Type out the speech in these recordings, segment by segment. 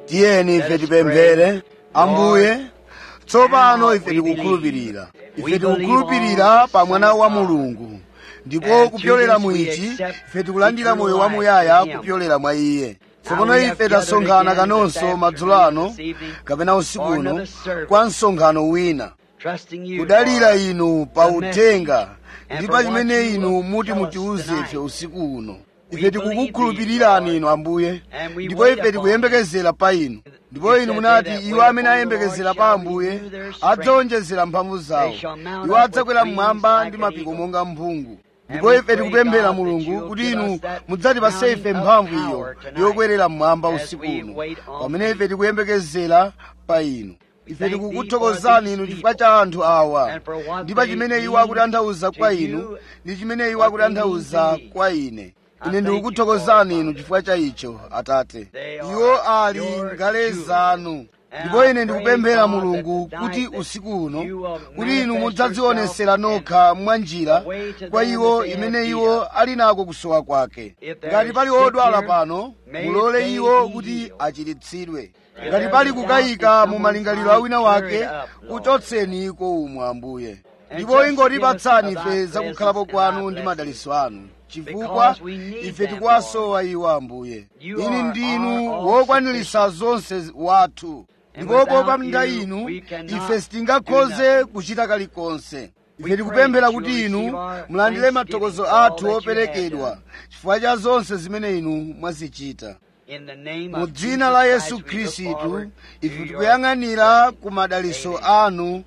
tiyeni ife tipemphere ambuye tsopano ife tikukhulupirira ife tikukhulupirira pa mwana wa mulungu ndipo kupyolera mu ichi ife tikulandira moyo wamuyaya kupyolera mwa iye tsopano ife tasonkhana kanonso madzulo ano kapena usiku uno kwa msonkhano wina kudalira inu pa uthenga ndi pa chimene inu muti mutiuze ife usiku uno ife tikukukhulupirirani inu ambuye ndipo ife tikuyembekezera pa inu ndipo inu munati iwo amene ayembekezera pa ambuye adzawonjezera mphamvu zawo iwo adzakwera mmwamba ndi mapiko monga mphungu ndipo ife tikupemphera mulungu kuti inu mudzatipase ife mphamvu iyo yokwerera mmwamba usiku uno pamene ife tikuyembekezera pa inu ife tikukuthokozani inu chifukwa cha anthu awa ndi pa chimene iwo akutanthauza kwa inu ndi chimene iwo akutanthauza kwa ine ine ndikukuthokozani inu chifukwa cha icho atate iwo ali ngale zanu ndipo ine ndikupemphera mulungu kuti usiku uno kuti inu mudzadzionesera nokha mwa njira kwa iwo imene iwo ali nako kusowa kwake ngati pali odwala pano mulole iwo kuti achiritsidwe ngati pali kukayika mu malingaliro a wina wake kuchotseni iko umwe ambuye ndipo ingotipatsani ife zakukhalapo kwanu ndi madalitso anu chifukwa ife tikuwasowa iwo ambuye inu ndinu wokwanilisa zonse wathu ndipo popanda inu ife sitingakhoze kuchita kalikonse ife tikupemphera kuti inu mulandire mathokozo athu operekedwa chifukwa cha zonse zimene inu mwazichita mu dzina la yesu khristu ife tikuyang'anira ku madalitso anu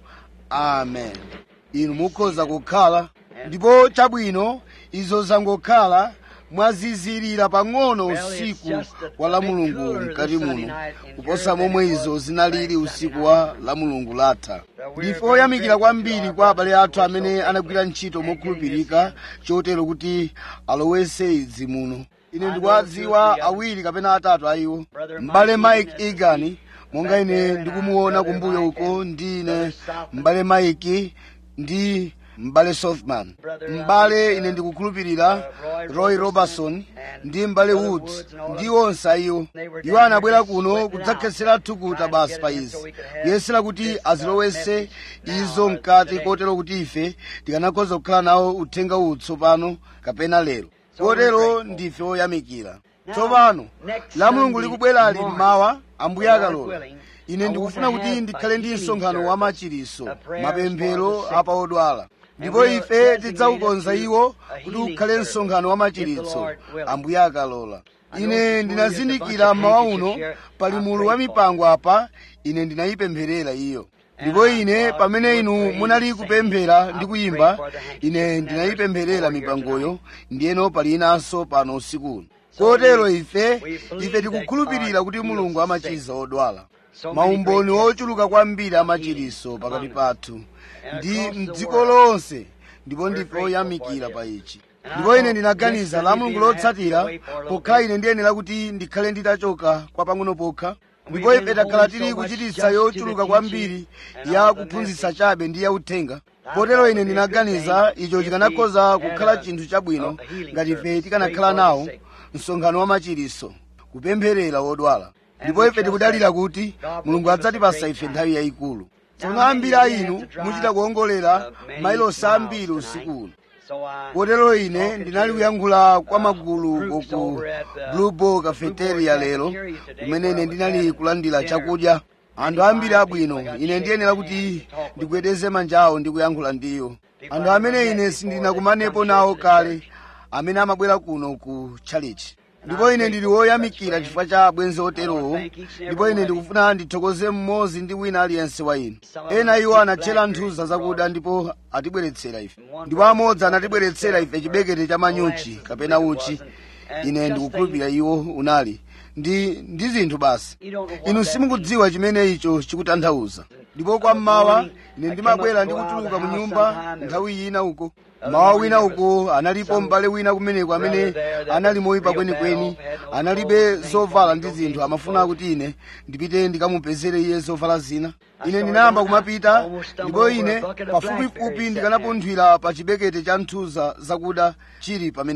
amen inu mukhoza kukhala ndipo chabwino izo zangokhala mwazizirira pang'ono usiku wa la mulungu mkati muno kuposa momwe izo zinalili usiku wa la mulungu latha ndife oyamikira kwambiri kwa abale athu amene anagwira ntchito mokhulupirika chotero kuti alowese idzi muno ine ndikuwadziwa awiri kapena atatu a iwo m'bale mike egan monga ine ndikumuona kumbuyo uko ndine m'bale mike ndi m'bale softman m'bale ine ndikukhulupirira roy robertson ndi m'bale woods ndi onse ayiwo iwo anabwera kuno kudzakhetsera thukuta basi pa izi kuyesera kuti azilowese izo mkati kotero kuti ife tikanakhoza kukhala nawo uthenga uwu tsopano kapena lero kotero ndife oyamikira tsopano la mulungu likubwerali mmawa ambuye akalola ine ndikufuna kuti ndikhale ndi msonkhano wa machiriso mapemphero apa odwala ndipo ife tidzaukonza iwo kuti ukhale msonkhano wa machiritso ambuye akalola ine ndinazindikira mmawa uno pali mulu wa mipango apa ine ndinayipempherera iyo ndipo ine pamene inu munali kupemphera ndi kuyimba ine ndinayipempherera mipangoyo ndiyeno pali inanso pano usikuno kotero ife ife tikukhulupirira kuti mulungu amachiza odwala maumboni ochuluka kwambiri amachiriso pakati pathu ndi mdziko lonse ndipo ndife oyamikira pa ichi ndipo ine ndinaganiza la mulungu lotsatira pokhala ine ndiyenera kuti ndikhale nditachoka kwa pang'ono pokha ndipo ife takhala tili kuchititsa yochuluka kwambiri ya kuphunzitsa chabe ndi yauthenga potero ine ndinaganiza icho chikanakhoza kukhala chinthu chabwino ngati ife tikanakhala nawo msonkhano wa machiriso kupempherera wodwala ndipo ife tikudalira kuti mulungu adzatipasa ife nthawi yayikulu tsono ambiri a inu muchita kuongolera mailosi ambiri usiku uno kotero ine ndinali kuyankhula kwa magulu ku blue ball cafeteria lero kumene ine ndinali kulandira chakudya anthu ambiri abwino ine ndiyenera kuti ndigwedeze manja awo ndi kuyankhula ndiwo anthu amene ine sindinakumanepo nawo kale amene amabwera kuno ku chalichi ndipo ine ndili woyamikira chifukwa cha abwenzi oterowo ndipo ine ndikufuna ndithokoze mmodzi ndi wina aliyense wa inu ena iwo anatchera nthuza zakuda ndipo atibweretsera ife ndipo amodzi anatibweretsera ife chibekete cha manyuchi kapena uchi ine ndikukhulupirira iwo unali ndi ndi zinthu basi inu simukudziwa chimene icho chikutanthauza ndipo kwa mmawa ine ndimabwera ndi kutuluka mu nyumba nthawi ina uko mawa wina uko analipo m'bale wina kumeneko amene anali moyipa kwenikweni analibe zovala ndi zinthu amafuna kuti ine ndipite ndikamupezere iye zovala zina ine ndinayamba kumapita ndipo ine pafupifupi ndikanapunthwira pa chibekete cha nthuza zakuda chili pamenepo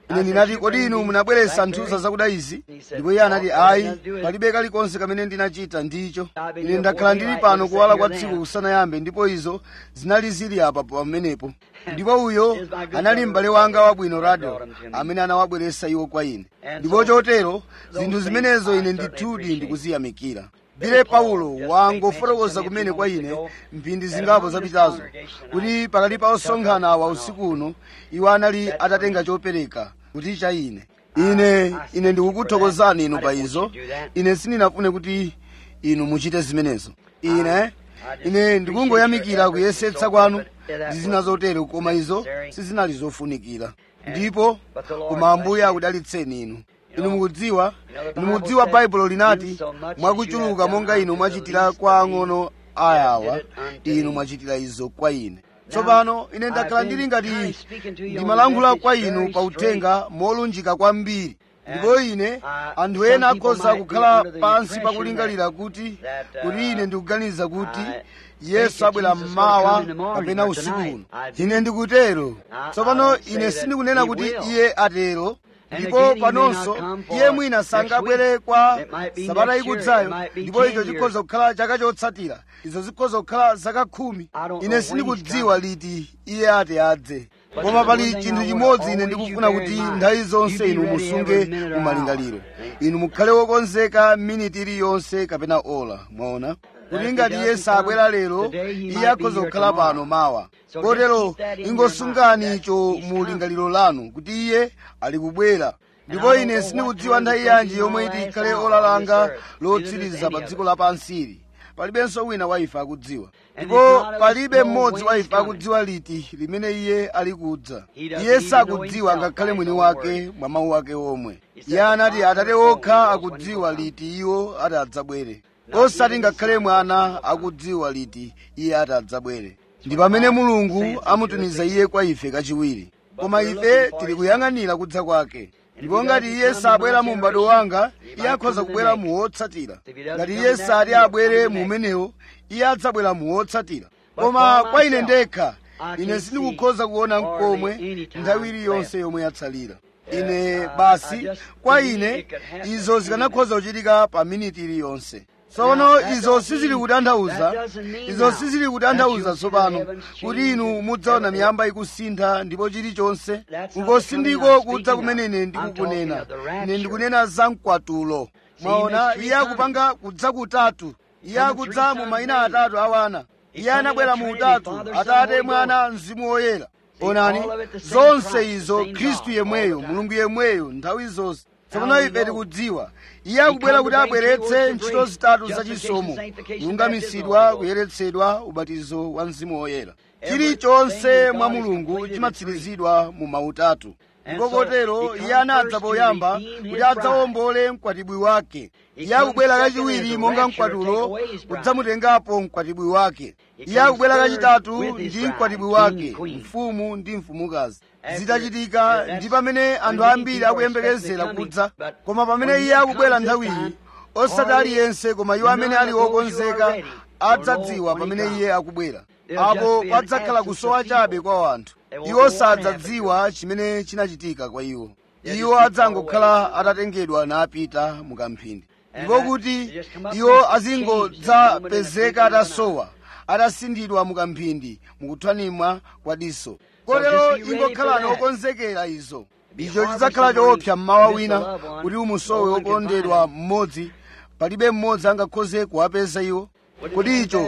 ine ndinati kodi inu munabweretsa nthusa zakuda izi ndipo iye anati ayi palibe kalikonse kamene ndinachita ndicho ine ndakhala ndili pano kuwala kwa tsiku kusanayambe ndipo izo zinali zili apa pamenepo ndipo uyo anali m'bale wanga wabwino rado amene anawabweretsa iwo kwa ine ndipo chotero zinthu zimenezo ine ndithudi ndikuziyamikira bile paulo wangofotokoza kumene kwa ine mphindi zingapo zapitazo kuti pakati pa osonkhana awa usiku uno iwo anali atatenga chopereka kuti cha ine ine ine ndikukuthokozani inu pa izo ine sindinafune kuti inu muchite zimenezo ine ine ndikungoyamikira kuyesetsa kwanu ndi zina zotero koma izo sizinali zofunikira ndipo koma ambuye akudalitseni inu inu mukudziwa inu mukudziwa baibulo linati mwakuchuluka monga inu mwachitira kwa ang'ono ayawa inu mwachitira izo kwa ine tsopano ine ndakhala ndili ngati ndimalankhula kwa inu pa uthenga molunjika kwambiri ndipo ine anthu ena akhoza kukhala pansi pakulingalira kuti kuti ine ndikuganiza kuti yesu abwera mmawa kapena usiku uno ine ndikutero tsopano ine sindikunena kuti iye atero ndipo panonso iye mwina sangabwere kwa sabata ikudzayo ndipo icho chikhoza kukhala chaka chotsatira izo zikhoza kukhala zaka khumi ine sindikudziwa liti iye ati adze koma pali chinthu chimodzi ine ndikufuna kuti nthawi zonse inu musunge mumalingaliro inu mukhale wokonzeka miniti iliyonse kapena ola mwaona kuti ngati iye sabwera lero iye akhoza kukhala pano mawa kotero ingosungani icho mu lingaliro lanu kuti iye ali kubwera ndipo ine sindikudziwa nthawi yanji yomwe iti ikhale ola langa lotsiriza pa dziko lapansili palibenso wina wa ife akudziwa ndipo palibe mmodzi wa ife akudziwa liti limene iye ali kudza iye sakudziwa ngakhale mwini wake mwa mawu ake omwe iye anati atate okha akudziwa liti iwo ati adzabwere osati ngakhale mwana akudziwa liti iye ati adzabwere ndi pamene mulungu amutumiza iye kwa ife kachiwiri koma ife tili kuyang'anira kudza kwake ndipo ngati iye sabwera mu m'bado wanga iye akhoza kubwera mu wotsatira ngati iye sati abwere mu umenewo iye adzabwera mu wotsatira koma kwa ine ndekha ine sindikukhoza kuona mkomwe nthawi iliyonse yomwe yatsalira ine basi kwa ine izo zikanakhoza kuchitika pa miniti iliyonse tsono izo sizili kutanthauza izo sizili kutanthauza tsopano kuti inu mudzaona miyamba ikusintha ndipo chilichonse kukosi ndiko kudza kumene ine ndikukunena ine ndikunena za mkwatulo mwaona iye akupanga kudza kutatu iye akudza mu mayina atatu awana iye anabwera mu utatu atate mwana mzimu woyera onani zonse izo khristu yemweyo mulungu yemweyo nthawi zonse tsopano ife tikudziwa iye akubwera kuti abweretse ntchito zitatu zachisomo kulungamisidwa kuyeretsedwa ubatizo wa mzimu woyera chilichonse mwa mulungu chimatsirizidwa mu mautatu ndipo kotero iye anadza poyamba kuti adzawombole mkwatibwi wake iye akubwera kachiwiri monga mkwatulo kudzamutengapo mkwatibwi wake iye akubwera kachitatu ndi mkwatibwi wake mfumu ndi mfumukazi zitachitika ndi pamene anthu ambiri akuyembekezera kudza koma pamene iye akubwera nthawiyi osati aliyense koma iwo amene ali okonzeka adzadziwa pamene iye akubwera apo padzakhala kusowa chabe kwa anthu iwo sadzadziwa chimene chinachitika kwa iwo iwo adzangokhala atatengedwa napita mukamphindi ndipo kuti iwo azingodzapezeka atasowa atasindidwa mukamphindi mukuthwanimwa kwa diso kotero ingokhalani okonzekera izo icho chidzakhala choopsa mmawa wina kuti umusowe wokondedwa mmodzi palibe mmodzi angakhoze kuwapeza iwo kodi icho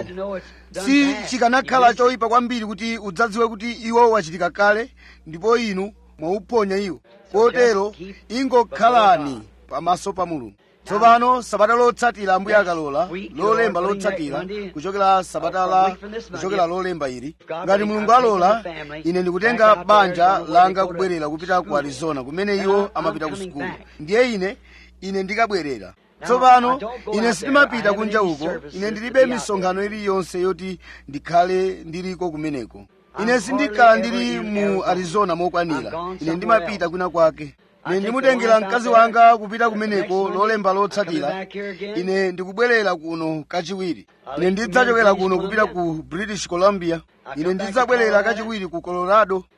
si chikanakhala choyipa kwambiri kuti udzadziwe kuti iwo wachitika kale ndipo inu mwauponya iwo kotero ingokhalani pamaso pa mulungu tsopano sabata lotsatira ambuye akalola lolemba lotsatira kuchokera sabata la kuchokera lolemba ili ngati mulungu alola ine ndikutenga banja langa kubwerera kupita ku arizona kumene iwo amapita ku sukulu ndiye ine ine ndikabwerera tsopano ine sindimapita kunja uko ine ndilibe misonkhano iliyonse yoti ndikhale ndiliko kumeneko ine sindikhala ndili mu arizona mokwanira ine ndimapita kwina kwake ine ndimutengera mkazi wanga kupita kumeneko lolemba lotsatira ine ndikubwerera kuno kachiwiri ine ndidzachokera kuno kupita ku british columbia ine ndidzabwerera kachiwiri ku colorado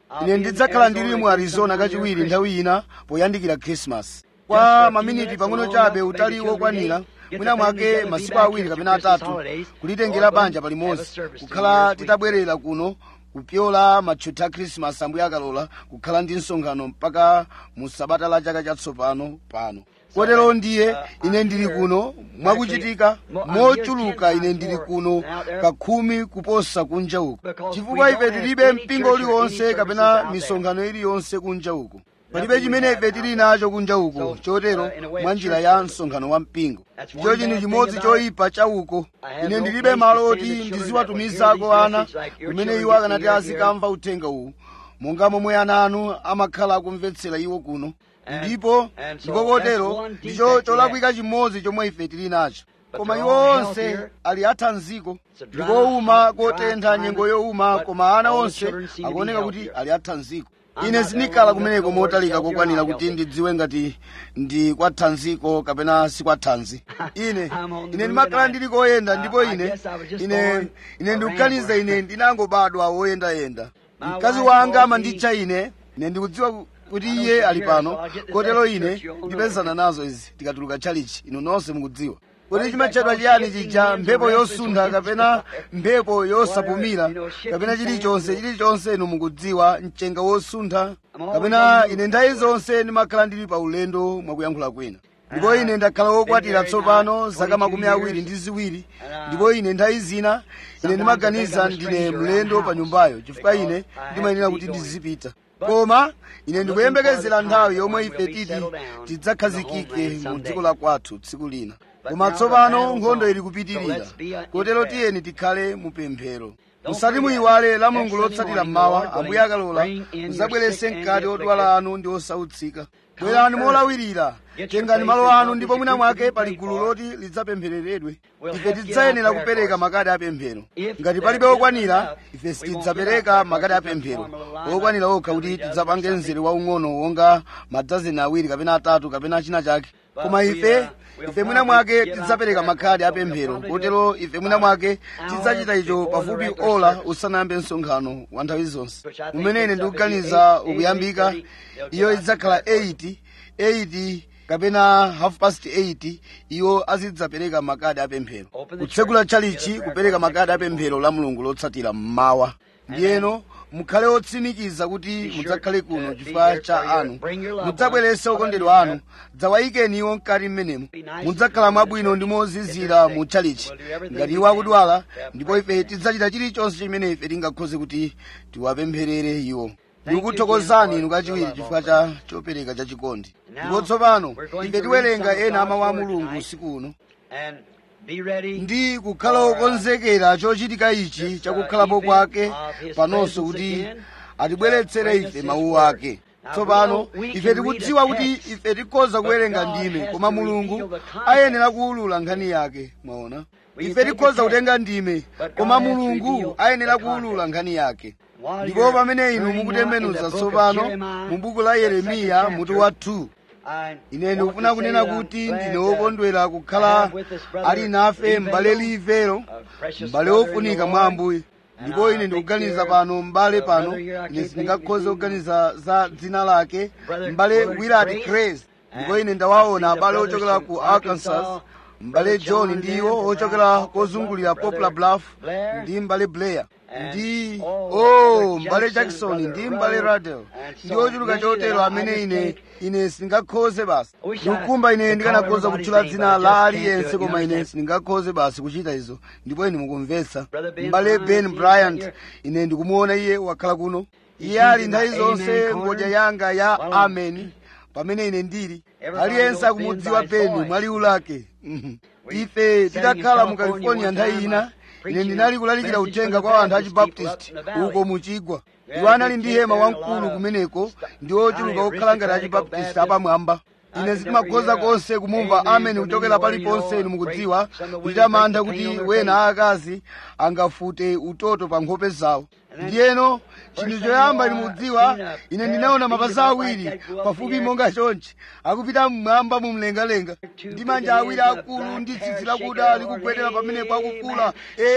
ine ndidzakhala ndili mu arizona kachiwiri nthawi ina poyandikira krismasi kwa maminiti pang'ono chabe utali wokwanira mwina mwake masiku awiri kapena atatu kulitengera banja palimodzi kukhala titabwerera kuno kupyola matchuthi a krismasi ambuye akalola kukhala ndi msonkhano mpaka mu sabata la chaka chatsopano pano kotero ndiye ine ndili kuno mwakuchitika mochuluka ine ndili kuno kakhumi kuposa kunja uko chifukwa ife tilibe mpingo uliwonse kapena misonkhano iliyonse kunja uko palibe chimene ife tili nacho kunja uko chotero mwa njira ya msonkhano wa mpingo icho chinthu chimodzi choyipa cha uko ine ndilibe malo oti ndiziwatumizako ana kumene iwo akanati azikamva uthenga uwu monga momwe ana anu amakhala akumvetsera iwo kuno ndipo ndipo kotero ndicho cholakwika chimodzi chomwe ife tili nacho koma iwo onse ali athanziko ndikowuma kotentha nyengo yowuma koma ana onse akuoneka kuti ali athanziko ine sindikhala kumeneko motalika kokwanira kuti ndidziwe ngati ndi kwa thanziko kapena si kwa thanzi ine ine ndimakhala ndili koyenda ndipo ine ine ine ndikuganiza ine ndinangobadwa woyendayenda mkazi wanga amanditcha ine ine ndikudziwa kuti iye ali pano kotero ine ndipezana nazo izi tikatuluka tchalichi inu nonse mukudziwa kuti chimatchedwa chiyani chija mphepo yosuntha kapena mphepo yosapumira kapena chilichonse chilichonse inu mukudziwa mchenga wosuntha kapena ine nthawi zonse ndimakhala ndili pa ulendo mwakuyankhula kwina ndipo ine ndakhala wokwatira tsopano zaka makumi awiri ndi ziwiri ndipo ine nthawi zina ine ndimaganiza ndine mlendo pa nyumbayo chifukwa ine ndimayenera kuti ndizipita koma ine ndikuyembekezera nthawi yomwe ife titi tidzakhazikike mu dziko la kwathu tsiku lina koma tsopano nkhondo ili kupitirira kotero tiyeni tikhale mupemphero musati muyiwale la mulungu lotsatira mmawa ambuye akalola muzabwerese mkati odwala anu ndi osautsika bwerani molawirira tengani malo anu ndipo mwina mwake pali gulu loti lidzapemphereredwe ife tidzayenera kupereka makadi apemphero ngati palibe okwanira ife sitidzapereka makadi apemphero okwanira okha kuti tidzapange mzere waung'ono wonga madazeni awiri kapena atatu kapena china chake koma ife ife mwina mwake tidzapereka makhadi apemphero kotero ife mwina mwake tidzachita icho pafupi ola usanayambe msonkhano wa nthawi zonse umene ine ndikuganiza ukuyambika iyo idzakhala 8 8 kapena half past 8 iwo azidzapereka makadi apemphero kutsegula tchalichi kupereka makadi apemphero la mulungu lotsatira mmawa ndiyeno mukhale otsimikiza kuti mudzakhale kuno chifukwa cha anu mudzabwerese okondedwa anu dzawayikeni iwo mkati mmenemo mudzakhala mwabwino ndi mozizira mu tchalichi ngati iwo akudwala ndipo ife tidzachita chilichonse chimene ife tingakhoze kuti tiwapempherere iwo ndikuthokozani inu kachiwiri chifukwa cha chopereka chachikondi ndipo tsopano ife tiwerenga ena amawu a mulungu usiku uno ndi kukhala okonzekera chochitika ichi chakukhalapo kwake panonso kuti atibweretsere ife mawu ake tsopano ife tikudziwa kuti ife tikhoza kuwerenga ndime koma mulungu ayenera kuwulula nkhani yake mwaona ife tikhoza kutenga ndime koma mulungu ayenera kuwulula nkhani yake ndipo pamene inu mukutembenuza tsopano mu buku la yeremiya mutu wa 2 ine ndikufuna kunena kuti ndine wokondwera kukhala ali nafe m'bale livero m'bale wofunika mwa ambuye ndipo ine ndikuganiza pano m'bale pano ine sindingakhoze kuganiza za dzina lake m'bale willard craze ndipo ine ndawaona abale ochokera ku arkansas m'bale john ndiwo ochokera kozungulira poplar bluff ndi m'bale blair ndi oh m'bale jackson ndi m'bale radel ndi ochuluka chotero amene ine ine sindingakhoze basi ndikukumba ine ndikanakhoza kutchula dzina la aliyense koma ine sindingakhoze basi kuchita izo ndipo ine mukumvetsa m'bale ben bryant ine ndikumuona iye wakhala kuno iye ali nthawi zonse ngodya yanga ya amen pamene ine ndili aliyense akumudziwa beni mwa liwu lake ife tidakhala mu california nthawi ina ine ndinali kulalikira uthenga kwa anthu achibaptisti uko muchigwa iwo anali ndi hema wamkulu kumeneko ndi ochuluka okhala ngati achibaptisti apamwamba ine sindimakhoza konse kumumva ameni kuchokera paliponse inu mukudziwa kuchita mantha kuti wena aakazi angafute utoto pa nkhope zawo ndiyeno chinthu choyamba ine mukudziwa ine ndinaona mapazi awiri pafupi monga chonchi akupita mmwamba mumlengalenga ndi manja awiri akulu ndi tsitsi lakuda likugwedera pamenepo akukula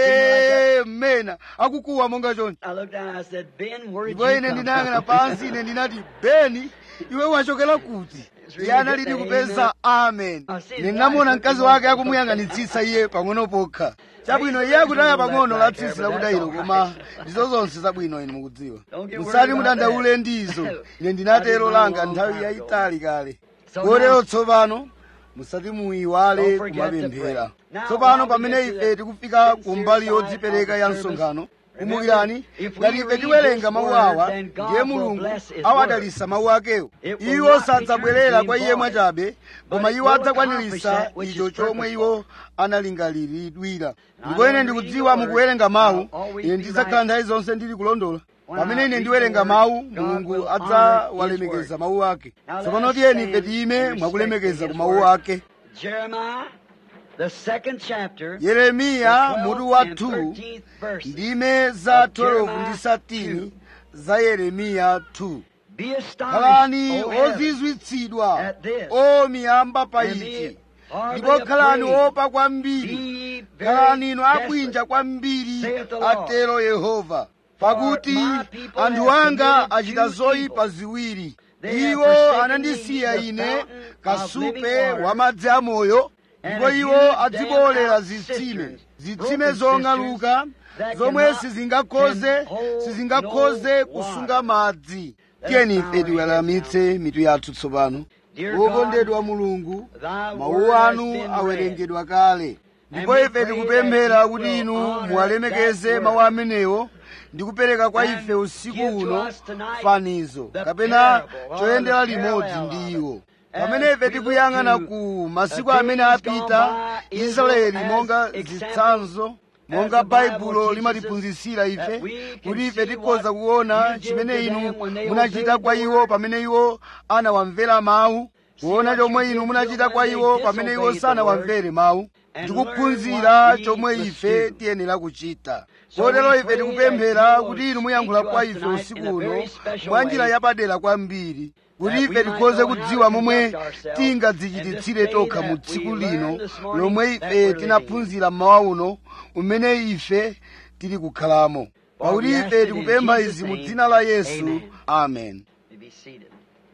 ee mmena akukuwa monga chonchi I looked down and I said, Ben, where did ndipo you ine come ndinayang'ana from? pansi ine ndinati beni iwe wachokera kuti iye analidi kupeza amen ine ndinamuona mkazi wake akumuyang'anitsitsa iye pang'ono pokha chabwino iye akutaya pang'ono la tsitsi lakuda ilo koma ndizo zonse zabwino ine mukudziwa musati mudandaule ndizo ine ndinatero langa nthawi yayitali kale kotero tsopano musati muyiwale kumapemphera tsopano pamene ife tikufika ku mbali yodzipereka ya msonkhano kumbukirani ngati ife tiwerenga mawu awa ndiye mulungu awadalisa mawu akewo iwo sadzabwerera kwa iye mwachabe koma iwo adzakwaniritsa icho chomwe iwo analingaliridwira ndipo ine ndikudziwa mukuwerenga mawu ine ndidzakhala nthawi zonse ndili kulondola pamene ine ndiwerenga mawu mulungu adzawalemekeza mawu ake tsopano tiyeni ife tiyime mwakulemekeza ku mawu ake Jeremiah, the second chapter, yeremiya mutu wa 12 and 2 13th verse. ndime za 12 ndi 13 za yeremiya 2 Be astonished, khalani O heavens, ozizwitsidwa at this, o miyamba pa and ichi be hardly ndipo khalani afraid. opa kwambiri Be khalani very inu abwinja desolate. kwambiri saith the Lord. atero yehova pakuti my people anthu have anga committed achita two zoyipa evils. ziwiri They have iwo forsaken anandisiya me, the ine fountain of kasupe living water, wa madzi amoyo and ndipo have iwo used adzibolera them zitsime cisterns, zitsime broken zong'aluka cisterns that zomwe cannot- sizingakhoze can hold sizingakhoze no kusunga water. madzi Let's tiyeni bow ife our tiweramitse mitu yathu tsopano Dear wokondedwa mulungu Thy mawu word has anu been awerengedwa kale ndipo we ife pray tikupemphera that you kuti will inu honor muwalemekeze that mawu word. amenewo ndi kupereka kwa And ife usiku give to uno us tonight fanizo the kapena parable or choyendera the limodzi parallel ndi of it. iwo As pamene ife we tikuyang'ana look to ku masiku the amene days apita gone by, israeli Israel monga as examples, zitsanzo monga as the Bible baibulo teaches limatiphunzitsira us, ife that we can kuti ife see tikhoza what kuona you did chimene to inu them when they munachita obeyed kwa the iwo word. pamene iwo anawamvera mawu kuona what you chomwe did inu to munachita them kwa when iwo they pamene iwo disobeyed the sanawamvere mawu and ndikuphunzira learn what we chomwe must ife do. tiyenera kuchita So kotero we ife pray tikupemphera that you kuti will inu muyankhula speak to kwa us ife tonight usiku in a uno very special mwa njira way, yapadera kwambiri kuti that we ife might tikhoze know how to kudziwa momwe conduct ourselves tingadzichititsire in this tokha day mu that tsiku we lino learned this morning lomwe that ife we're living tinaphunzira mmawa uno umene ife tili kukhalamo For pakuti we ask ife it in tikupempha Jesus' izi mu name. dzina la yesu Amen. amen You be seated.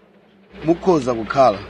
mukhoza kukhala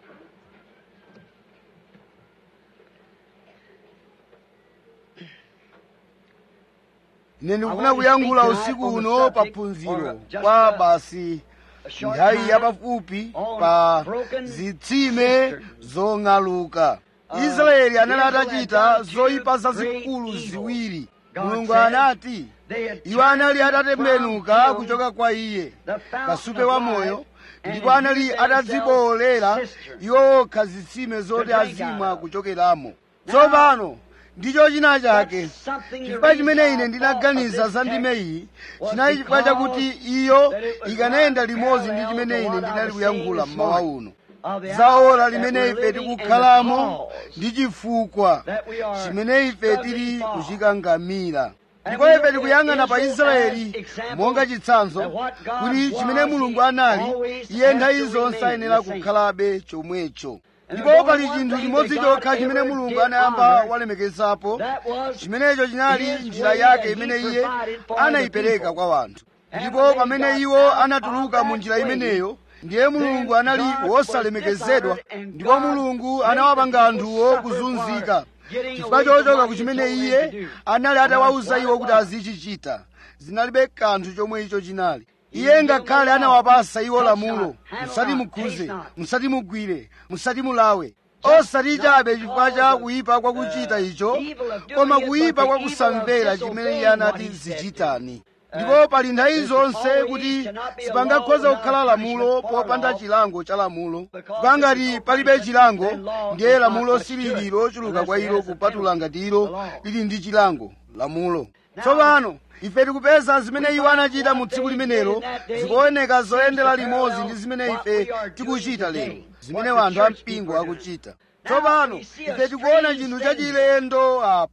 ine ndikufuna kuyankhula usiku uno pa phunziro kwa basi A short nthawi time yapafupi on pa broken zitsime cisterns. zong'aluka Uh, israeli anali Israel atachita had done two zoyipa great zazikulu evils. ziwiri God mulungu said anati they had iwo anali turned atatembenuka from him kuchoka kwa iye the fountain kasupe of wa life, moyo and ndipo anali used atadziboolera themselves cisterns iwo okha zitsime zoti to drink azimwa out of. kuchokeramo Now, tsopano ndicho china chake That's something the chifukwa reason chimene I ine thought ndinaganiza of za this ndime text iyi was chinali chifukwa chakuti because iyo that it was ikanayenda right limodzi ndi parallel chimene to ine what I ndinali was kuyankhula saying this mmawa morning. uno of the za hour ora that limene we're ife living and the tikukhalamo cause ndi chifukwa that we are chimene ife struggling tili for. kuchikangamira And ndipo we ife look at tikuyang'ana pa Israel israeli as example monga chitsanzo that what God kuti was, chimene mulungu he anali always iye has nthawi to zonse remain ayenera the same. kukhalabe chomwecho And ndipo there's pali only one chinthu thing chimodzi that God chokha chimene ever mulungu did anayamba honor, walemekezapo That was chimenecho chinali his njira way yake that he imene iye provided for anayipereka the people. kwa wanthu And ndipo when they pamene got iwo out anatuluka of mu that njira way, imeneyo ndiye mulungu then anali God wosalemekezedwa was dishonored and ndipo God mulungu made anawapanga the anthuwo people suffer kuzunzika for getting chifukwa away from chochoka what ku he chimene told them iye to do. anali atawawuza That's iwo what kuti it was. azichichita zinalibe kanthu chomwe icho chinali He iye gave ngakhale them the anawapasa iwo law. Touch lamulo not, handle musati not, mukhuze taste not. musati mugwire musati mulawe Just osati not chabe chifukwa cha because of, kuyipa kwa kuchita uh, icho evil of doing koma it, kuyipa but kwa the evil kusamvera of chimene disobeying iye what anati he said zichitani Uh, ndipo pali nthawi there's zonse always kuti cannot be a sipangakhoza law kukhala without lamulo punishment for popanda law. chilango cha lamulo Because kwa if ngati there's no palibe punishment, chilango then law ndiye is not lamulo much silili good, lochuluka unless kwa it ilo has a kupatula penalty, ngati the ilo law. lili ndi chilango lamulo Now, tsopano ife tikupeza zimene we iwo find anachita what mu tsiku they limenelo did in that day zikuoneka zoyendera seems to limodzi parallel ndi zimene what ife we are doing tikuchita today, lero zimene what the wanthu church ampingo people are doing. akuchita Now, tsopano we see a ife tikuona strange chinthu thing chachilendo apa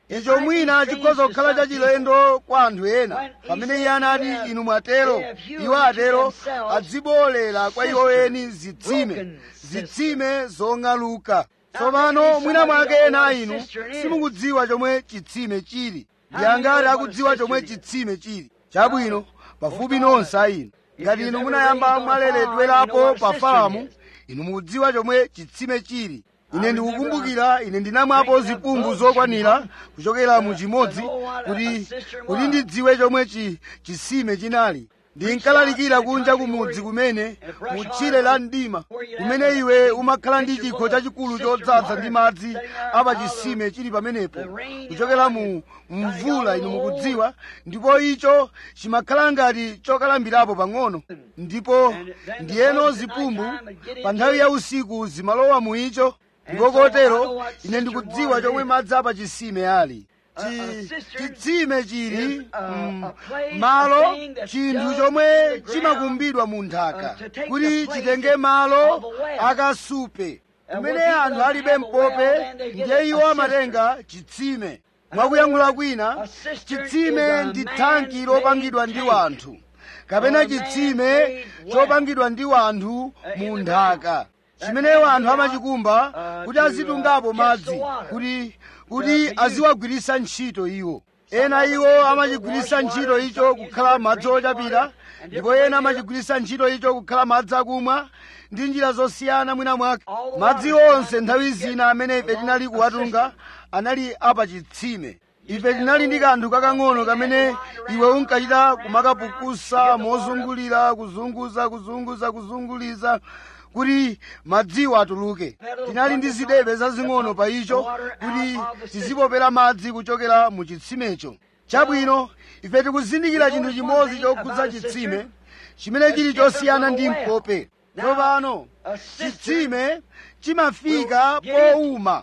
icho mwina chikhoza kukhala chachilendo kwa anthu ena pamene iye anati inu mwatero iwo atero adzibolera kwa iwo eni zitsime zitsime zong'aluka tsopano mwina mwake ena inu simukudziwa chomwe chitsime chili ndi angati akudziwa chomwe chitsime chili chabwino pafupi nonse a inu ngati inu munayamba mwaleredwerapo pa famu inu mukudziwa chomwe chitsime chili ine ndikukumbukira ine ndinamwapo zipumbu zokwanira kuchokera mu chimodzi kuti kuti ndidziwe chomwe chi chitsime chinali ndinkalalikira kunja kumudzi kumene mutchire la mdima kumene iwe umakhala ndi chikho chachikulu chodzaza ndi madzi apa chitsime chili pamenepo kuchokera mu mvula inu mukudziwa ndipo icho chimakhala ngati chokalambirapo pang'ono ndipo ndiyeno zipumbu pa nthawi ya usiku zimalowa mu icho ndipo kotero ine ndikudziwa chomwe madzi apa chitsime ali chitsime chili mm, malo chinthu chomwe chimakumbidwa mu nthaka kuti chitenge malo akasupe kumene anthu alibe mpope ndiye iwo amatenga chitsime mwakuyankhula kwina chitsime ndi thanki lopangidwa ndi wanthu kapena chitsime chopangidwa ndi wanthu mu nthaka chimene wanthu amachikumba kuti azitungapo madzi kuti kuti aziwagwiritsa ntchito iwo ena iwo amachigwiritsa ntchito icho kukhala madzi ochapira ndipo ena amachigwiritsa ntchito icho kukhala madzi akumwa ndi njira zosiyana mwina mwake madzi onse nthawi zina amene ife tinali kuwatunga anali apa chitsime ife tinali ndi kanthu kakang'ono kamene iwe unkachita kumakapukusa mozungulira kuzunguza kuzunguza kuzunguliza kuti madziwo atuluke tinali ndi zidebe zazing'ono pa icho kuti tizipopera madzi kuchokera mu chitsimecho chabwino ife tikuzindikira chinthu chimodzi chokhudza chitsime chimene chili chosiyana ndi mpope tsopano chitsime chimafika powuma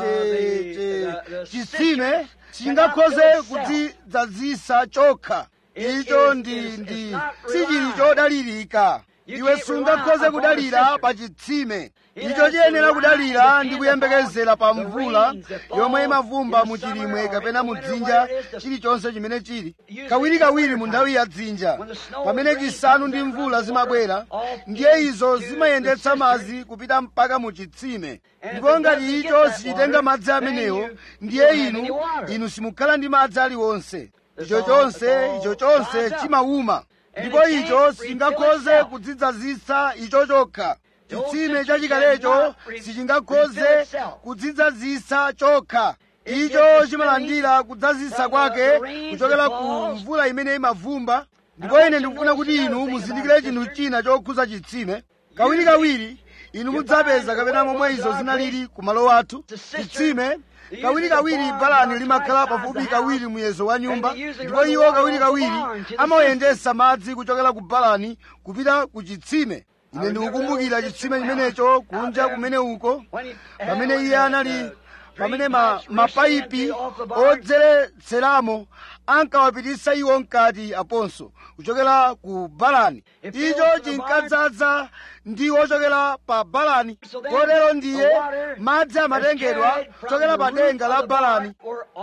chitsime chingakhoze kudzidzazisa chokha icho ndi ndi sichili chodalirika iwe sungakhoze kudalira pa chitsime icho chiyenera kudalira ndi kuyembekezera pa mvula yomwe imavumba mu chilimwe kapena mu dzinja chilichonse chimene chili kawirikawiri mu nthawi ya dzinja pamene chisanu ndi mvula zimabwera ndiye izo zimayendetsa madzi kupita mpaka mu chitsime ndipo ngati icho sichitenga madzi amenewo ndiye inu inu simukhala ndi madzi aliwonse icho chonse icho chonse chimawuma ndipo icho singakhoze kudzidzazisa icho chokha chitsime chachikalecho sichingakhoze kudzidzazisa chokha icho chimalandira kudzazisa kwake kuchokera ku mvula imene imavumba ndipo ine ndikufuna kuti inu muzindikire chinthu china chokhuza chitsime kawirikawiri inu mudzapeza kapena momwe izo zinalili ku malo athu chitsime kawirikawiri balani limakhala pafupi kawiri muyezo wa nyumba ndipo iwo kawirikawiri amayendetsa madzi kuchokera ku balani kupita ku chitsime ine ndikukumbukira chitsime chimenecho kunja kumene uko pamene iye anali pamene ma, mapayipi odzeretseramo ankawapititsa iwo mkati aponso kuchokera ku balani icho chinkadzaza ndi ochokera pa balani kotero ndiye madzi amatengedwa kuchokera pa denga la balani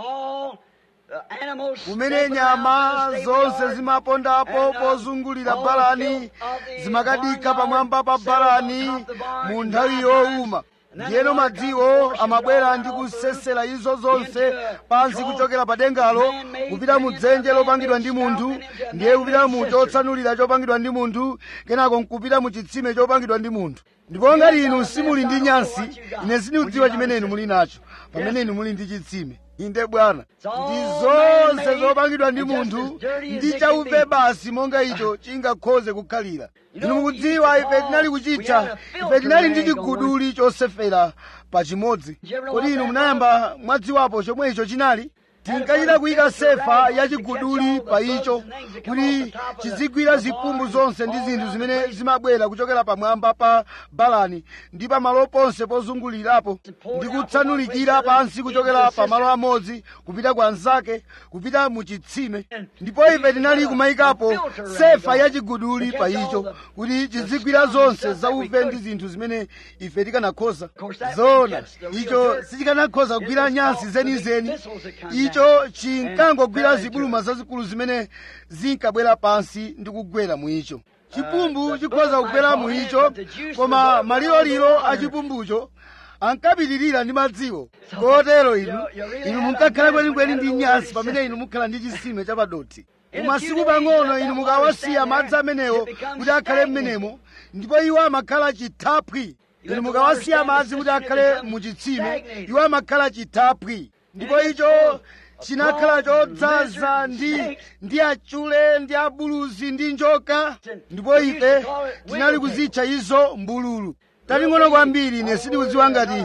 kumene nyama zonse zimapondapo pozungulira balani zimakadikha pamwamba pa balani mu nthawi yowuma ndiyeno madziwo amabwera ndi kusesera izo zonse pansi kuchokera pa dengalo kupita mu dzenje lopangidwa ndi munthu ndiye kupita mu chotsanulira chopangidwa ndi munthu kenako nkupita mu chitsime chopangidwa ndi munthu ndipo ngati inu simuli ndi nyansi ine sindikudziwa chimene inu muli nacho pamene inu muli ndi chitsime inde bwana ndi zonse zopangidwa ndi munthu ndi chauve basi monga icho chingakhoze kukhalira inu mukudziwa ife tinali kuchitcha ife tinali ndi chiguduli chosefera pa chimodzi kodi inu munayamba mwadziwapo chomwe icho chinali tinkachita kuyika sefa yachiguduli pa icho kuti chizigwira zipumbu zonse ndi zinthu zimene zimabwera kuchokera pamwamba pa balani ndi pamalo ponse pozungulirapo ndi kutsanulikira pansi kuchokera pamalo amodzi kupita kwa anzake kupita mu chitsime ndipo ife tinali kumayikapo sefa yachiguduli pa icho kuti chizigwira zonse zauve ndi zinthu zimene ife tikanakhoza zona icho sichikanakhoza kugwira nyansi zenizeni icho icho chinkangogwira zibuluma zazikulu zimene zinkabwera pansi ndi kugwera mu icho chipumbu chikhoza kugwera mu icho koma maliloliro a chipumbucho ankapitirira ndi madziwo kotero inu inu munkakhala kwenikweni ndi nyansi pamene inu mukhala ndi chisime chapadothi mumasiku pang'ono inu mukawasiya madzi amenewo kuti akhale m'menemo ndipo iwo amakhala chithaphwi inu mukawasiya madzi kuti akhale mu chitsime iwo amakhala chithaphwi ndipo icho chinakhala chodzaza ndi ndi achule ndi abuluzi ndi njoka ndipo ife tinali kuzitcha izo mbululu tating'ono kwambiri ine sindikudziwa ngati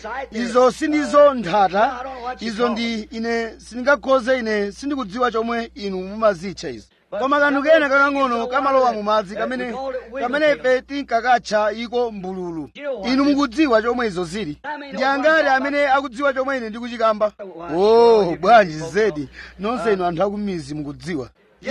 izo sindizo nthata izo ndi ine sindingakhoze ine sindikudziwa chomwe inu mumazitcha izo koma kanthu kena kakang'ono kamalowa mu madzi kamene kamene ife tinkakatcha iko mbululu inu mukudziwa chomwe izo zili ndi angati amene akudziwa chomwe ine ndikuchikamba oh bwanji zedi nonse inu anthu akumizi mukudziwa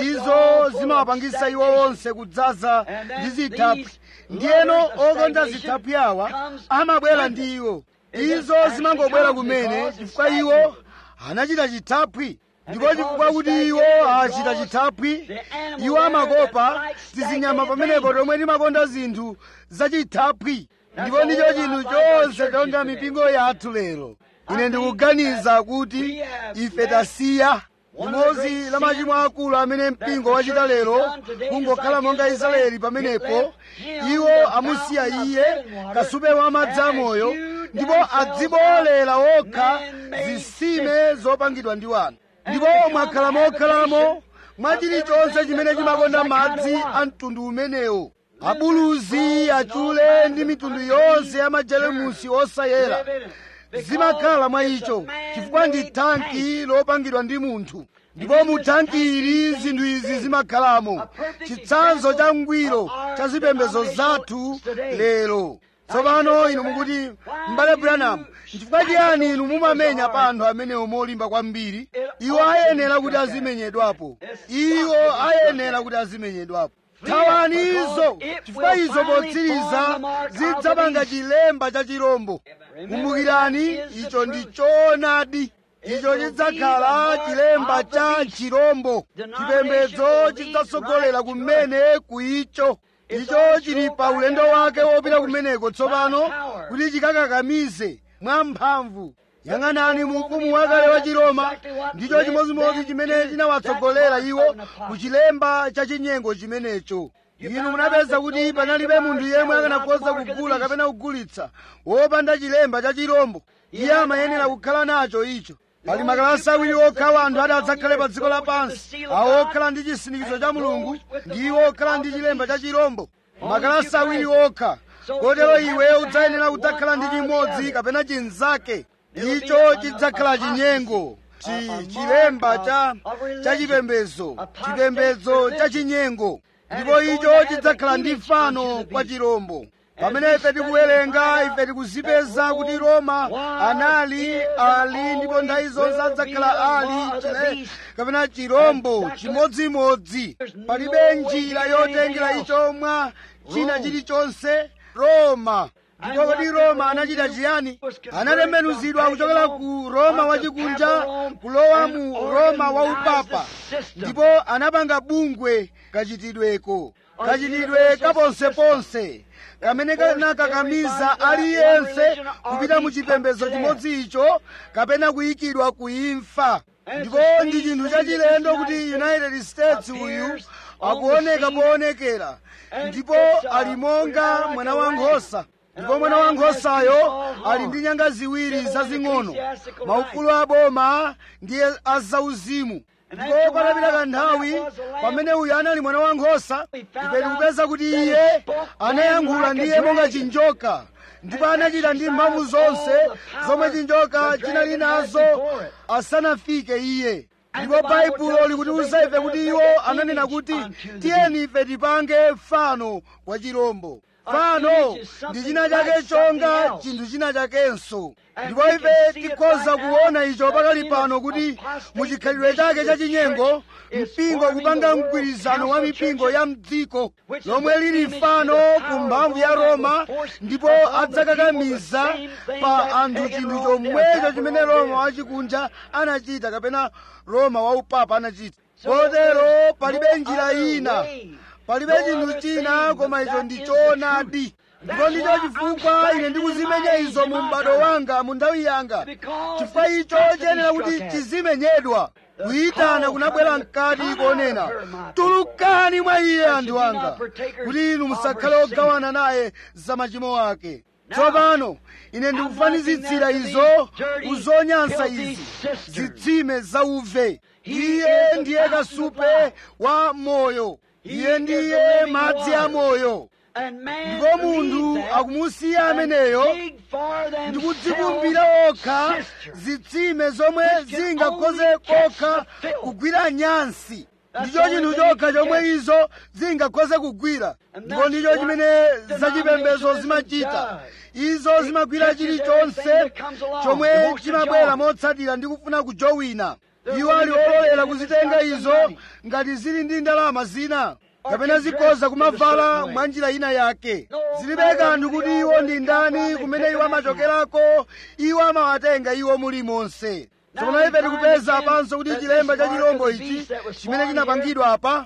izo zimawapangisa iwo onse kudzaza ndi zithaphwi ndiyeno okonza zithaphwi awa amabwera ndi iwo izo zimangobwera kumene chifukwa iwo anachita chithaphwi ndipo chifukwa kuti iwo achita chithaphwi iwo amakopa tizinyama pamenepo tomwe timakonda zinthu zachithaphwi ndipo ndicho chinthu chonse chonga mipingo yathu lero ine ndikuganiza kuti ife tasiya limodzi la machimo akulu amene mpingo wachita lero kungokhala monga israeli pamenepo iwo amusiya iye kasupe wa madzi amoyo ndipo adziboolera okha zitsime zopangidwa ndi wanthu ndipo mwakhala mokhalamo mwa chilichonse chimene chimakonda madzi a mtundu umenewo abuluzi achule ndi mitundu yonse ya majelemusi osayera zimakhala mwa icho chifukwa ndi thanki lopangidwa ndi munthu ndipo mu thanki ili zinthu izi zimakhalamo chitsanzo cha ngwiro cha zipembedzo zathu lero tsopano inu mukuti m'bale branham chifukwa chiyani inu mumamenya pa anthu amenewo molimba kwambiri iwo ayenera kuti azimenyedwapo iwo ayenera kuti azimenyedwapo thawani izo chifukwa izo potsiriza zidzapanga chilemba cha chirombo kumbukirani icho ndi choonadi icho chidzakhala chilemba cha chirombo chipembedzo chidzatsogolera kumene ku icho icho chili pa ulendo wake wopita kumeneko tsopano kuti chikakakamize mwamphamvu yang'anani mu ufumu wakale wa chiroma ndicho chimodzimodzi chimene chinawatsogolera iwo ku chilemba cha chinyengo chimenecho inu munapeza kuti panalibe munthu yemwe akanakhoza kugula kapena kugulitsa wopanda chilemba cha chirombo iye amayenera kukhala nacho icho pali makalasi awiri okha anthu ati adzakhale pa dziko lapansi awo okhala ndi chisindikizo cha mulungu ndiwo okhala ndi chilemba cha chirombo makalasi awiri okha kotero iwe udzayenera kudzakhala ndi chimodzi kapena chinzake icho chidzakhala chinyengo chi chilemba cha cha chipembedzo chipembedzo cha chinyengo ndipo icho chidzakhala ndi fano kwa chirombo pamene ife tikuwerenga ife tikuzipeza kuti roma anali ali ndipo nthawi zonse adzakhala ali chile kapena chirombo chimodzimodzi palibe njira yotengera icho mwa china chilichonse roma ndipo kodi roma anachita chiyani anatembenuzidwa kuchokera ku roma wachikunja kulowa mu roma waupapa ndipo anapanga bungwe kachitidweko kachitidwe kaponseponse kamene kanakakamiza aliyense kupita mu chipembedzo chimodzi icho kapena kuyikidwa ku imfa ndipo ndi chinthu chachilendo kuti united states uyu akuoneka poonekera ndipo ali monga mwana wankhosa ndipo mwana wankhosayo ali ndi nyanga ziwiri zazing'ono maufulu aboma ndiye azauzimu ndipo patapita kanthawi pamene uyu anali mwana wankhosa ife tikupeza kuti iye anayankhula ndiye monga chinjoka ndipo anachita ndi mphamvu zonse zomwe chinjoka chinali nazo asanafike iye ndipo baibulo likutiuza ife kuti iwo ananena kuti tiyeni ife tipange fano kwa chirombo fano ndi china chake chonga chinthu china chakenso ndipo ife tikhoza kuona icho pakali pano kuti muchikhalidwe chake chachinyengo mpingo kupanga mgwirizano wa mipingo ya mdziko lomwe lili fano ku mphamvu ya roma ndipo adzakakamiza pa anthu chinthu chomwecho chimene roma wachikunja anachita kapena roma waupapa anachita kotero palibe njira ina palibe chinthu china koma icho ndi choonadi ndipo ndicho chifukwa ine ndikuzimenya izo mu m'bado wanga mu nthawi yanga chifukwa icho chiyenera kuti chizimenyedwa kuyitana kunabwera mkati konena tulukani mwa iye anthu anga kuti inu musakhale ogawana naye za machimo ake tsopano ine ndikufanizitsira izo kuzonyansa izi zitsime zauve iye ndiye kasupe wa moyo iye ndiye madzi a moyo ndipo munthu akumusiya ameneyo ndikudzipumbira okha zitsime zomwe zingakhoze kokha kugwira nyansi ndicho chinthu chokha chomwe izo zingakhoze kugwira ndipo ndicho chimene zachipembedzo zimachita izo zimagwira chilichonse chomwe chimabwera motsatira ndi kufuna kujowina iwo ali ololera kuzitenga izo ngati zili ndi ndalama zina kapena zikhoza kumavala mwa njira ina yake zilibe kanthu kuti iwo ndi ndani kumene iwo amachokerako iwo amawatenga iwo mulimonse tsopano ife tikupeza apanso kuti chilemba cha chilombo ichi chimene chinapangidwa apa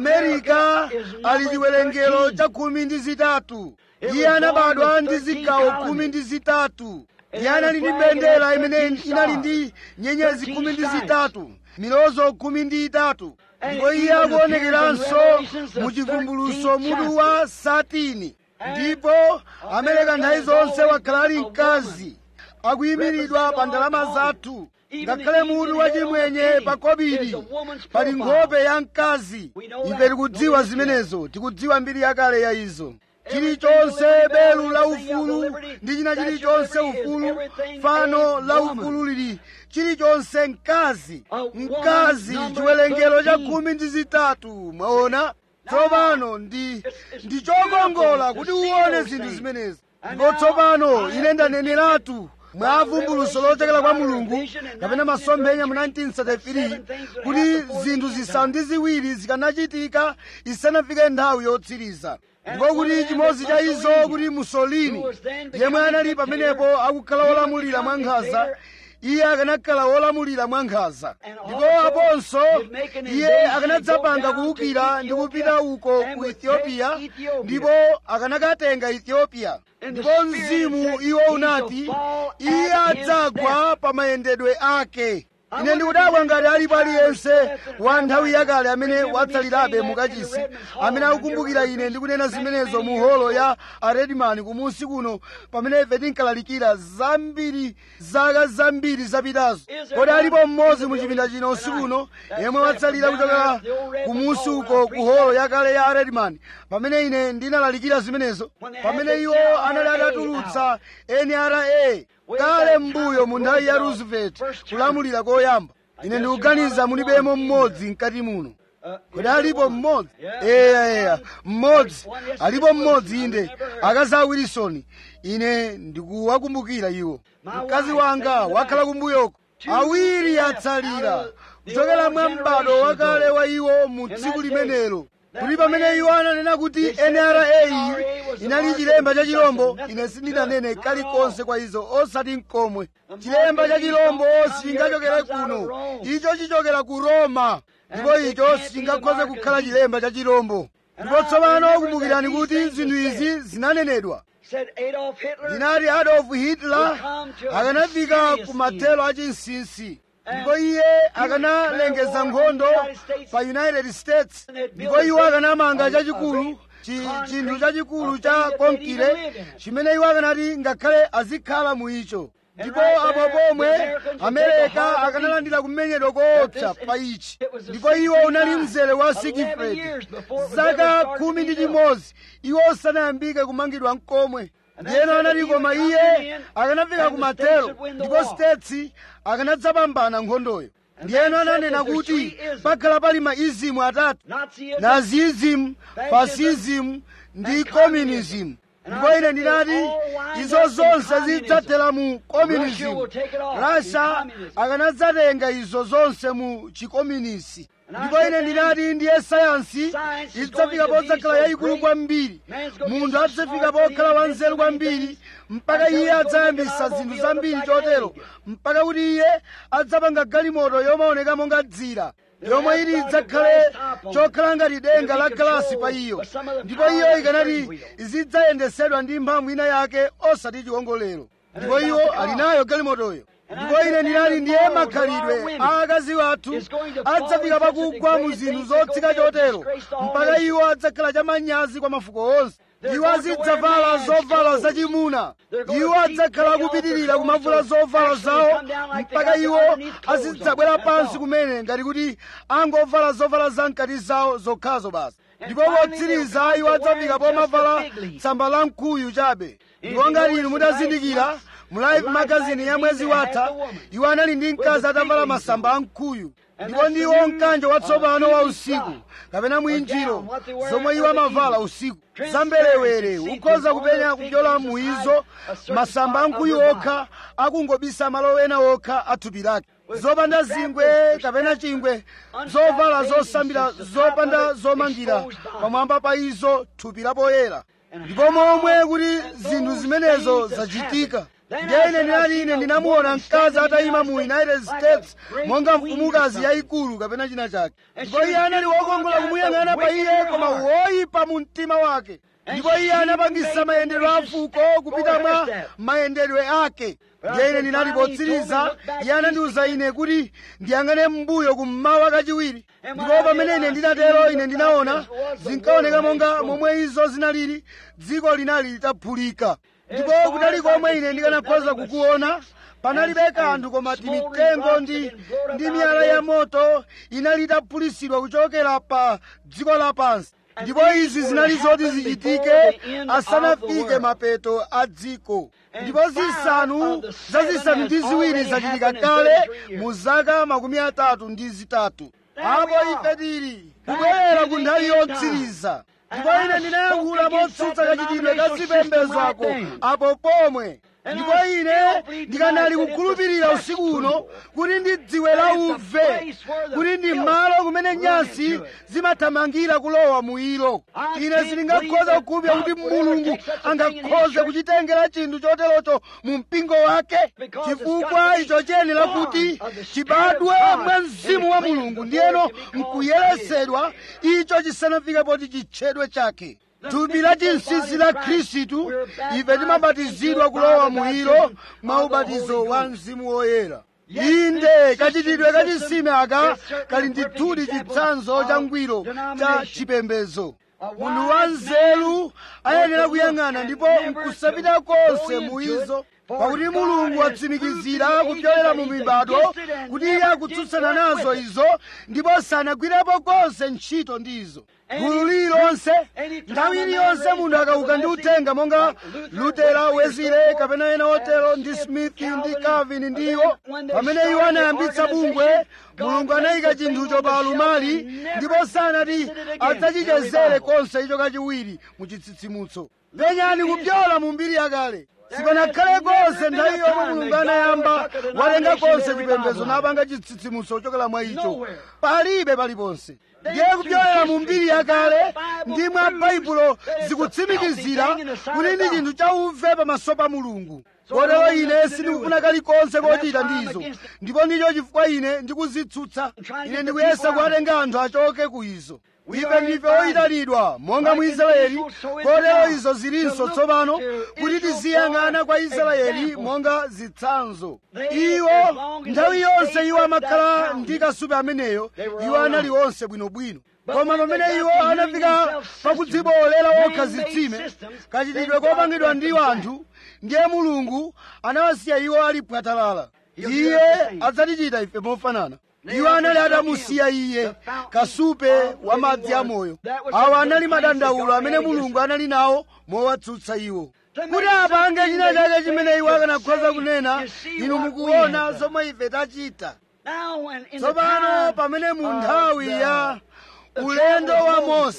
amerika ali chiwerengero cha khumi ndi zitatu iye anabadwa ndi zigawo khumi ndi zitatu iye anali ndi mbendera imene inali ndi nyenyezi khumi ndi zitatu milozo khumi ndi itatu ndipo iye akuonekeranso mu chivumbuluso mutu wa satini ndipo amereka nthawi zonse wakhala ali mkazi akuyimiridwa pa ndalama zathu ngakhale mutu wachimwenye pa kobiri pali nkhope ya mkazi ife tikudziwa zimenezo tikudziwa mbiri yakale ya izo chilichonse belu la ufulu ndi china chilichonse ufulu fano la ufulu lili chilichonse mkazi mkazi chiwerengero cha khumi ndi zitatu mwaona tsopano ndi ndi chokongola kuti uwone zinthu zimenezi ndipo tsopano ine ndaneneratu mwa vumbuluso lochokera kwa mulungu kapena masomphenya mu 1933 kuti zinthu zisanu ndi ziwiri zikanachitika isanafike nthawi yotsiriza ndipo kuti chimodzi cha izo kuti musolini yemwe anali pamenepo akukhala wolamulira mwa nkhanza iye akanakhala wolamulira mwa nkhanza ndipo aponso iye akanadzapanga kuwukira ndi kupita uko ku ethiopia ndipo akanakatenga ethiopia ndipo mzimu iwo unati iye adzagwa pa mayendedwe ake ine ndikudabwa ngati alipo aliyense wa nthawi yakale amene watsalirabe mukachisi amene akukumbukira ine ndikunena zimenezo mu holo ya aredimani kumunsi kuno pamene ife tinkalalikira zambiri zaka zambiri zapitazo kodi alipo mmodzi mu chipinda chino usiku uno yemwe watsalira kuchokera kumunsi uko ku holo yakale ya aredimani pamene ine ndinalalikira zimenezo pamene iwo anali atatulutsa nra kale mbuyo mu nthawi ya roosevelt kulamulira koyamba ine ndikuganiza mulibemo mmodzi mkati muno kodi alipo mmodzi eya eya mmodzi alipo mmodzi inde akazi a wilson ine ndikuwakumbukira iwo mkazi wanga wakhala kumbuyoko awiri atsalira kuchokera mwa m'bado wakale wa iwo mu tsiku limenelo kuti pamene iwo ananena kuti nra inali chilemba cha chilombo ine sindinanene kalikonse kwa izo osati mkomwe chilemba cha chilombo sichingachokere kuno icho chichokera ku roma ndipo icho sichingakhoze kukhala chilemba cha chilombo ndipo tsopano kumbukirani kuti zinthu izi zinanenedwa ndinati adolf hitler akanafika ku mathelo a chinsinsi ndipo iye akanalengeza nkhondo pa united states ndipo iwo akanamanga chachikulu chinthu chachikulu cha konkire chimene iwo akanati ngakhale azikhala mu icho ndipo apo pomwe amerika akanalandira kumenyedwa koopsa pa ichi ndipo iwo unali mzere wa sigifred zaka khumi ndi chimodzi iwo usanayambike kumangidwa mkomwe ndiyeno anati koma iye akanafika kumathelo ndipo states akanadzapambana nkhondoyo ndiyeno ananena kuti pakhala pali maizimu atatu nazism fascism ndi communism ndipo ine ndinati izo zonse zidzathera mu communism russia akanadzatenga izo zonse mu chikomunisi ndipo ine ndinati ndiye sayansi idzafika podzakhala yayikulu kwambiri munthu adzafika pokhala wanzeru kwambiri mpaka iye adzayambisa zinthu zambiri chotero mpaka kuti iye adzapanga galimoto yomaoneka monga dzira yomwe ili idzakhale chokhala ngati denga la galasi pa iyo ndipo iyo ikanati izidzayendesedwa ndi mphamvu ina yake osati chiwongolero ndipo iwo ali nayo galimotoyo ndipo ine ndinali ndiye makhalidwe a akazi wathu adzafika pakugwa mu zinthu zotsika chotero mpaka iwo adzakhala chamanyazi kwa mafuko onse iwo azidzavala zovala zachimuna iwo adzakhala akupitirira kumavula zovala zawo mpaka iwo azidzabwera pansi kumene ngati kuti angovala zovala zamkati zawo zokhazo basi ndipo potsiriza iwo adzafika pomavala tsamba la mkuyu chabe ndipo ngati inu mutazindikira mu life magazine ya mwezi watha iwo anali ndi mkazi atavala masamba a mkuyu ndipo ndiwo mkanjo watsopano wa usiku kapena mwinjiro zomwe iwo amavala usiku zamberewere ukhoza kupenya kupyola muizo masamba a mkuyu okha akungobisa malo ena okha a thupi lake zopanda zingwe kapena chingwe zovala zosambira zopanda zomangira pamwamba pa izo thupi lapoyera ndipo momwe kuti zinthu zimenezo zachitika ndiye ine ndinati ine ndinamuona mkazi atayima mu united states monga mfumukazi yayikulu kapena china chake ndipo iye anali wokongola kumuyang'ana pa iye koma woyipa mu mtima wake ndipo iye anapangisa mayendedwe a fuko kupita mwa mayendedwe ake ndiye ine ndinati potsiriza iye anandiwuza ine kuti ndiyang'ane m'mbuyo kummawa kachiwiri ndipo pamene ine ndinatero ine ndinaona zinkaoneka monga momwe izo zinalili dziko linali litaphulika ndipo kutali komwe ine ndikanakhoza kukuona panalibe kanthu koma timitengo ndi ndi miyala ya moto inali itaphulisidwa kuchokera pa dziko lapansi ndipo izi zinali zoti zichitike asanafike mapeto a dziko ndipo zisanu zazisanu ndi ziwiri zachitika kale mu zaka makumi atatu ndi zitatu apo ife tili kubwerera ku nthawi yotsiriza ndipo ine ndinayankhula motsutsa kachitidwe ka zipembedzo ako apo pomwe ndipo ine ndikanali kukhulupirira usiku uno kuti ndi dziwe la uve kuti ndi malo kumene nyasi zimathamangira kulowa mu ilo ine sindingakhoza kukhulupirira kuti mulungu angakhoze kuchitengera chinthu choterocho mu mpingo wake chifukwa icho chiyenera kuti chibadwe mwa mzimu wa mulungu ndiyeno nkuyeresedwa icho chisanafike poti chitchedwe chake thupi la chinsinsi la khristu ife timabatizidwa kulowa mu ilo mwa ubatizo wa mzimu woyera inde kachitidwe kachisime aka kali ndithudi chitsanzo cha ngwiro cha chipembedzo munthu wa nzeru ayenera kuyang'ana ndipo nkusapita konse mu izo pakuti mulungu watsimikizira kupyolera mu mibado kuti iye akutsutsana nazo izo ndipo sanagwirepo konse ntchito ndizo gulu lililonse nthawi iliyonse munthu akauka ndi uthenga monga lutera wezile kapena ena otero ndi smith ndi calvin ndi iwo pamene iwo anayambitsa bungwe mulungu anayika chinthucho pa alumali ndipo sanati adzachichezere konse icho kachiwiri mu chitsitsimutso penyani kupyola mu mbiri yakale sipanakhale konse nthawi yomwe mulungu anayamba walenga konse chipembedzo napanga chitsitsimutso kuchokera mwa icho palibe paliponse ndiye kupyolera mu mbiri yakale ndi mwa baibulo zikutsimikizira kuti ndi chinthu chauve pamaso pa mulungu kotero ine sindikufuna kalikonse kochita ndizo ndipo ndicho chifukwa ine ndikuzitsutsa ine ndikuyesa kuwatenga anthu achoke ku izo ife ndife oyitanidwa monga mu israeli kotero izo zilinso tsopano kuti tiziyang'ana kwa israeli monga zitsanzo iwo nthawi yonse iwo amakhala ndi kasupe ameneyo iwo anali onse bwinobwino koma pamene iwo anafika pakudziboolera okha zitsime kachitidwe kopangidwa ndi anthu ndiye mulungu anawasiya iwo ali pwatalala iye adzatichita ife mofanana iwo anali atamusiya iye kasupe wa madzi amoyo awa anali madandaulo amene mulungu anali nawo mowatsutsa iwo kuti apange china chake chimene iwo akanakhoza kunena inu mukuona zomwe ife tachita tsopano pamene mu nthawi ya ulendo wa mose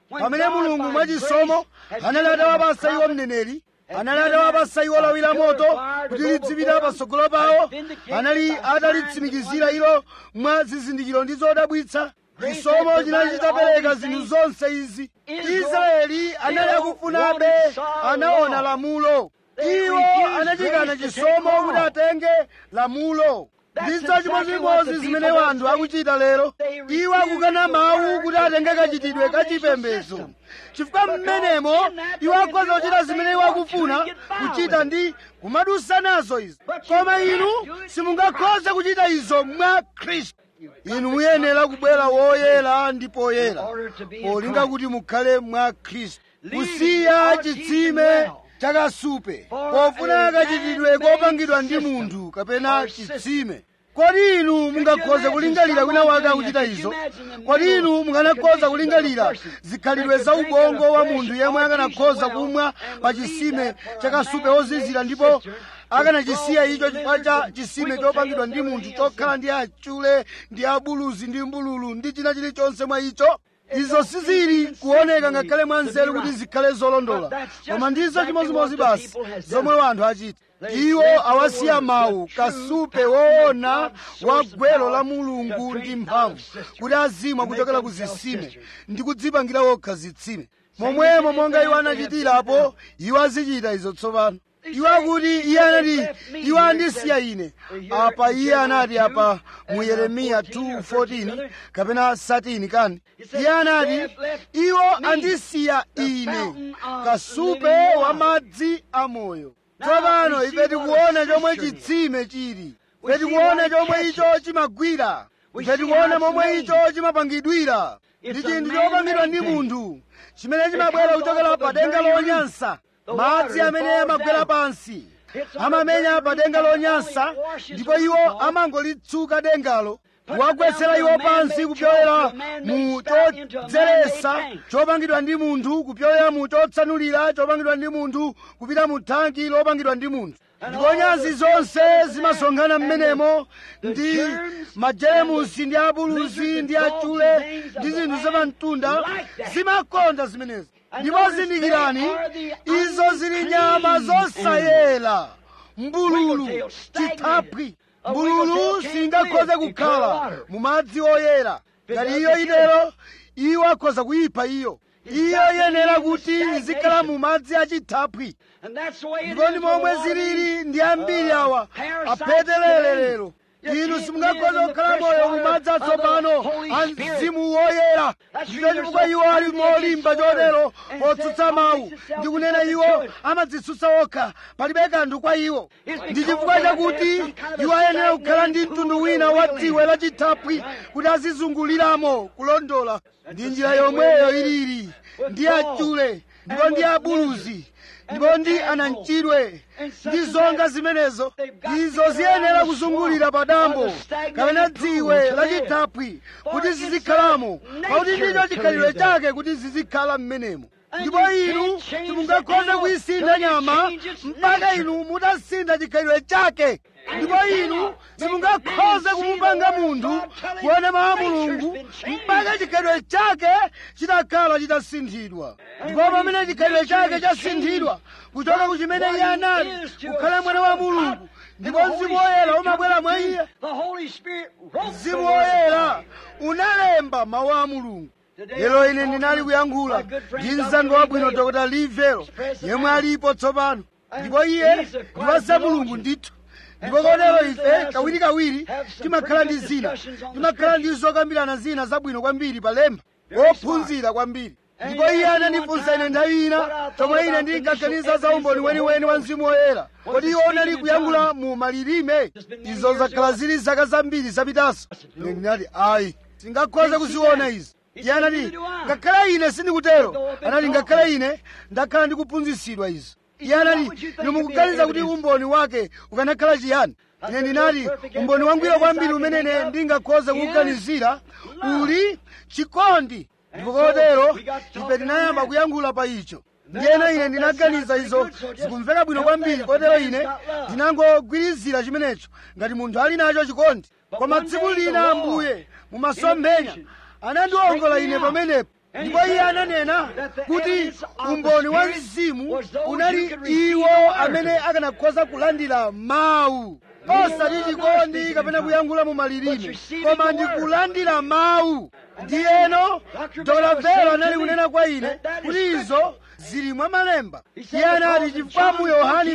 pamene mulungu mwachisomo anali atawapasa iwo mneneri anali atawapasa iwo lawi la moto kuti lidzipita patsogolo pawo anali atalitsimikizira ilo mwa zizindikiro ndi zodabwitsa chisomo chinali chitapereka zinthu zonse izi israeli anali akufunabe anaona lamulo iwo anachikana chisomo kuti atenge lamulo ndizo chimodzimodzi zimene wanthu akuchita lero iwo akukana mawu kuti atenge kachitidwe kachipembedzo chifukwa mmenemo iwo akhoza kuchita zimene iwo akufuna kuchita ndi kumadusa nazo izi koma inu simungakhoze kuchita izo mwa khristu inu muyenera kubwera woyera ndi poyera polinga kuti mukhale mwa khristu kusiya chitsime chakasupe pofuna kachitidwe kopangidwa ndi munthu kapena chitsime kodi inu mungakhoze kulingalira wina wake akuchita izo kodi inu mukanakhoza kulingalira zikhalidwe za ubongo wa munthu yemwe akanakhoza kumwa pa chisime chakasupe wozizira ndipo akanachisiya icho chifukwa cha chisime chopangidwa ndi munthu chokhala ndi achule ndi abuluzi ndi mbululu ndi china chilichonse mwa icho izo sizili kuoneka ngakhale mwa nzeru kuti zikhale zolondola koma ndizo chimodzimodzi basi zomwe wanthu achita iwo awasiya mawu kasupe woona wa gwero la mulungu ndi mphamvu kuti azimwa kuchokera ku zitsime ndi kudzipangira wokha zitsime momwemo monga iwo anachitirapo iwo azichita izo tsopano iwo akuti iye anati iwo andisiya ine apa iye anati apa mu yeremiya 2:14 kapena 13 kani iye anati iwo andisiya ine kasupe wa madzi amoyo tsopano ife tikuona chomwe chitsime chili ife tikuona chomwe icho chimagwira ife tikuona momwe icho chimapangidwira ndi chinthu chopangidwa ndi munthu chimene chimabwera kuchokera pa denga lonyansa madzi amene amagwera pansi amamenya pa denga lonyansa ndipo iwo amangolitsuka dengalo kuwagwetsera iwo pansi kupyolera mu chodzeretsa chopangidwa ndi munthu kupyolera mu chotsanulira chopangidwa ndi munthu kupita mu thanki lopangidwa ndi munthu ndipo nyansi zonse zimasonkhana m'menemo ndi majemusi ndi abuluzi ndi achule ndi zinthu zamamtunda zimakonda zimenezi ndipo zindikirani izo zili nyama zosayera mbululu chithaphwi mbululu singakhoze kukhala mu madzi oyera ngati iyo itero iwo akhoza kuyipha iyo iyo iyenera kuti izikhala mu madzi achithaphwi ndipo ndi momwe zilili ndi ambiri awa aphetelere lero inu simungakhoza kukhala moyo mu madzi atsopano a mzimu woyera ndicho chifukwa iwo ali molimba chotero potsutsa mawu ndi kunena iwo amadzitsutsa okha palibe kanthu kwa iwo ndi chifukwa chakuti iwo ayenera kukhala ndi mtundu wina wa dziwe lachithaphwi kuti azizunguliramo kulondola ndi njira yomweyo ilili ndi achule ndipo ndi abuluzi ndipo ndi anamchidwe ndi zonga zimenezo izo ziyenera kuzungulira pa dambo kapena dziwe lachithaphwi kuti zizikhalamo pakuti ndicho chikhalidwe chake kuti zizikhala m'menemo ndipo inu simungakhoze kuyisintha nyama mpaka inu mutasintha chikhalidwe chake ndipo inu simungakhoze kumupanga munthu kuona mawu a mulungu mpaka chikhalidwe chake chitakhala chitasinthidwa ndipo pamene chikhalidwe chake chasinthidwa kuchoka ku chimene iye anali kukhala mwana wa mulungu ndipo mzimu woyera umabwera mwa iye mzimu woyera unalemba mawu a mulungu lero ine ndinali kuyankhula ndi mzanga wabwino dr livelo yemwe alipo tsopano ndipo iye ndi wa mulungu ndithu ndipo kotero ife kawirikawiri timakhala ndi zina timakhala ndi zokambirana zina zabwino kwambiri pa lemba wophunzira kwambiri ndipo iye anandifunsa ine nthawi ina chomwe ine ndinkaganiza za umboni weniweni wa mzimu woyera kodi iwo unali kuyankhula mu malilime izo zakhala zili zaka zambiri zapitaso ine ndinati ayi singakhoze kuziona izi iye anati ngakhale ine sindikutero anati ngakhale ine ndakhala ndikuphunzitsidwa izo iye anati inu mukuganiza kuti umboni wake ukanakhala chiyani ine ndinati umboni wangwiro kwambiri umene ine ndingakhoze kukuganizira uli chikondi ndipo kotero ife tinayamba kuyankhula pa icho ndiyena ine ndinaganiza izo zikumveka bwino kwambiri kotero ine ndinangogwirizira chimenecho ngati munthu ali nacho chikondi koma tsiku lina ambuye mumasomphenya anandiwongola ine pamenepo ndipo iye ananena kuti umboni wa mzimu unali iwo amene akanakhoza kulandira mawu osati chikondi kapena kuyankhula mu malilime koma ndi kulandira mawu ndiyeno dr velo anali kunena kwa ine kuti izo zili mwa malemba iye anati chifukwa mu yohani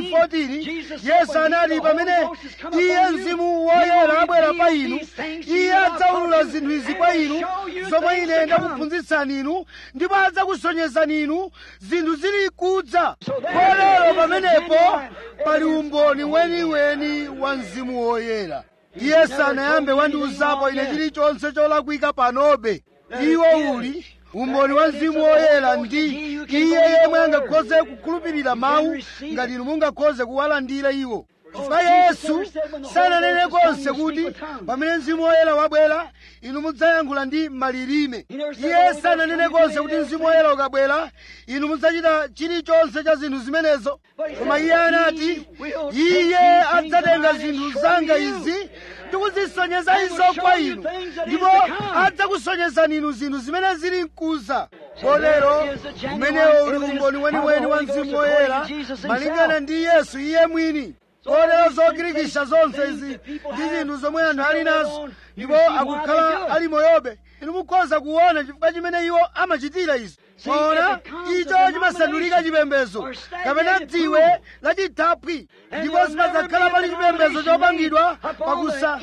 14 yesu anati pamene iye mzimu woyera abwera pa inu iye adzaulula zinthu izi kwa inu zomwe ine ndakuphunzitsani inu ndipo adzakusonyezani inu zinthu zili kudza kotero pamenepo pali umboni weniweni wa mzimu woyera iye sanayambe wandiuzapo ine chilichonse cholakwika panobe iwo uli umboni wa mzimu woyera ndi iye yemwe angakhoze kukhulupirira mawu ngati inu mungakhoze kuwalandira iwo chifukwa yesu sananene konse kuti pamene mzimu woyera wabwera inu mudzayankhula ndi malilime iye sananene konse kuti mzimu woyera ukabwera inu mudzachita chilichonse cha zinthu zimenezo koma iye anati iye adzatenga zinthu zanga izi ndikuzisonyeza izo kwa inu ndipo adzakusonyezani inu zinthu zimene zili mkuza kotero umenewo uli umboni weniweni wa mzimu woyera malingana ndi yesu iye mwini kotero zogirikisha zonse izi ndi zinthu zomwe anthu ali nazo ndipo akukhala ali moyobe inu mukhoza kuona chifukwa chimene iwo amachitira izi mwaona icho chimasandulika chipembedzo kapena dziwe lachithaphwi ndipo sipadzakhala pali chipembedzo chopangidwa pakusa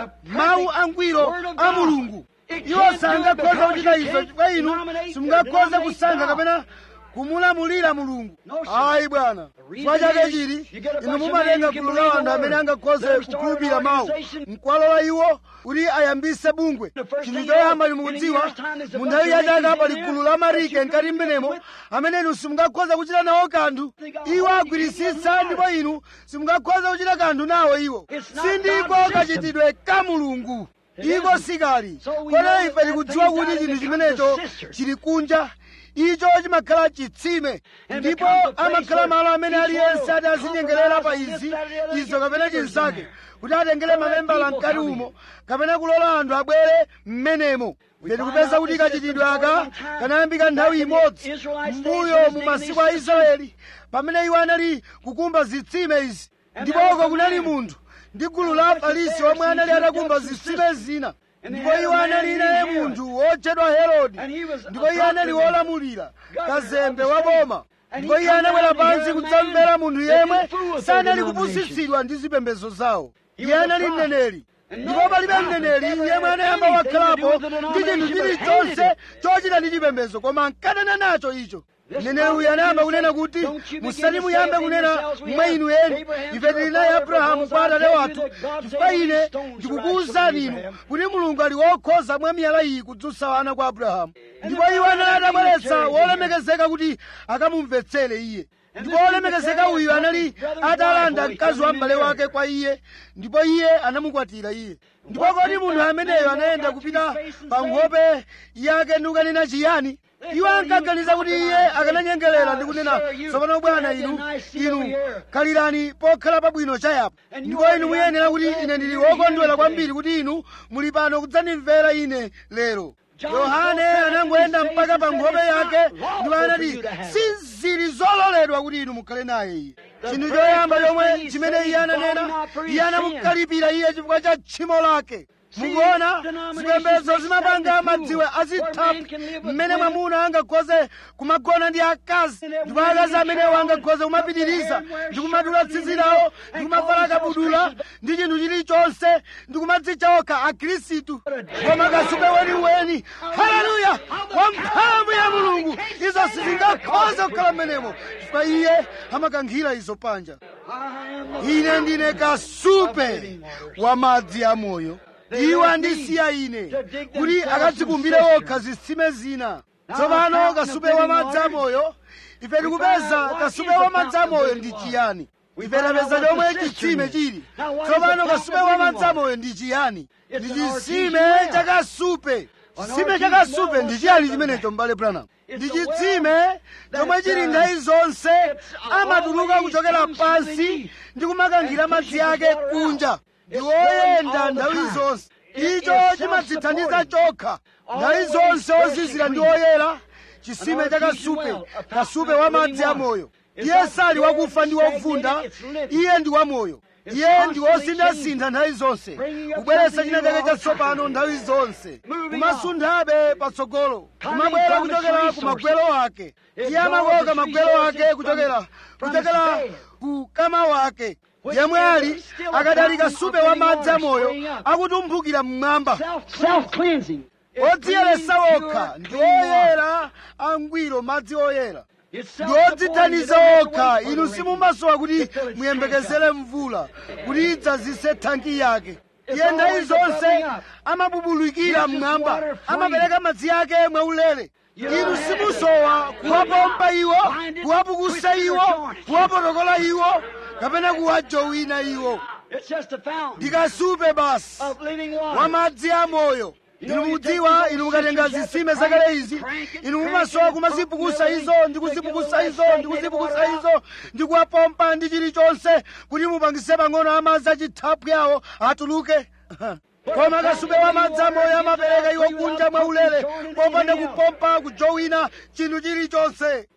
mawu angwiro a mulungu iwo sangakhoza kuchita izo chifukwa inu simungakhoze kusankha kapena kumulamulira mulungu ayi bwana chifukwa chake chili inu mumatenga gulu la anthu amene angakhoze kukhulupirira mawu mkwalola iwo kuti ayambise bungwe chinthu choyamba limukudziwa mu nthawi yachaka pali gulu la marike mkati mmenemo amene inu simungakhoza kuchita nawo kanthu iwo agwirisitsa ndipo inu simungakhoza kuchita kanthu nawo iwo sindiko kachitidwe ka mulungu iko sikali kotero ife tikudziwa kuti chinthu chimenecho chili kunja icho chimakhala chitsime ndipo amakhala malo amene aliyense ati azinyengerera pa izi izo kapena chinzake kuti atengere mamembala mkati umo kapena kulola anthu abwere mmenemo ife tikupeza kuti kachitidwe aka kanayambika nthawi imodzi mbuyo mu masiku a israeli pamene iwo anali kukumba zitsime izi ndipo uko kunali munthu ndi gulu la afarisi omwe anali atakumba zitsime zina ndipo iwo anali naye munthu wotchedwa herode ndipo iye anali wolamulira kazembe wa boma ndipo iye anabwera pansi kudzamvera munthu yemwe sanali kupusitsidwa ndi zipembedzo zawo iye anali mneneri ndipo palibe mneneri yemwe anayamba wakhalapo ndi chinthu chilichonse chochita ndi chipembedzo koma nkanena nacho icho mneneri uyu anayamba kunena kuti musati muyambe kunena mwa inu eni ife tili naye abrahamu kwa atate wathu chifukwa ine ndikukuwuzani inu kuti mulungu ali wokhoza mwa miyala iyi kudzutsa ana kwa abrahamu ndipo iwo anali atabweretsa wolemekezeka kuti akamumvetsere iye ndipo wolemekezeka uyu anali atalanda mkazi wa m'bale wake kwa iye ndipo iye anamukwatira iye ndipo kodi munthu ameneyo anayenda kupita pa nkhope yake ndi kukanena chiyani iwo ankaganiza kuti iye akananyengerera ndi kunena tsopano bwana inu inu khalirani pokhala pabwino chayapa ndipo inu muyenera kuti ine ndili wokondwera kwambiri kuti inu muli pano kudzandimvera ine lero yohane anangoyenda mpaka pa nkhope yake ndipo anati sizili zololedwa kuti inu mukhale naye iye chinthu choyamba chomwe chimene iye ananena iye anamukalipira iye chifukwa cha tchimo lake mukuona zipembedzo zimapanga madziwe azithaphwi mmene mwamuna angakhoze kumagona ndi akazi ndipo akazi amenewo angakhoze kumapitiriza ndi kumadula tsitsi lawo ndi kumavala kabudula ndi chinthu chilichonse ndi kumadzitcha okha akhristu koma kasupe weniweni haleluya wa mphamvu ya mulungu izo sizingakhoze kukhala mmenemo chifukwa iye amakankhira izo panja ine ndine kasupe wa madzi amoyo iwo andisiya ine kuti akadzikumbire okha zitsime zina tsopano kasupe wa madzi amoyo ife tikupeza kasupe wa madzi amoyo ndi chiyani ife tapeza chomwe chitsime chili tsopano kasupe wa madzi amoyo ndi chiyani ndi chitsime chakasupe chitsime chakasupe ndi chiyani chimenecho m'bale branham ndi chitsime chomwe chili nthawi zonse amatuluka kuchokera pansi ndi kumakankhira madzi ake kunja ndi woyenda nthawi zonse icho chimadzithandiza chokha nthawi zonse ozizira ndi oyera chisime cha kasupe kasupe wa madzi amoyo iye sali wakufa ndi wovunda iye ndi wamoyo iye ndi wosinthasintha nthawi zonse kubweretsa china chake chatsopano nthawi zonse kumasunthabe patsogolo kumabwera kuchokera ku magwelo ake iye amakoka magwelo ake kuchokera kuchokera ku kama wake yemwe ali akadali kasupe wa madzi amoyo akutumphukira mmwamba Self-cleansing. odziyeresa okha ndi oyera angwiro madzi oyera It's ndi self-supporting. odzithaniza You don't have to okha wait for inu the rain. simumasowa kuti Until it's muyembekezere mvula kuti idzazise thanki yake iye nthawi zonse amabubulukira mmwamba amapereka madzi ake mwaulere inu simusowa kuwapompa iwo kuwapukusa iwo kuwapotokola iwo kapena kuwajowina iwo It's just a fountain ndikasupe basi of living wa water. madzi amoyo inu mukudziwa inu mukatenga zitsime zakale izi inu mumasowa kumazipukusa izo ndi kuzipukusa izo ndi kuzipukusa izo ndi kuwapompa ndi chilichonse kuti mupangise pang'ono amadzi achithaphwi awo atuluke koma kasupe wa madzi amoyo amapereka iwo kunja mwaulere popanda kupompa kujowina chinthu chilichonse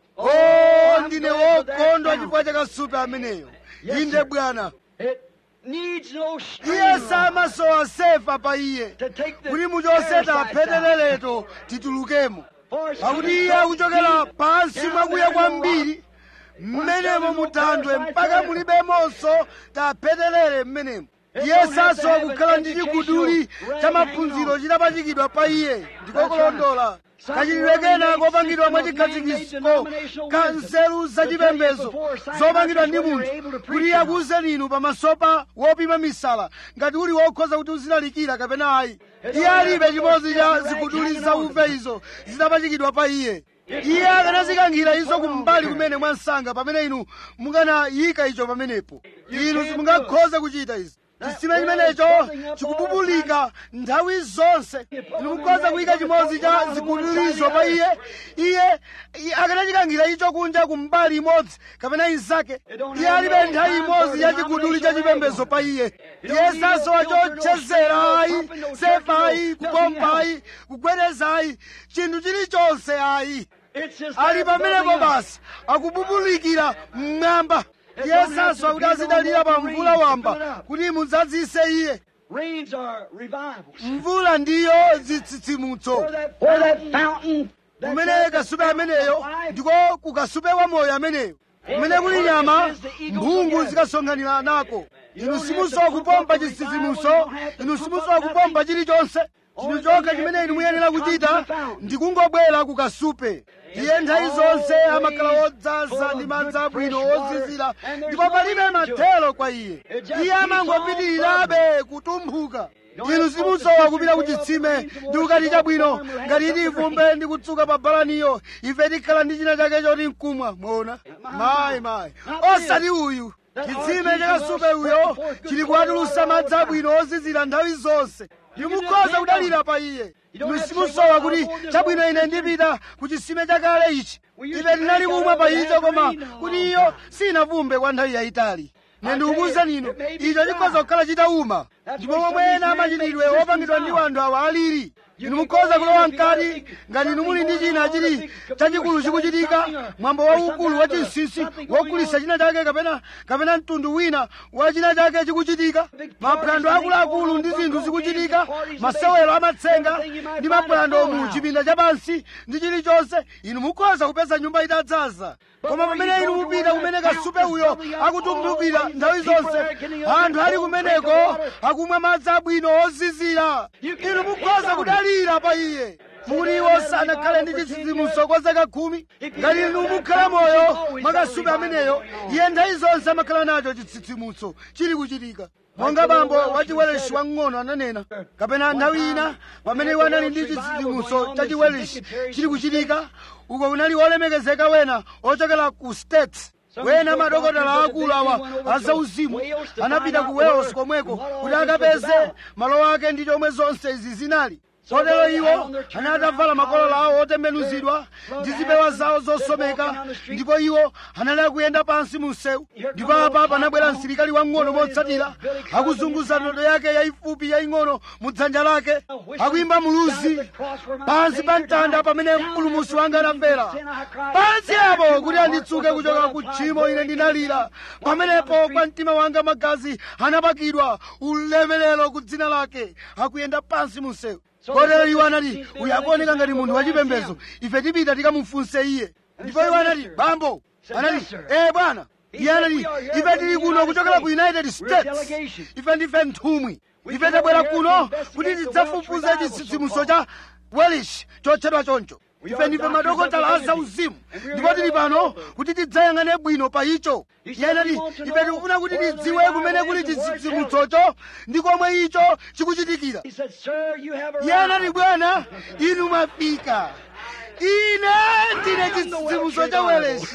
o ndine wokondwa chifukwa cha kasupe ameneyo inde bwana It needs no string iye samasowa sefa pa iye to take the kuti muchoseta parasites out. pheteleleto titulukemo For it's pakuti coming iye so akuchokera deep pansi down mwakuya there in the kwambiri rock. mmenemo muthandwe mpaka mulibemonso taphetelere mmenemo iye sasowa kukhala ndi chiguduli cha maphunziro chitapachikidwa pa iye ndikokulondola kachitidwe kena kopangidwa mwa chikhazikitso ka nzeru zachipembedzo zopangidwa ndi munthu kuti akuwuzeni inu pamaso pa wopima misala ngati uli wokhoza kuti uzilalikira kapena ayi iye alibe chimodzi cha ziguduli zauve izo zitapachikidwa pa iye iye akanazikankhira izo kumbali kumene mwansanga pamene inu mukanayika icho pamenepo inu simungakhoze kuchita izi chisime chimenecho chikububulika nthawi zonse inu mukhoza kuyika chimodzi cha zigudulizo pa iye iye iye akanachikankhira icho kunja kumbali imodzi kapena inzake iye alibe nthawi imodzi ya chiguduli cha chipembedzo pa iye iye sasowa chochezera ayi sefa ayi kupompa ayi kugwedeza ayi chinthu chilichonse ayi It's just ali there pamenepo bubbling up. basi akububulikira mmwamba iye sasowa kuti azidalira pa mvula wamba kuti mudzadzise iye Rains are revivals. mvula ndiyo zitsitsimutso Where that, where that fountain, that kumene kasupe ameneyo ndiko kukasupe wa moyo ameneyo kumene kuli nyama mphungu zikasonkhanira nako inu simusowa kupompa chitsitsimutso inu simusowa kupompa chilichonse chinthu chokha chimene inu muyenera kuchita ndi kungobwera kukasupe iye nthawi zonse amakhala wodzaza ndi madzi abwino wozizira ndipo palibe mathero kwa iye iye amangopitirirabe kutumphuka inu simusowa kupita ku chitsime ndi kukati chabwino ngati ili ivumbe ndi kutsuka pa balaniyo ife tikhala ndi china chake choti mkumwa mwona mayi mayi osati uyu chitsime chakasupe uyo chili kuwatulusa madzi abwino ozizira nthawi zonse ndimukhoza kudalira pa iye inu simusowa kuti chabwino ine ndipita ku chitsime chakale ichi ife tinali kumwa pa icho koma kuti iyo sinavumbe kwa nthawi yayitali ne ndikukuwuzani inu icho chikhoza kukhala chitauma ndipo momwe ena amachitidwe wopangidwa ndi wanthu awa alili inu mukhoza kulowa mkati ngati inu muli ndi china chili chachikulu chikuchitika mwambo waukulu wa chinsinsi wogulitsa china chake kapena kapena mtundu wina wa china chake chikuchitika maphwando akuluakulu ndi zinthu zikuchitika masewero amatsenga ndi maphwando mu chipinda chapansi ndi chilichonse inu mukhoza kupeza nyumba itadzaza koma pamene inu mupita kumene kasupe uyo akutumphukira nthawi zonse anthu ali kumeneko akumwa madzi abwino ozizira inu mukhoza kudalira pa iye mukuti iwo sanakhale ndi chitsitsimutso kwa zaka khumi ngati inu mukhala moyo mwakasupe ameneyo iye nthawi zonse amakhala nacho chitsitsimutso chili kuchitika monga bambo wachiwelishi wang'ono ananena kapena nthawi ina pamene iwo anali ndi chitsitsimutso cha chiwelishi chili kuchitika uko kunali olemekezeka wena ochokera ku states wena madokotala akulu awa azauzimu anapita ku wales komweko kuti akapeze malo ake ndi chomwe zonse izi zinali kotero iwo anali atavala makolala awo otembenuzidwa ndi zipewa zawo zosomeka ndipo iwo anali akuyenda pansi mu msewu ndipo apa panabwera msilikali wang'ono motsatira akuzunguza ndodo yake yayifupi yaying'ono mu dzanja lake akuyimba muluzi pansi pa mtanda pamene mpulumusi wanga anafera pansi apo kuti anditsuke kuchoka ku tchimo ine ndinalira pamenepo kwa mtima wanga magazi anapakidwa ulemerero ku dzina lake akuyenda pansi mu msewu kotero iwo anati uyu akuoneka ngati munthu wachipembedzo ife tipita tikamufunse iye ndipo iwo anati bambo anati ee bwana iye anati ife tili kuno kuchokera ku united states ife ndife nthumwi ife tabwera kuno kuti tidzafufuze chitsitsimutso cha welish chotchedwa choncho ife ndife madokotala a zauzimu ndipo tili pano kuti tidzayang'ane bwino pa icho iye anati ife tikufuna kuti tidziwe kumene kuli chitsitsimutsocho ndi komwe icho chikuchitikira He said, Sir, you have iye anati arrived. bwana inu mwafika ine ndine chitsitsimutso cha weleshi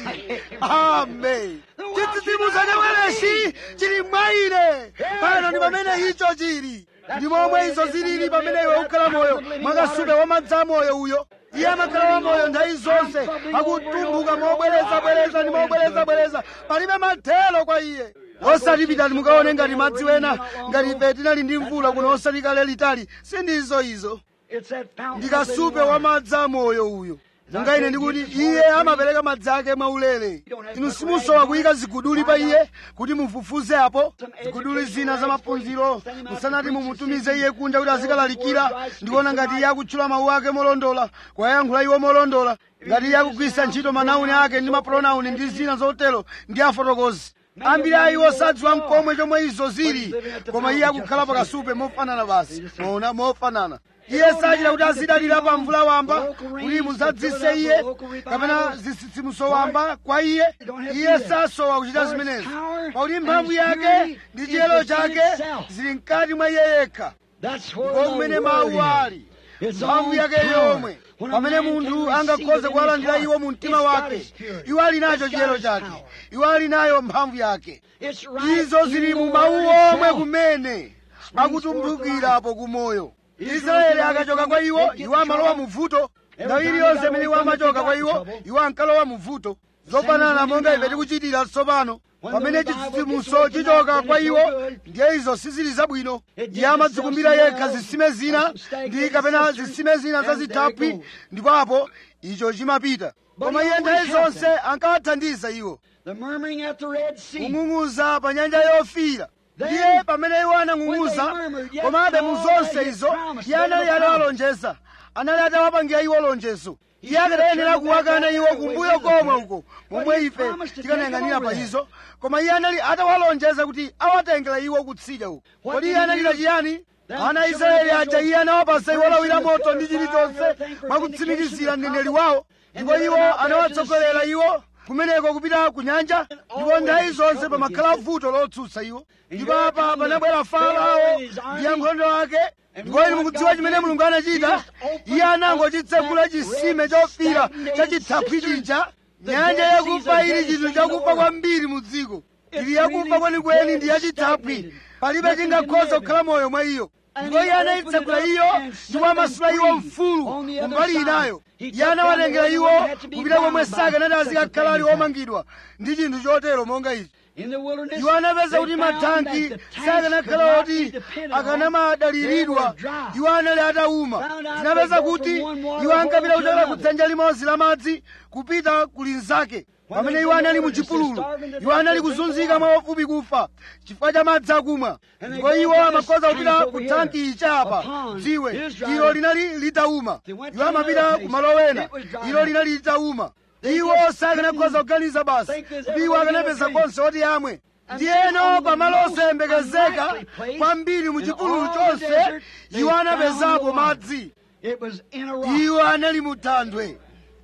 amen chitsitsimutso cha weleshi chili mwa ine pano ndi pamene icho chili ndi momwe izo zilili pamene iwe ukhala moyo mwakasupe wamadzi amoyo uyo iye amakhala wamoyo nthawi zonse akutumbuka mobwerezabwereza ndi mobwerezabwereza palibe mathelo kwa iye osati pitani mukaone ngati madzi wena ngati ife tinali ndi mvula kuno osati kale litali sindizo izo It's that fountain ndi of living kasupe water. wa madzi amoyo uyo monga ine ndikuti iye amapereka madzi ake mwaulere inu simusowa kuyika ziguduli pa iye kuti mufufuze apo ziguduli zina za maphunziro musanati mumutumize iye kunja kuti azikalalikira ndikuona ngati iye akutchula mawu ake molondola kwayankhula iwo molondola ngati iye akugwisa ntchito manauni ake ndi mapronauni ndi zina zotero ndi afotokozi ambiri a iwo sadziwa mkomwe chomwe izo zili koma iye akukhala pakasupe mofanana basi mona mofanana iye sachita kuti azidalira pa mvula wamba kuti muzadzise iye kapena zitsitsimutso wamba kwa iye iye sasowa kuchita zimenezi pakuti mphamvu yake ndi chiyero chake zili mkati mwa iye yekha That's where ndipo the kumene word mawu ali is. Its mphamvu own yake power. yomwe When a pamene man munthu can receive angakhoze it in kuwalandira his iwo heart, mu mtima it's got wake his purity. iwo ali nacho It's got chiyero his chake power. iwo ali nayo mphamvu yake It's right izo in zili the mu word mawu omwe itself. kumene akutumphukirapo kumoyo israeli akachoka kwa iwo iwo amalowa mu vuto nthawi iliyonse imene iwo amachoka kwa iwo iwo ankalowa mu vuto zofanana monga ife tikuchitira tsopano pamene chitsitsimutso chichoka kwa iwo ndiye izo sizili zabwino iye amadzikumbira yekha zitsime zina ndi kapena zitsime zina zazithaphwi ndipo apo icho chimapita koma iye nthawi zonse ankawathandiza iwo The murmuring at the Red Sea. kung'ung'uza pa nyanja yofiira ndiye pamene iwo anang'ung'uza komabe mu zonse izo iye anali atawalonjeza anali atawapangira iwo lonjezo iye akadayenera kuwakana iwo kumbuyo komwe uko momwe ife tikanayang'anira pa izo koma iye anali atawalonjeza kuti awatengera iwo kutsidya uko kodi iye analira chiyani ana a israeli aja iye anawapasa iwo lawi la moto ndi chilichonse mwakutsimikizira mneneri wawo ndipo iwo anawatsogolera iwo kumeneko kupita ku nyanja ndipo nthawi zonse pamakhala vuto lotsutsa iwo ndipo apa panabwera farao ndi ankhondo ake ndipo inu mukudziwa chimene mulungu anachita iye anangochitsegula chisime chofira chachithaphwi chija nyanja yakufa ili chinthu chakufa kwambiri mu dziko ili yakufa kwenikweni ndi yachithaphwi palibe chingakhoza kukhala moyo mwa iyo ndipo iye anayitsegula iyo ndipo amasula iwo mfulu kumbali inayo iye anawatengera iwo kupita komwe sakanati azikakhala ali omangidwa ndi chinthu chotero monga ichi In the wilderness, iwo anapeza they kuti found mathanki that the tanks sakanakhala could not oti be depended on. akanamadaliridwa They were dry. iwo anali atawuma Found out tinapeza they go kuti from one water iwo ankapita hole to kuchokera ku another. dzanja limodzi la madzi kupita ku linzake pamene iwo anali mu chipululu iwo anali kuzunzika mwaofupi kufa chifukwa cha madzi akumwa ndipo iwo amakhoza kupita ku thanki ichapa dziwe ilo linali litawuma iwo amapita ku malo ena ilo linali litawuma iwo sakanakhoza kuganiza basi kuti iwo akanapeza konse oti amwe ndiyeno pamalo osayembekezeka kwambiri mu chipululu chonse iwo anapezapo madzi It was in a rock. iwo anali mu thanthwe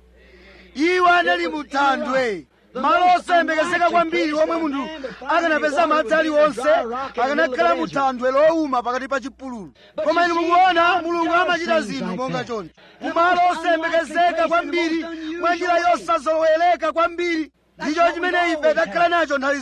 iwo anali mu thanthwe malo osayembekezeka kwambiri omwe munthu akanapeza madzi aliwonse akanakhala mu thanthwe lowuma pakati pa chipululu koma inu mukuona mulungu amachita zinthu monga choncho kumalo osayembekezeka kwambiri mwa njira yosazolowereka kwambiri ndicho chimene ife takhala nacho nthawi zonse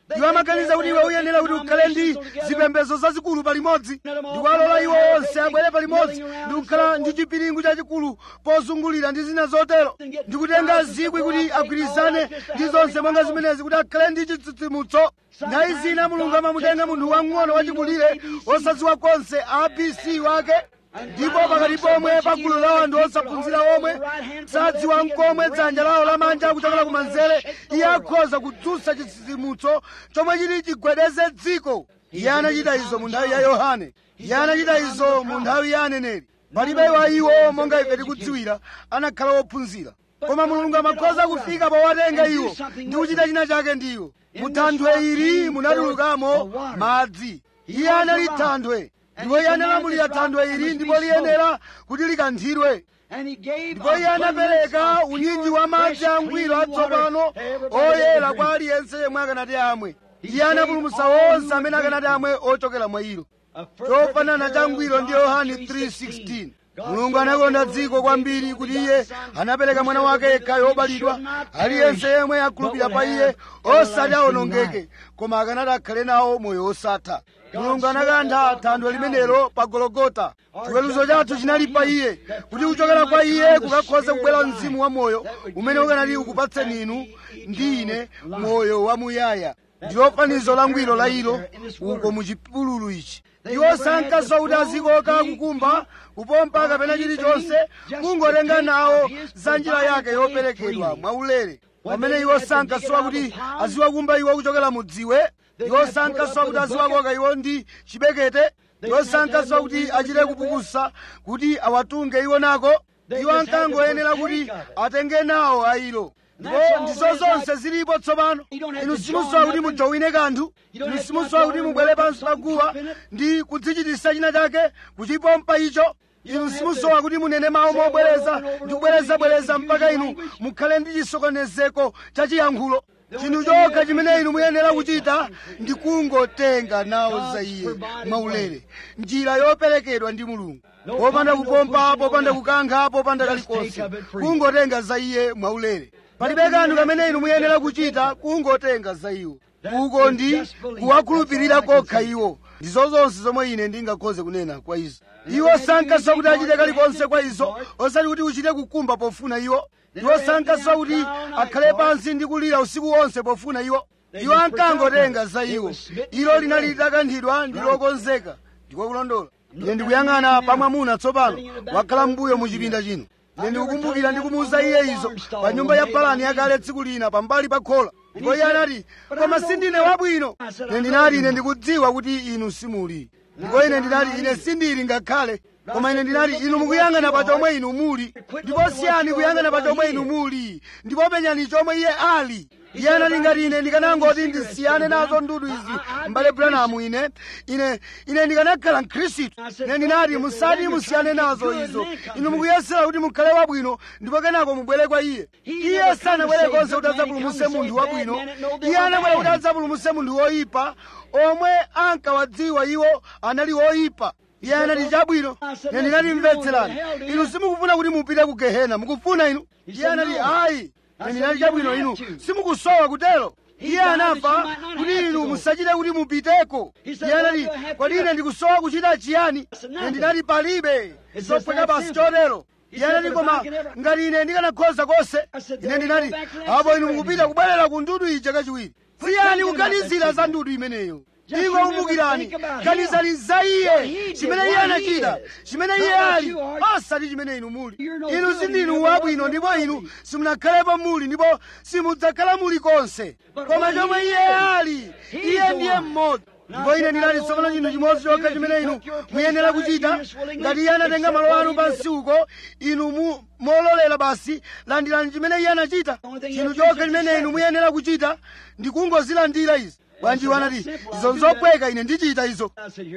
iwo amaganiza kuti iwe uyenera kuti ukhale ndi zipembedzo zazikulu palimodzi ndikuwalola iwo onse abwere palimodzi ndikukhala ndi chipiringu chachikulu pozungulira ndi zina zotero ndikutenga zikwi kuti agwirizane ndi zonse monga zimenezi kuti akhale ndi chitsitsimutso nthawi zina mulungu amamutenga munthu wang'ono wachikulire osadziwa konse abc wake ndipo pakati pomwe pagulu la anthu osaphunzira omwe sadziwa nkomwe dzanja lawo lamanja kuchokera kumanzere iye akhoza kudzutsa chitsitsimutso chomwe chili chigwedeze dziko iye anachita izo mu nthawi ya yohane iye anachita izo mu nthawi ya aneneri palibe wa iwo monga ife tikudziwira anakhala wophunzira koma mulungu amakhoza kufika powatenga iwo ndi kuchita china chake ndi iwo mu thanthwe ili munatulukamo madzi iye anali thanthwe ndipo iye analamulira thanthwe ili ndipo liyenera kuti likanthidwe ndipo iye anapereka unyinji wa madzi angwiro atsopano oyera kwa aliyense yemwe akanati amwe iye anapulumutsa onse amene akanati amwe ochokera mwa ilo chofanana changwiro ndi yohane 3:16 mulungu anakonda dziko kwambiri kuti iye anapereka mwana wake yekhayo wobadwa aliyense yemwe akhulupirira pa iye osati awonongeke koma akanati akhale nawo moyo wosatha mulungu anakantha thanthwe limenelo pa gologota chiweruzo chathu chinali pa iye kuti kuchokera kwa iye kukakhoza kubwera mzimu wa moyo umene ukanati ukupatseni inu ndi ine moyo wamuyaya ndilo fanizo langwiro la ilo uko mu chipululu ichi iwo sankaswa kuti azikoka kukumba kupompa kapena chilichonse kungotenga nawo za njira yake yoperekedwa mwaulere pamene iwo sankaswa kuti aziwakumba iwo kuchokera mu dziwe iwo sankaswa kuti aziwakoka iwo ndi chibekete iwo sankaswa kuti achite kupukusa kuti awatunge iwo nako iwo ankangoyenera kuti atenge nawo ayilo ndipo ndizo zonse zilipo tsopano inu simusowa kuti mujowine kanthu inu simusowa kuti mubwere pansi pa guwa ndi kudzichititsa china chake kuchipompa icho inu simusowa kuti munene mawu mobwereza ndi kubwerezabwereza mpaka inu mukhale ndi chisokonezeko cha chiyankhulo chinthu chokha chimene inu muyenera kuchita ndi kungotenga nawo za iye mwaulere njira yoperekedwa ndi mulungu popanda kupompa popanda kukankha popanda kalikonse kungotenga za iye mwaulere palibe kanthu kamene inu muyenera kuchita kungotenga za iwo uko ndi kuwakhulupirira kokha iwo ndizo zonse zomwe ine ndingakhoze kunena kwa izo iwo sankaswa kuti achite kalikonse kwa izo osati kuti uchite kukumba pofuna iwo iwo sankaswa kuti akhale pansi ndi kulira usiku wonse pofuna iwo iwo ankangotenga za iwo ilo linali litakanthidwa ndi lokonzeka ndiko kulondola ine ndikuyang'ana pa mwamuna tsopano wakhala mbuyo mu chipinda chino ine ndikukumbukira ndikumuwuza iye izo pa nyumba ya palani yakale tsiku lina pambali pa khola ndipo iye anati koma sindine wabwino ine ndinati ine ndikudziwa kuti inu simuli ndipo ine ndinati ine sindili ngakhale koma ine ndinati inu mukuyang'ana pa chomwe inu muli ndipo siyani kuyang'ana pa chomwe inu muli ndipo penyani chomwe iye ali iye anati ngati ine ndikanangoti ndisiyane nazo ndudu izi mbale branamu ine ine ine ndikanakhala mkhristu ine ndinati musati musiyane nazo izo inu mukuyesera kuti mukhale wabwino ndipo kenako mubwere kwa iye iye sanabwere konse kuti adzapulumutse munthu wabwino iye anabwera kuti adzapulumutse munthu woyipa omwe ankawadziwa iwo anali woyipa iye anati chabwino ine ndinati mvetserani inu simukufuna kuti mupite ku gehena mukufuna inu iye anati ayi ine ndinati chabwino inu simukusowa kutero iye anafa kuti inu musachite kuti mupiteko iye anati kodi ine ndikusowa kuchita chiyani ine ndinati palibe zophweka basi chotero iye anati koma ngati ine ndikanakhoza konse ine ndinati apo inu mukupita kubwerera ku ndudu ija kachiwiri siyani kuganizira za ndudu imeneyo ingo kumbukirani ganizani za iye chimene iye anachita chimene iye ali osati chimene inu muli inu sindinu wabwino ndipo inu simunakhalepo muli ndipo simudzakhala muli konse koma chomwe iye ali iye ndiye mmodzi ndipo ine ndinati tsopano chinthu chimodzi chokha chimene inu muyenera kuchita ngati iye anatenga malo anu pansi uko inu mu mololera basi landirani chimene iye anachita chinthu chokha chimene inu muyenera kuchita ndi kungozilandira izi bwanji wanati izo nzopweka ine ndichita izo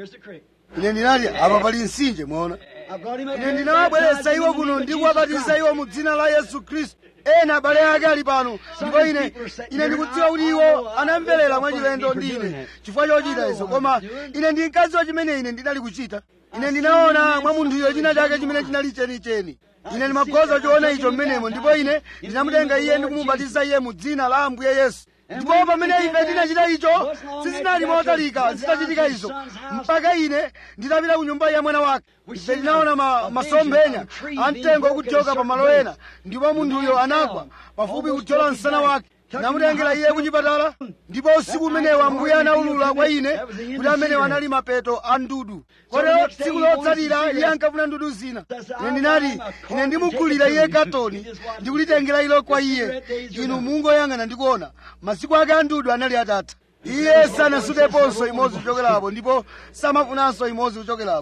ine ndinati apa pali mtsinje mwaona ine ndinawabweretsa iwo kuno ndi kuwabatiza iwo mu dzina la yesu khristu ena abale ake ali pano ndipo ine ine ndikudziwa kuti iwo anamverera mwachilendo ndi ine chifukwa chochita izo koma ine ndinkadziwa chimene ine ndinali kuchita ine ndinaona mwa munthuyo china chake chimene chinali chenicheni ine ndimakhoza choona icho mmenemo ndipo ine ndinamutenga iye ndi kumubatiza iye mu dzina la ambuye yesu ndipo pamene ife tinachita icho sizinali motalika zitachitika izo mpaka ine nditapita ku nyumba ya mwana wake ife tinaona ma, masomphenya amtengo okuthyoka pa malo ena ndipo munthuyo anagwa pafupi kuthyola msana wake namutengera iye kuchipatala ndipo usiku umenewo ambuye anaulula kwa ine kuti amenewo anali mapeto a ndudu kotero tsiku lotsatira iye ankafuna ndudu zina ine ndinati ine ndimugulira iye katoni ndikulitengera ilo kwa iye inu mungoyang'ana ndikuona masiku ake a ndudu anali atatha iye sanasuteponso imodzi kuchokerapo ndipo samafunanso imodzi kuchokerapo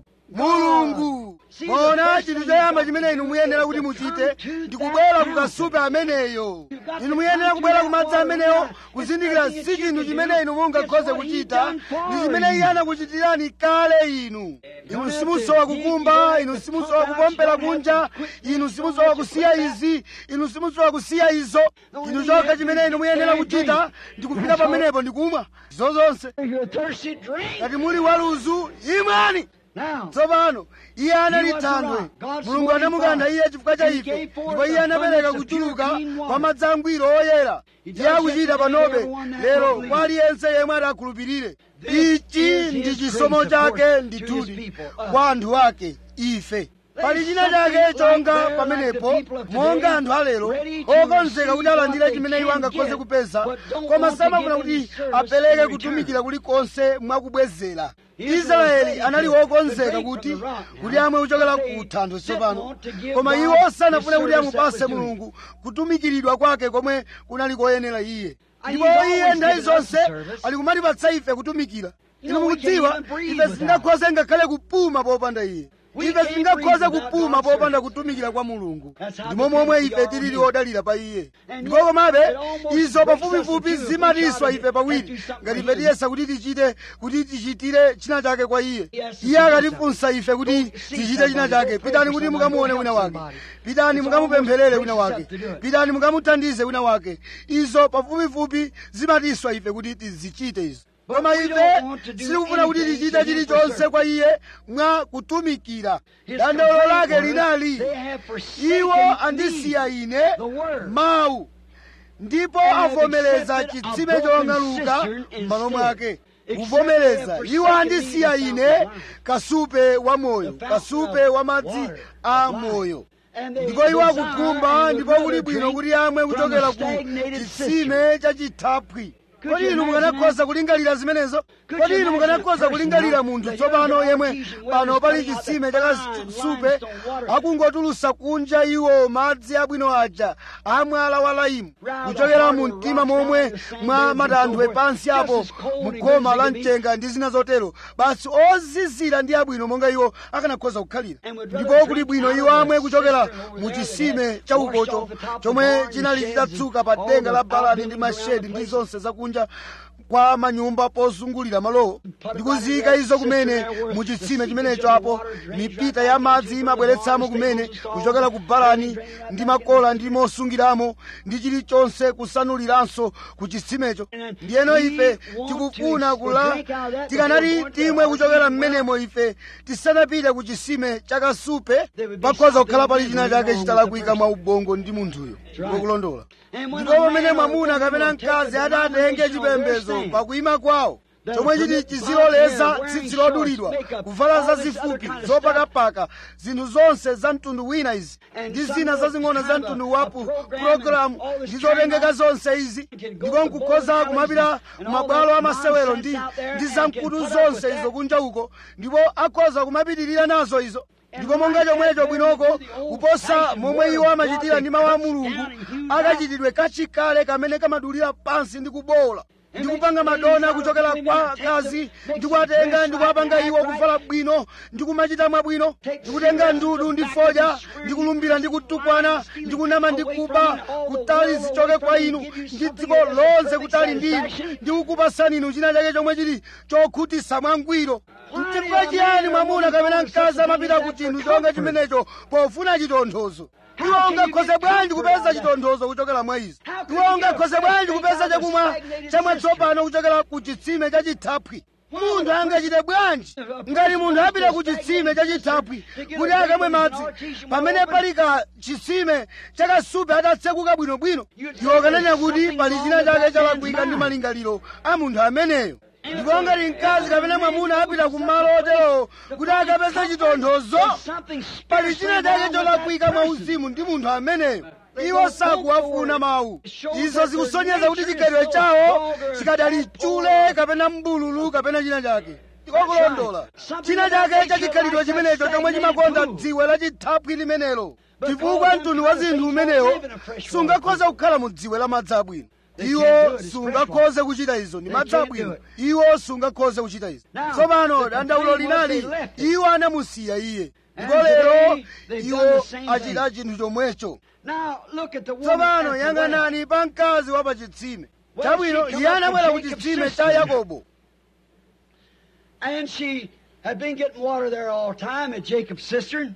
mulungu mona chinthu choyamba chimene inu muyenera kuti muchite ndikubwera kukasupe ameneyo inu muyenera kubwera kumadzi ameneyo kuzindikira si chinthu chimene inu mungakhoze kuchita ndi chimene iye anakuchitirani kale inu inu simusowa kukumba inu simusowa kupompera kunja inu simusowa kusiya izi inu simusowa kusiya izo inu chokha chimene inu muyenera kuchita ndikupita pamenepo ndikumwa zozonse You're thirsty, drink. ngati muli waluzu imwani Now, tsopano iye anali thandwe mulungu anamukantha iye chifukwa cha ife ndipo iye anapereka kuchuluka kwa madzi angwiro oyera iye akuchita panobe lero kwa aliyense yemwe adakhulupirire ichi ndi chisomo chake ndithudi kwa anthu ake ife pali china chake chonga pamenepo monga anthu alero okonzeka kuti alandire chimene iwo angakhoze kupeza koma samafuna kuti apereke kutumikira kulikonse mwakubwezera israeli anali wokonzeka kuti kuti amwe kuchokera ku thanthwe tsopano koma iwo sanafune kuti amupase mulungu kutumikiridwa kwake komwe kunali koyenera iye ndipo iye nthawi zonse ali kumatipatsa ife kutumikira inu mukudziwa ife sitingakhoze ngakhale kupuma popanda iye ife sitingakhoze kupuma popanda kutumikira kwa mulungu ndimo momwe ife tilili odalira pa iye ndipo komabe izo pafupifupi zimatiswa ife pawiri ngati ife tiyesa kuti tichite kuti tichitire china chake kwa iye iye akatifunsa ife kuti tichite china chake pitani kuti mukamuone wina wake pitani mukamupempherere wina wake pitani mukamuthandize wina wake izo pafupifupi zimatiswa ife kuti tizichite izo koma ife sitikufuna kuti tichite chilichonse kwa iye mwa kutumikira dandaulo lake linali iwo andisiya ine mawu ndipo avomereza chitsime chong'aluka m'malo mwake kuvomereza iwo andisiya ine kasupe wa moyo kasupe wa madzi a moyo ndipo iwo akukhumba ndipo kuli bwino kuti amwe kuchokera ku chitsime cha chithaphwi kodi inu mukanakhoza kulingalira zimenezo kodi inu mukanakhoza kulingalira munthu tsopano yemwe pano pali chitsime chakasupe akungotulusa kunja iwo madzi abwino aja amwala wa laimu kuchokera mu mtima momwe mwa matanthwe pansi apo mkhoma la mchenga ndi zina zotero basi ozizira ndi abwino monga iwo akanakhoza kukhalira ndipo kuli bwino iwo amwe kuchokera mu chitsime chaukocho chomwe chinali chitatsuka pa denga la balani ndi mashedi ndi zonse zakunja kwa manyumba pozungulira malowo ndikuziyika izo kumene mu chitsime chimenecho apo mipita ya madzi imabweretsamo kumene kuchokera ku balani ndi makola ndi mosungiramo ndi chilichonse kusanuliranso ku chitsimecho ndiyeno ife tikufuna kula tikanati timwe kuchokera mmenemo ife tisanapite ku chitsime chakasupe pakhoza kukhala pali china chake chitalakwika mwa ubongo ndi munthuyo ngokulondola ndipo pamene mwamuna kapena mkazi atatenge chipembedzo pakuyima kwawo chomwe chiti chiziloleza tsitsi lodulidwa kuvala zazifupi zopakapaka zinthu zonse za mtundu wina izi ndi zina zazing'ono za mtundu wapu pulogalamu ndi zotengeka zonse izi ndipo nkukhoza kumapita kumabwalo amasewero ndi ndi zamkutu zonse izo kunja uko ndipo akhoza kumapitirira nazo izo ndipo monga chomwecho bwinoko kuposa momwe iwo amachitira ndi mawu a mulungu akachitidwe kachikale kamene kamadulira pansi ndi kubola ndikupanga madona kuchokera kwa akazi ndikuwatenga ndikuwapanga iwo kuvala bwino ndikumachita mwabwino ndikutenga ndudu ndi fodya ndikulumbira ndikutukwana ndikunama ndikuba kutali zichoke kwa inu ndi dziko lonse kutali ndi inu ndikukupasani inu china chake chomwe chili chokhutisa mwangwiro mchifukwa chiyani mwamuna kapena mkazi amapita ku chinthu chonga chimenecho pofuna chitonthozo iwo ungakhoze bwanji kupeza chitonthozo kuchokera mwa izi iwo ungakhoze bwanji kupeza chakumwa chamwatsopano kuchokera ku chitsime cha chithaphwi munthu angachite bwanji ngati munthu apita ku chitsime chachithaphwi kuti akamwe madzi pamene pali ka chitsime chakasupe atatsekuka bwinobwino iwo kanena kuti pali china chake chalakwika ndi malingaliro a munthu ameneyo ndipo ngati mkazi kapena mwamuna apita ku malo oterowo kuti akapeze chitonthozo pali china chake cholakwika mwauzimu ndi munthu ameneyo iwo sakuwafuna mawu izo zikusonyeza kuti chikhalidwe chawo chikadali chule kapena mbululu kapena china chake tikokulondola china chake cha chikhalidwe chimenecho chomwe chimakonda dziwe la chithaphwi limenelo chifukwa mtundu wa zinthu umenewo sungakhoza kukhala mu dziwe la madzi abwino iwo sungakhoze kuchita izo ndi madzi abwino iwo sungakhoze kuchita izo tsopano dandaulo linali iwo anamusiya iye ndipo lero iwo achita chinthu chomwecho tsopano yang'anani pa mkazi wa pachitsime chabwino iye anabwera ku chitsime cha yakobo And she had been getting water there all the time at Jacob's cistern.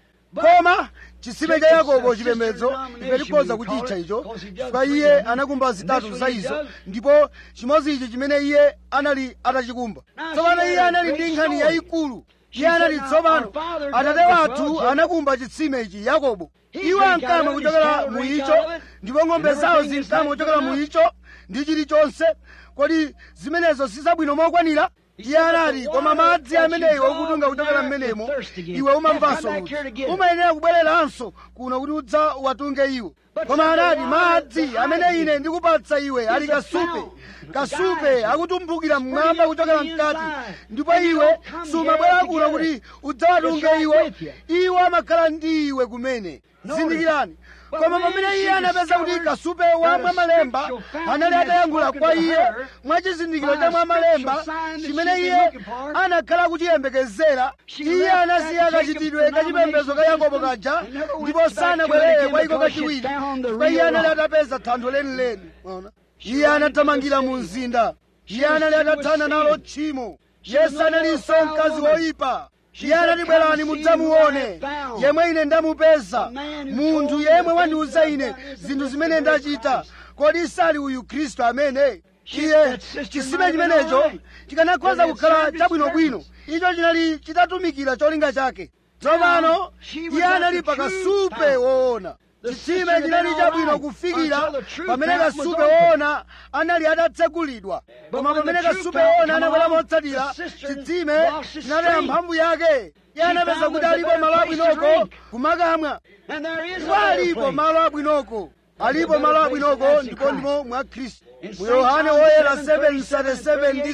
koma chitsime cha yakobo chipembedzo ife tikhoza kuchitcha icho chifukwa iye anakumba zitatu za izo ndipo chimodzi ichi chimene iye anali atachikumba tsopano iye anali ndi nkhani yayikulu iye anati tsopano atate wathu anakumba chitsime ichi yakobo iwo ankamwa kuchokera mu icho ndipo ng'ombe zawo zinkamwa kuchokera mu icho ndi chilichonse kodi zimenezo sizabwino mokwanira iye anati koma madzi ameneyo okutunga kuchokera mmenemo iwe umamvanso ludzu umayenera kubwereranso kuno kuti udza watunge iwo koma anati madzi amene ine ndikupatsa iwe ali kasupe kasupe akutumbukira mmwamba kuchokera mkati ndipo iwe sumabwera kuno kuti udzawatunge iwo iwo amakhala ndi iwe kumene zindikirani koma pamene iye anapeza kuti kasupe wa mwamalemba anali atayankhula kwa iye mwachizindikiro cha mwamalemba chimene iye anakhala kuchiyembekezera iye anasiya kachitidwe kachipembedzo ka yakobo kaja ndipo sanabwerere kwa iko kachiwiri chifukwa iye anali atapeza thanthwe lenileni Mwaona? iye anathamangira mu mzinda iye anali atathana nalo tchimo yesu analinso mkazi woyipa iye anati bwerani mudzamuone yemwe ine ndamupeza munthu yemwe wandiuza ine zinthu zimene ndachita kodi sali uyu khristu amene iye chisime chimenecho chikanakhoza kukhala chabwinobwino icho chinali chitatumikira cholinga chake tsopano iye anali pakasupe woona chitsime chinali chabwino kufikira pamene kasupe woona anali atatsekulidwa koma pamene kasupe woona anabwera motsatira chitsime chinataya mphamvu yake iye anapeza kuti alipo malo abwinoko kumakamwa ndipo alipo malo abwinoko alipo malo abwinoko ndipo ndimo mwa khristu mu yohane woyera 7:37 ndi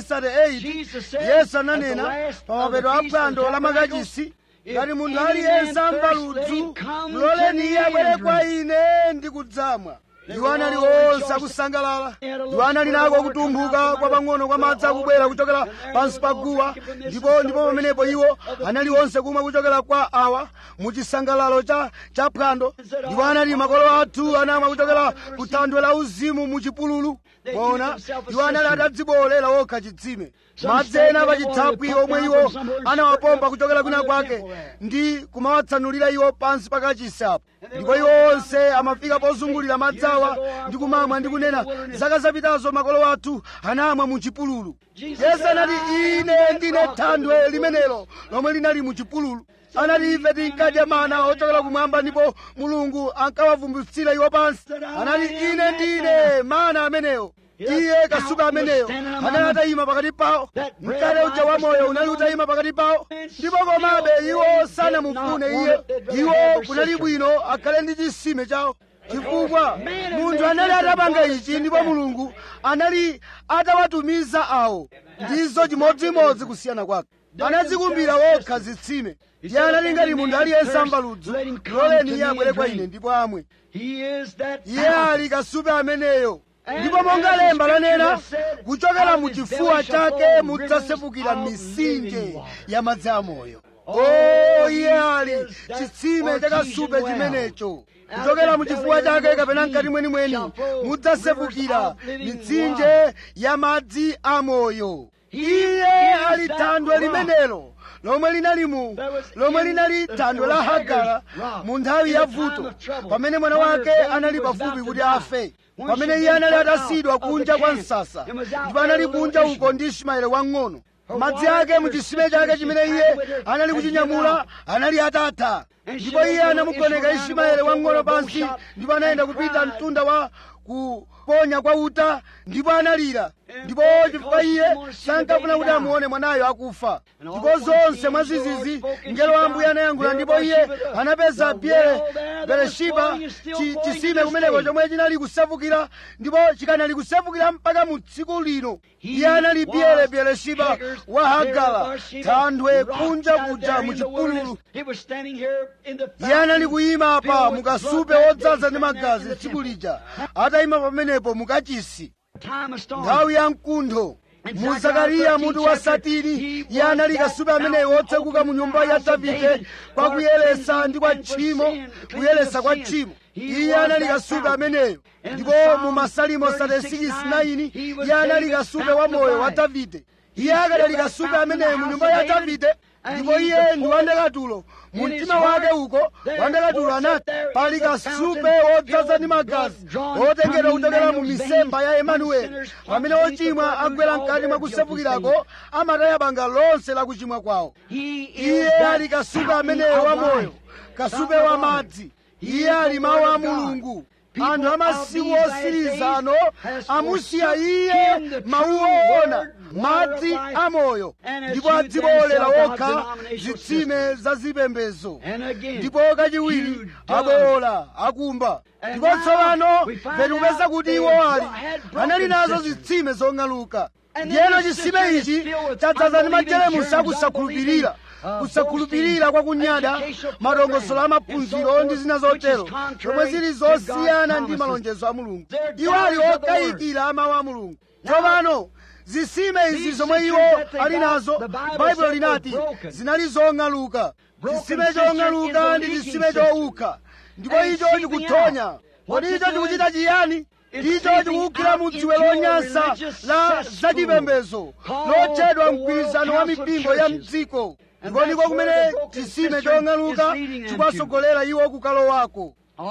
38 yesu ananena pa mapeto a phwando la makachisi ngati munthu aliyense amva ludzu muloleni iye abwere kwa ine ndi kudzamwa iwo anali onse akusangalala iwo anali nako kutumphuka kwa pang'ono kwa madzi akubwera kuchokera pansi pa guwa ndipo ndipo pamenepo iwo anali onse kumwa kuchokera kwa awa mu chisangalalo cha cha phwando ndipo anali makolo athu anamwa kuchokera ku thanthwe la uzimu mu chipululu pona iwo anali atadziboolera wokha chitsime madzi ena pa chithaphwi omwe iwo anawapompa kuchokera kwina kwake ndi kumawatsanulira iwo pansi pakachisi apo ndipo iwo onse amafika pozungulira madzi awa ndi kumamwa ndi kunena zaka zapitazo makolo athu anamwa mu chipululu yesu anati ine ndine thanthwe limenelo lomwe linali mu chipululu anati ife tinkadya mana ochokera kumwamba ndipo mulungu ankawavumbusira iwo pansi anati ine ndine mana ameneyo iye kasupe ameneyo anali atayima pakati pawo mkate uja wa moyo unali utayima pakati pawo ndipo komabe iwo sanamufune iye iwo kunali bwino akhale ndi chisime chawo chifukwa munthu anali atapanga ichi ndipo mulungu anali atawatumiza awo ndizo chimodzimodzi kusiyana kwake anadzikumbira wokha zitsime iye anali ngati munthu aliyense amva ludzu loleni iye abwere kwa ine ndipo amwe iye ali kasupe ameneyo ndipo monga lemba lanena kuchokera mu chifuwa chake mudzasefukira misinje ya madzi amoyo o iye ali chitsime chakasupe chimenecho kuchokera mu chifuwa chake kapena mkati mwenimweni mudzasefukira mitsinje ya madzi amoyo iye ali thanthwe limenelo lomwe linali mu lomwe linali thanthwe la hagara mu nthawi ya vuto pamene mwana wake anali pafupi kuti afe pamene iye anali atasiyidwa kunja kwa msasa ndipo anali kunja uko ndi ismaeli wang'ono madzi ake mu chisime chake chimene iye anali kuchinyamula anali atatha ndipo iye anamugoneka ismaeli wang'ono pansi ndipo anayenda kupita mtunda wa kuponya kwa uta ndipo analira ndipo chifukwa iye sankafuna kuti amuone mwanayo akufa ndipo zonse mwazizizi mngelo wa ambuye anayankhula ndipo iye anapeza pyere bereshiba chi- chisime kumeneko chomwe chinali kusefukira ndipo chikanali kusefukira mpaka mu tsiku lino iye anali pyere bereshiba wa hagala thanthwe kunja kuja mu chipululu iye anali kuyima pa mukasupe wodzaza ndi magazi tsiku lija atayima pamenepo mukachisi nthawi ya mkuntho mu zakariya mutu wa satiri iye anali kasupe ameneyo wotsekuka mu nyumba ya davide kwa kuyeresa ndi kwa tchimo kuyeresa kwa tchimo iye anali kasupe ameneyo ndipo mu masalimo 36:9 iye anali kasupe wa moyo wa davide iye akadali kasupe ameneyo mu nyumba ya davide ndipo iye ndi wandakatulo mu mtima wake uko wandakatulo anati pali kasupe wodzaza ndi magazi wotengedwa kuchokera mu misemba ya emanueli pamene ochimwa agwera mkati mwa kusefukirako amataya banga lonse la kuchimwa kwawo iye ali kasupe ameneyo wa moyo kasupe wa madzi iye ali mawu a mulungu anthu amasiku osiriza ano amusiya iye mawu oona madzi amoyo ndipo adziboolera wokha zitsime za zipembezo ndipo kachiwiri abowola akumba ndipo tsopano petikupeza kuti iwo ali anali nazo zitsime zong'aluka ndiyeno chisime ichi chadzaza ndi majelemusi akusakhulupirira kusakhulupirira kwa kunyada madongosolo amaphunziro ndi zina zotero zomwe zili zosiyana ndi malonjezo a mulungu iwo ali okayikira amawu a mulungu tsopano zitsime izi zomwe iwo ali nazo baibulo linati zinali zong'aluka chisime chong'aluka ndi chisime chowukha ndipo icho chikuthonya kodi icho chikuchita chiyani icho chikuwukhira mu dziwe lonyansa la zachipembezo lotchedwa mgwirizano wa mipingo ya mdziko ndipo ndiko kumene chisime chong'aluka chikuwasogolera iwo kukalowako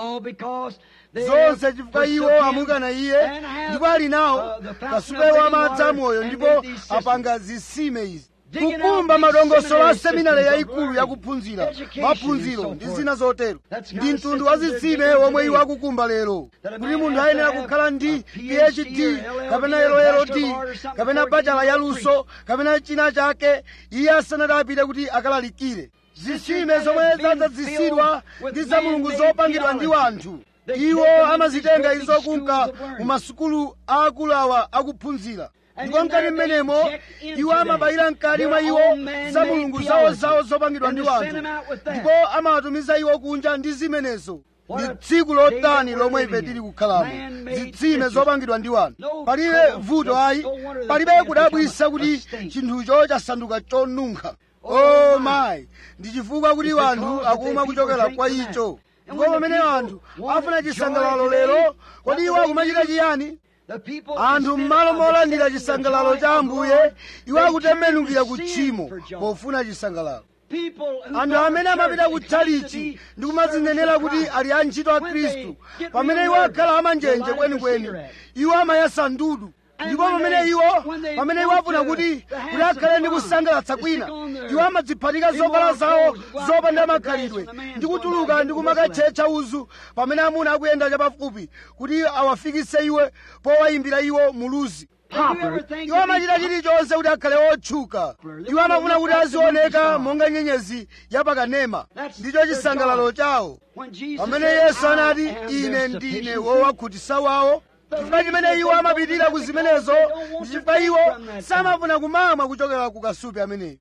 zonse chifukwa iwo amukana iye ndipo ali nawo kasupe wa madzi amoyo ndipo apanga zitsime izi kukumba madongosolo a seminari yayikulu yakuphunzira maphunziro ndi zina zotero ndi mtundu wa zitsime womwe iwo akukumba lero kuti munthu ayenera kukhala ndi phd kapena lld kapena bachala yaluso kapena china chake iye asanati apite kuti akalalikire zitsime zomwe zadzadzisidwa ndi za mulungu zopangidwa ndi wanthu iwo amazitenga izo kunka mu masukulu aakulu awa akuphunzira ndipo mkati mmenemo iwo amabayira mkati mwa iwo za mulungu zawozawo zopangidwa ndi wanthu ndipo amawatumiza iwo kunja ndi zimenezo ndi tsiku lotani lomwe ife tili kukhalamo zitsime zopangidwa ndi wanthu palibe vuto ayi palibe kudabwisa kuti chinthucho chasanduka chonunkha o mayi ndi chifukwa kuti wanthu akumwa kuchokera kwa icho ndipo pamene anthu afuna chisangalalo lero kodi iwo akumachita chiyani anthu m'malo molandira chisangalalo cha ambuye iwo akutembenukira ku tchimo pofuna chisangalalo anthu amene amapita ku tchalichi ndi kumadzinenera kuti ali antchito a khristu pamene iwo akhala amanjenje kwenikweni iwo amayasa ndudu ndipo pamene iwo pamene iwo afuna kuti kuti akhale ndi kusangalatsa kwina iwo amadziphatika zovala zawo zopanda makhalidwe ndi kutuluka ndi kumakatchetcha uzu pamene amuna akuyenda chapafupi kuti awafikise iwe powayimbira iwo muluzi iwo amachita chilichonse kuti akhale otchuka iwo amafuna kuti azioneka monga nyenyezi yapakanema ndicho chisangalalo chawo pamene yesu anati ine ndine wowakhutitsa wawo chifukwa chimene iwo amapitira ku zimenezo ndi chifukwa iwo samafuna kumamwa kuchokera ku kasupe ameneyo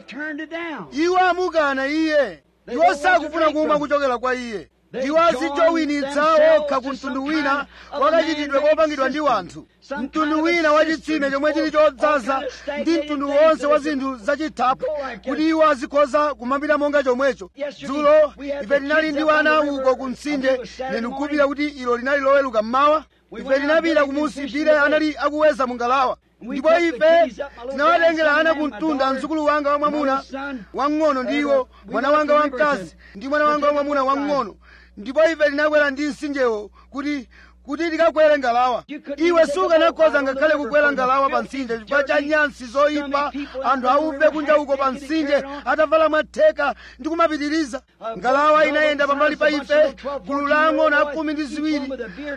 iwo amukana iye iwo sakufuna kumwa kuchokera kwa iye iwo azichowinitsa okha ku mtundu wina wakachitidwe kopangidwa ndi wanthu mtundu wina wa chitsime chomwe chili chodzaza ndi mtundu wonse wa zinthu zachithaphwi kuti iwo azikhoza kumapita monga chomwecho dzulo ife tinali ndi wana uko ku mtsinde ndikupira kuti ilo linali loweluka mmawa ife tinapita kumusi pire anali akuweza mungalawa ndipo ife tinawatengera ana kumtunda mdzukulu wanga wamwamuna wamng'ono ndiwo mwana wanga wamkazi ndi mwana wanga wamwamuna wamng'ono ndipo ife tinakwera ndi mtsinjewo kuti kuti tikakwere ngalawa You couldn't iwe even take a sukanakhoza boat ngakhale out on the kukwera river ngalawa for pa the mtsinje filthy, chifukwa cha dirty, nyansi zoyipa scummy people anthu out auve there kunja uko pa half naked and mtsinje carried on. atavala mwatheka ndi kumapitiriza ngalawa inayenda pambali pa ife gulu lang'ono a khumi ndi ziwiri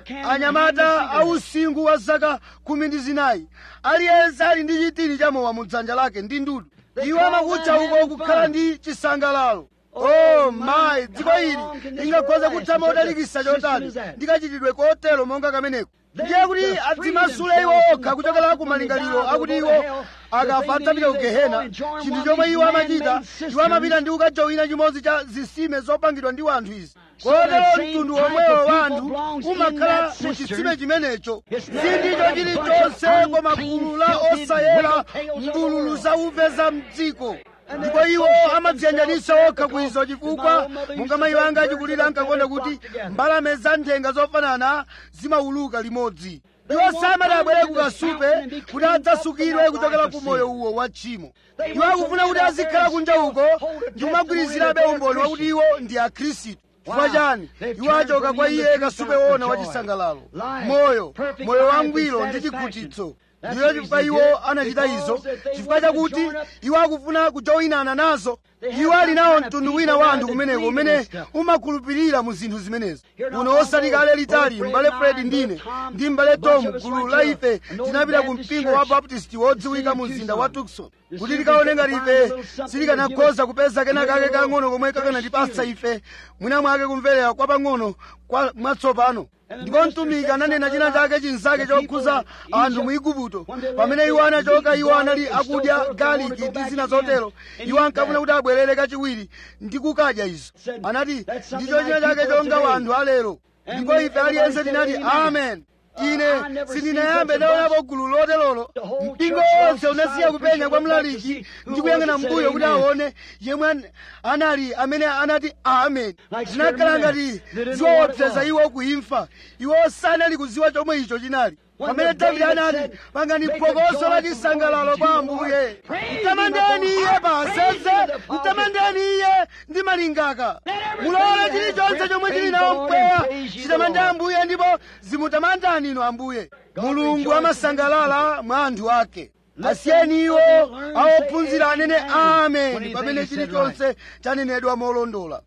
anyamata ausinkhu wa zaka khumi ndi zinayi aliyense ali ndi chitini cha mowa mu dzanja lake ndi ndudu iwo amakutcha uko kukhala ndi chisangalalo oh mayi dziko ili lingakhoza kutha modalikisa chotani ndikachitidwe kotero monga kameneko ndiye kuti adzimasule iwo okha kuchokera ku malingaliro akuti iwo akafa adzapita ku gehena chinthu chomwe iwo amachita iwo amapita ndi kukajowina chimodzi cha zitsime zopangidwa ndi wanthu izi kotero mtundu omwewo wa anthu umakhala mu chitsime chimenecho sindicho chilichonse koma gulu la osayera mbululu zauve za mdziko ndipo iwo amadziyanjanisa okha kwizo chifukwa monga mayi wanga achikulira ankakonda kuti mbalame za nthenga zofanana zimauluka limodzi iwo samati abwere kukasupe kuti adzasukidwe kuchokera ku moyo uwo wa tchimo iwo akufuna kuti azikhala kunja uko ndi kumagwirizirabe umboni wakuti iwo ndi akhristu chifukwa chani iwo achoka kwa iye kasupe wona wachisangalalo moyo moyo wangwiro ndi chikhutitso ndiyo chifukwa iwo anachita izo chifukwa chakuti iwo akufuna kujoyinana nazo iwo ali nawo mtundu wina wa anthu kumeneko umene umakhulupirira mu zinthu zimenezo uno osati kale litali mbale fred ndine ndi mbale tom gulu la ife tinapita ku mpingo wa baptisti wodziwika mu mzinda wa tucson kuti tikaone ngati ife sitikanakhoza kupeza kena kake kang'ono komwe kakanatipatsa ife mwina mwake kumverera kwa pang'ono kwa mwatsopano ndipo mtumiki ananena china chake chinzake chokhuza anthu mu igupto pamene iwo anachoka iwo anali akudya galiki ndi zina zotero iwo ankafuna kuti abwerere kachiwiri ndi kukadya izo anati ndicho china chake chonga wanthu alero ndipo ife aliyense tinati amen ine sindinayambe ndaonapo gulu loterolo mpingo wonse unasiya kupenya kwa mlaliki ndi kuyang'ana mbuyo kuti aone yemwe an- anali amene anati amen zinakhala ngati ziwaopseza iwo kuimfa iwo sanali kuziwa chomwe icho chinali pamene davide anati pangani phokoso la chisangalalo kwa ambuye mtamandeni iye paseze mtamandeni iye ndi malingaka mulole chilichonse chomwe chili nawo mpweya chitamande ambuye ndipo zimutamandani inu ambuye mulungu amasangalala mwa anthu ake asiyeni iwo awophunzira anene amen pamene chilichonse chanenedwa molondola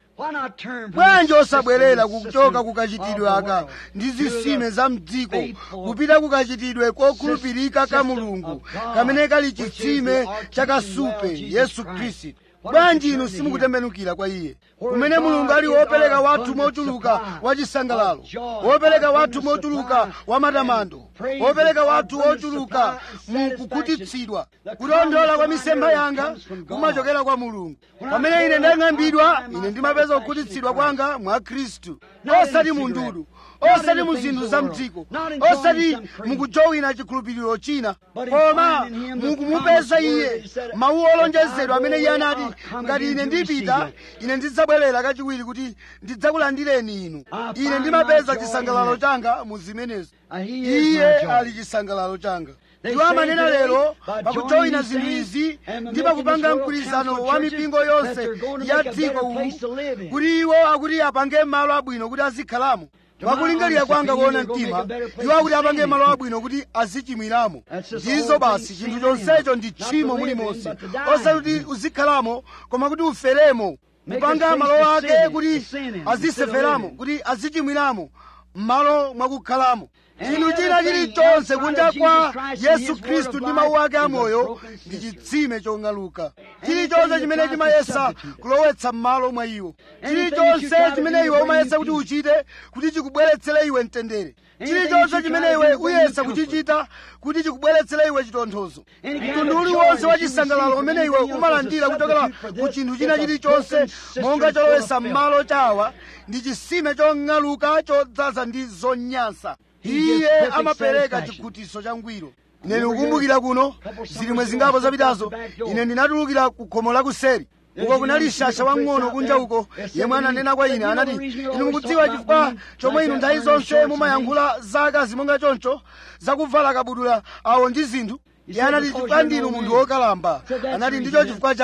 bwanji osabwerera kuchoka kukachitidwe aka ndi zitsime za mdziko kupita kukachitidwe kokhulupirika ka mulungu kamene kali chitsime chakasupe yesu khristu bwanji inu simukutembenukira kwa iye kumene mulungu ali wopereka wathu mochuluka wa chisangalalo wopereka wathu mochuluka wa matamando wopereka wathu wochuluka mu kukhutitsidwa kulondola kwa misempha yanga kumachokera kwa mulungu pamene ine ndang'ambidwa ine ndimapeza kukhutitsidwa kwanga mwa khristu osati mu ndudu osati mu zinthu za mdziko osati mukujowina chikhulupiriro china koma mukumupeza iye mawu olonjezedwa amene iye anati ngati ine ndipita ine ndidzabwerera kachiwiri kuti ndidzakulandireni inu ine ndimapeza chisangalalo changa mu zimenezo iye ali chisangalalo changa iwo amanena lero pakujoyina zinthu izi ndi pakupanga mgwirizano wa mipingo yonse ya dziko uwu kuti iwo akuti apange malo abwino kuti azikhalamo pakulingalira kwanga kuona mtima iwo akuti apange malo abwino kuti azichimwiramo ndizo basi chinthu chonsecho ndi tchimo mulimonse osati kuti uzikhalamo koma kuti uferemo kupanga malo ake kuti aziseferamo kuti azichimwiramo m'malo mwakukhalamo chinthu china chilichonse kunja kwa yesu khristu ndi mawu ake amoyo ndi chitsime chong'aluka chilichonse chimene chimayesa kulowetsa m'malo mwa iwo chilichonse chimene iwe umayesa kuti uchite kuti chikubweretsere iwe mtendere chilichonse chimene iwe uyesa kuchichita kuti chikubweretsere iwe chitonthozo mtundu uliwonse wa chisangalalo umene iwe umalandira kuchokera ku chinthu china chilichonse monga cholowesa m'malo chawa ndi chisime chong'aluka chodzaza ndi zonyansa iye amapereka chikhutiso cha ngwiro ine ndikukumbukira kuno zilimwe zingapo zapitazo ine ndinatulukira ku khomo lakuseri uko kunali shasha wang'ono kunja uko yemwe ananena kwa ine anati inu mukudziwa chifukwa chomwe inu nthawi zonse mumayankhula zakazi monga choncho zakuvala kabudula awo ndi zinthu iye anati chifukwa ndinu munthu wokalamba anati ndicho chifukwa chake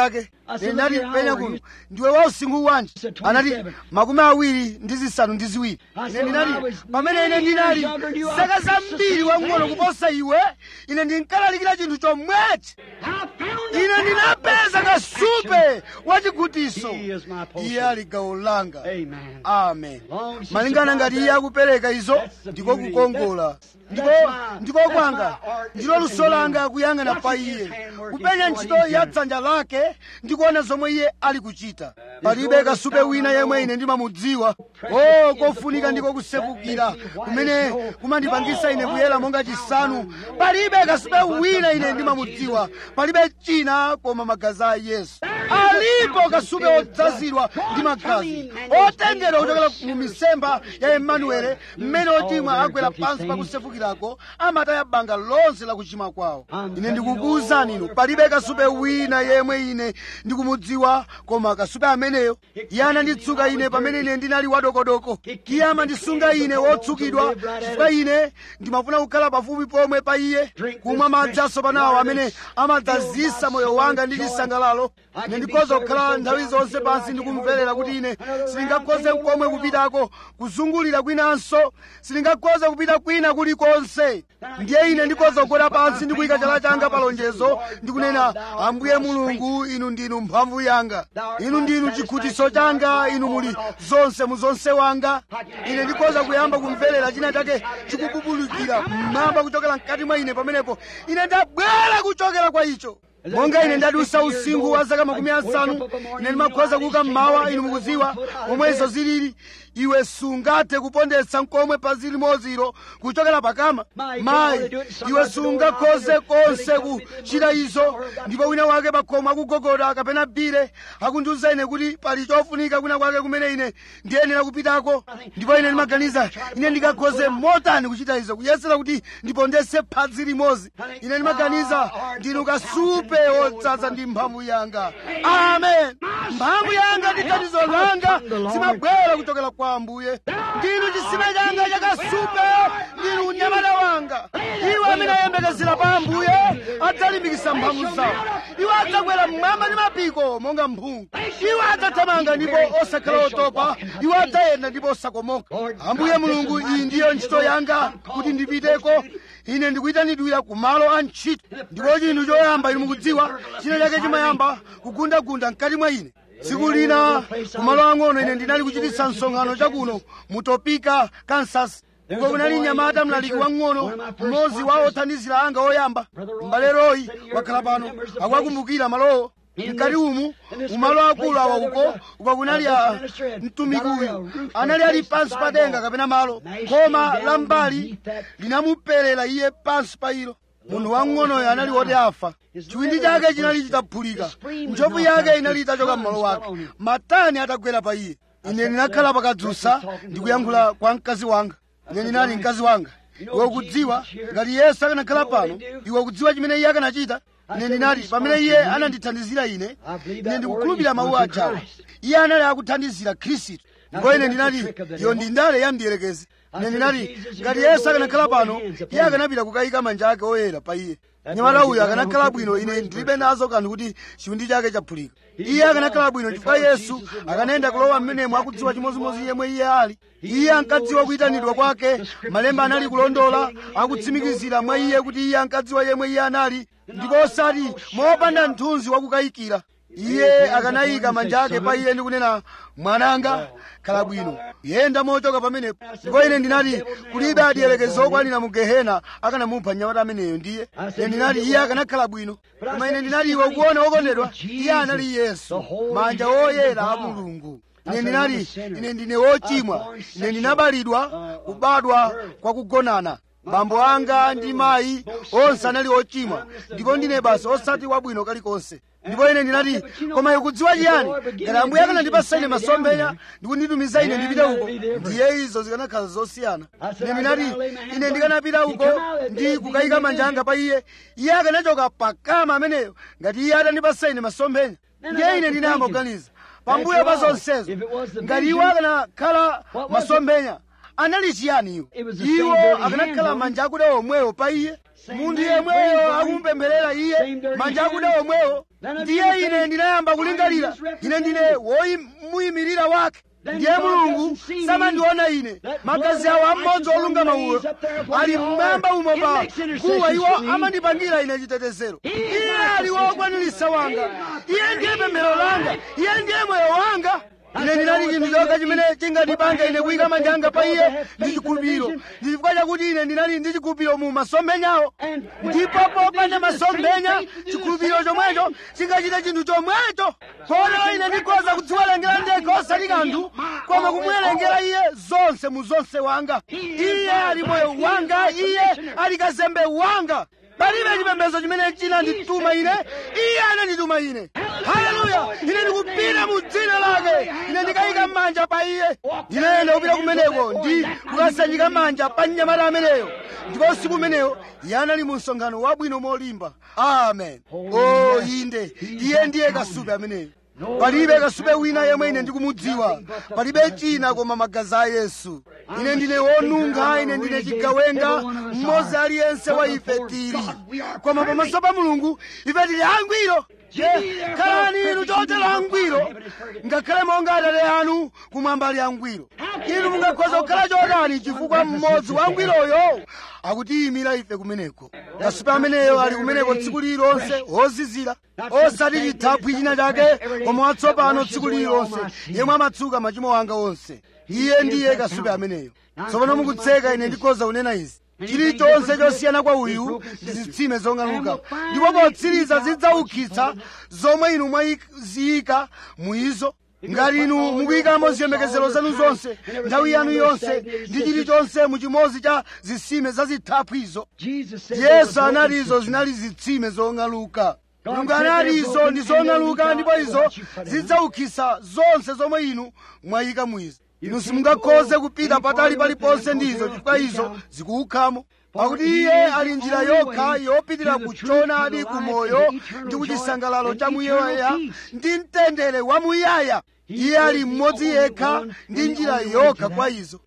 I said, ine "Look ndati here, how penya old are kuno you?" ndiwe wa usinkhu wanji said, anati 27. makumi awiri ndi zisanu ndi ziwiri I ine said, "When I ndinati was pamene ine many ndinali years younger than you, I zaka preached the zambiri same wang'ono thing." kuposa iwe ine ndinkalalikira chinthu chomwechi I found ine the ndinapeza kasupe wachigutiso He is my portion. iye ali gawo langa Amen. amen Long as he malingana supplies ngati iye that, akupereka izo that's the ndiko beauty. kukongola That's- ndiko that's my- ndiko that's kwanga my art ndilo that luso you can langa do. kuyang'ana pa Watching iye his handwork kupenya and ntchito what he's ya done. dzanja lake ndikuona zomwe iye ali kuchita palibe kasupe wina yemwe ine ndimamudziwa o kofunika ndiko kusefukira kumene kumandipangisa ine kuyera monga chisanu palibe kasupe wina ine ndimamudziwa palibe china koma magazi a yesu alipo kasupe odzazidwa ndi magazi otengedwa kuchokera mu misemba ya emanuele mmene ochimwa agwera pansi pakusefukirako amataya banga lonse la kuchimwa kwawo ine ndikukuwuzani inu palibe kasupe wina yemwe ine ndikumudziwa koma kasupe ameneyo iye ananditsuka ine pamene ine ndinali wadokodoko iye amandisunga ine wotsukidwa chifukwa ine ndimafuna kukhala pafupi pomwe pa iye kumwa madzi asopanawo amene amadzazisa moyo wanga ndi chisangalalo ine ndikhoza kukhala nthawi zonse pansi ndikumverera kuti ine sindingakhoze komwe kupitako kuzungulira kwinanso sindingakhoze kupita kwina kulikonse ndiye ine ndikhoza kugwera pansi ndi kuyika chala changa pa lonjezo ndikunena ambuye mulungu inu ndinu mphamvu yanga inu ndinu chikhutiso changa inu muli zonse mu zonse wanga ine ndikhoza kuyamba kumverera china chake chikububulukira mmwamba kuchokera mkati mwa ine pamenepo ine ndabwera kuchokera kwa icho monga ine ndadusa usinkhu wa zaka makumi asanu ine ndimakhoza kuuka mmawa inu mukudziwa momwe izo zilili iwe sungathe kupondetsa nkomwe pa zilimoziro kuchokera pakama mayi iwe sungakhoze konse kuchita izo ndipo wina wake pakhomo akugogoda kapena bire akundiuza ine kuti pali chofunika kwina kwake kumene ine ndiyenera kupitako ndipo ine ndimaganiza ine ndingakhoze motani kuchita izo kuyesera kuti ndipondetse phazi limodzi ine ndimaganiza ndinu kasupe wodzaza ndi mphamvu yanga amen mphamvu yanga ndi thandizo langa zimabwera kuchokera kwa ambuye ndinu chisime changa chakasupe ndinu unyamata wanga iwo amene ayembekezera pa ambuye adzalimbikitsa mphamvu zawo iwo adzakwera mmwamba ndi mapiko monga mphungu iwo adzathamanga ndipo osakhala otopa iwo adzayenda ndipo osakomoka ambuye mulungu iyi ndiyo ntchito yanga kuti ndipiteko ine ndikuyitanidwira ku malo a ntchito ndipo chinthu choyamba inu mukudziwa china chake chimayamba kugundagunda mkati mwa ine tsiku lina kumalo ang'ono ine ndinali kuchititsa msonkhano chakuno mu topeka kansas uko kunali mnyamata mlaliki wang'ono mmodzi wa othandizira anga oyamba m'bale royi wakhala pano akuwakumbukira malowo mkati umu umalo akulu awa uko uko kunali a mtumiki uyu anali ali pansi pa denga kapena malo khoma la mbali linamuperera iye pansi pa ilo munthu wang'onoyo anali woti afa chiwindi chake chinali chitaphulika ntchofu yake inali itachoka m'malo wake matani atagwera pa iye ine ndinakhala pakadzusa ndikuyankhula kwa mkazi wanga ine ndinali mkazi wanga iwe ukudziwa ngati yesu akanakhala pano iwe ukudziwa chimene iye akanachita ine ndinati pamene iye anandithandizira ine ine ndikukhulupirira mawu ajawo iye anali akuthandizira khristu ndipo ine ndinati iyo ndi ndale ya mdierekezi ine ndinati ngati yesu akanakhala pano iye akanapita kukayika manja ake oyera pa iye nyamata uyu akanakhala bwino ine ndilibe nazo kanthu kuti chiwindi chake chaphulika iye akanakhala bwino chifukwa yesu akanayenda kulowa mmenemo akudziwa chimodzimodzi yemwe iye ali iye ankadziwa kuyitanidwa kwake malemba anali kulondola akutsimikizira mwa iye kuti iye ankadziwa yemwe iye anali ndipo osati mopanda mthunzi wakukayikira iye akanayika manja ake pa iye ndi kunena mwananga khala bwino yenda mochoka pamenepo ndipo ine ndinati kulibe adiyerekezi okwanira mu gehena akanamupha nyamata ameneyo ndiye ine ndinati iye akanakhala bwino koma ine ndinati iwe ukuona wokondedwa iye anali yesu manja woyera a mulungu ine ndinati ine ndine wochimwa ine ndinabalidwa kubadwa kwa kugonana bambo anga ndi mayi onse anali ochimwa ndipo ndine basi osati wabwino kalikonse ndipo ine ndinati koma ikudziwa chiyani ngati ambuye akanandipasa ine masomphenya ndikunditumiza ine ndipite uko ndiye izo zikanakhala zosiyana ine ndinati ine ndikanapita uko ndi kukayika manja anga pa iye iye akanachoka pakama ameneyo ngati iye atandipasa ine masomphenya ndiye ine ndinayamba kuganiza pambuyo pa zonsezo ngati iwo akanakhala masomphenya anali chiyani iwo iwo akanakhala manja akuda omwewo pa iye munthu yemweyo akumupempherera iye manja akuda omwewo ndiye ine ndinayamba kulingalira ine ndine womuyimirira wake ndiye mulungu samandiona ine magazi awo amodzi olungama uwo ali mmwamba umo pa guwa iwo amandipangira ine chitetezero iye ali wokwanilisa wanga iye ndiye pemphero langa iye ndiye moyo wanga ine ndinali chinthu chokha chimene chingatipanga ine kuyika manja anga pa iye ndi chikhulupiriro ndi chifukwa chakuti ine ndinali ndi chikhulupiriro mu masomphenyawo ndipo popanda masomphenya chikhulupiriro chomwecho chingachita chinthu chomwecho kotero ine ndikhoza kudziwerengera ndekha osati kanthu koma kumuwerengera iye zonse mu zonse wanga iye ali moyo wanga iye ali kazembe wanga palibe chipembedzo chimene chinandituma ine iye anandituma ine haleluya ine ndikupita mu dzina lake ine ndikayika manja pa iye ndinayenda kupita kumeneko ndi kukasanjika manja pa mnyamata ameneyo ndipo usiku umeneyo iye anali mu msonkhano wabwino molimba amen o inde iye ndiye kasupe ameneyo palibe kasupe wina yemwe ine ndikumudziwa palibe china koma magazi a yesu ine ndine wonunkha ine ndine chigawenga mmodzi aliyense wa ife tili koma pamaso pa mulungu ife tili angwiro khalani inu chotero angwiro ngakhale monga atate anu kumwamba ali angwiro inu mungakhoza kukhala chotani chifukwa mmodzi wa angwiroyo akutiyimira ife kumeneko kasupe ameneyo ali kumeneko tsiku lililonse wozizira osati chithaphwi china chake koma watsopano tsiku lililonse yemwe amatsuka machimo anga onse iye ndiye kasupe ameneyo tsopano mukutseka ine ndikhoza kunena izi chilichonse chosiyana kwa uyu ndi zitsime zong'aluka ndipo potsiriza zidzaukitsa zomwe inu mwaziyika muizo ngati inu mukuyikamo ziyembekezero zanu zonse nthawi yanu yonse ndi chilichonse muchimodzi cha zitsime zazithaphwizo yesu anati izo zinali zitsime zong'aluka mulungu anati izo ndi zong'aluka ndipo izo zidzaukitsa zonse zomwe inu mwayika muizo inu simungakhoze kupita patali paliponse ndizo chifukwa izo zikuukhamo pakuti iye ali njira yokha yopitira kuchoonadi kumoyo ndi kuchisangalalo chamuyaya ndi mtendere wamuyaya iye ali mmodzi yekha ndi njira yokha kwa izo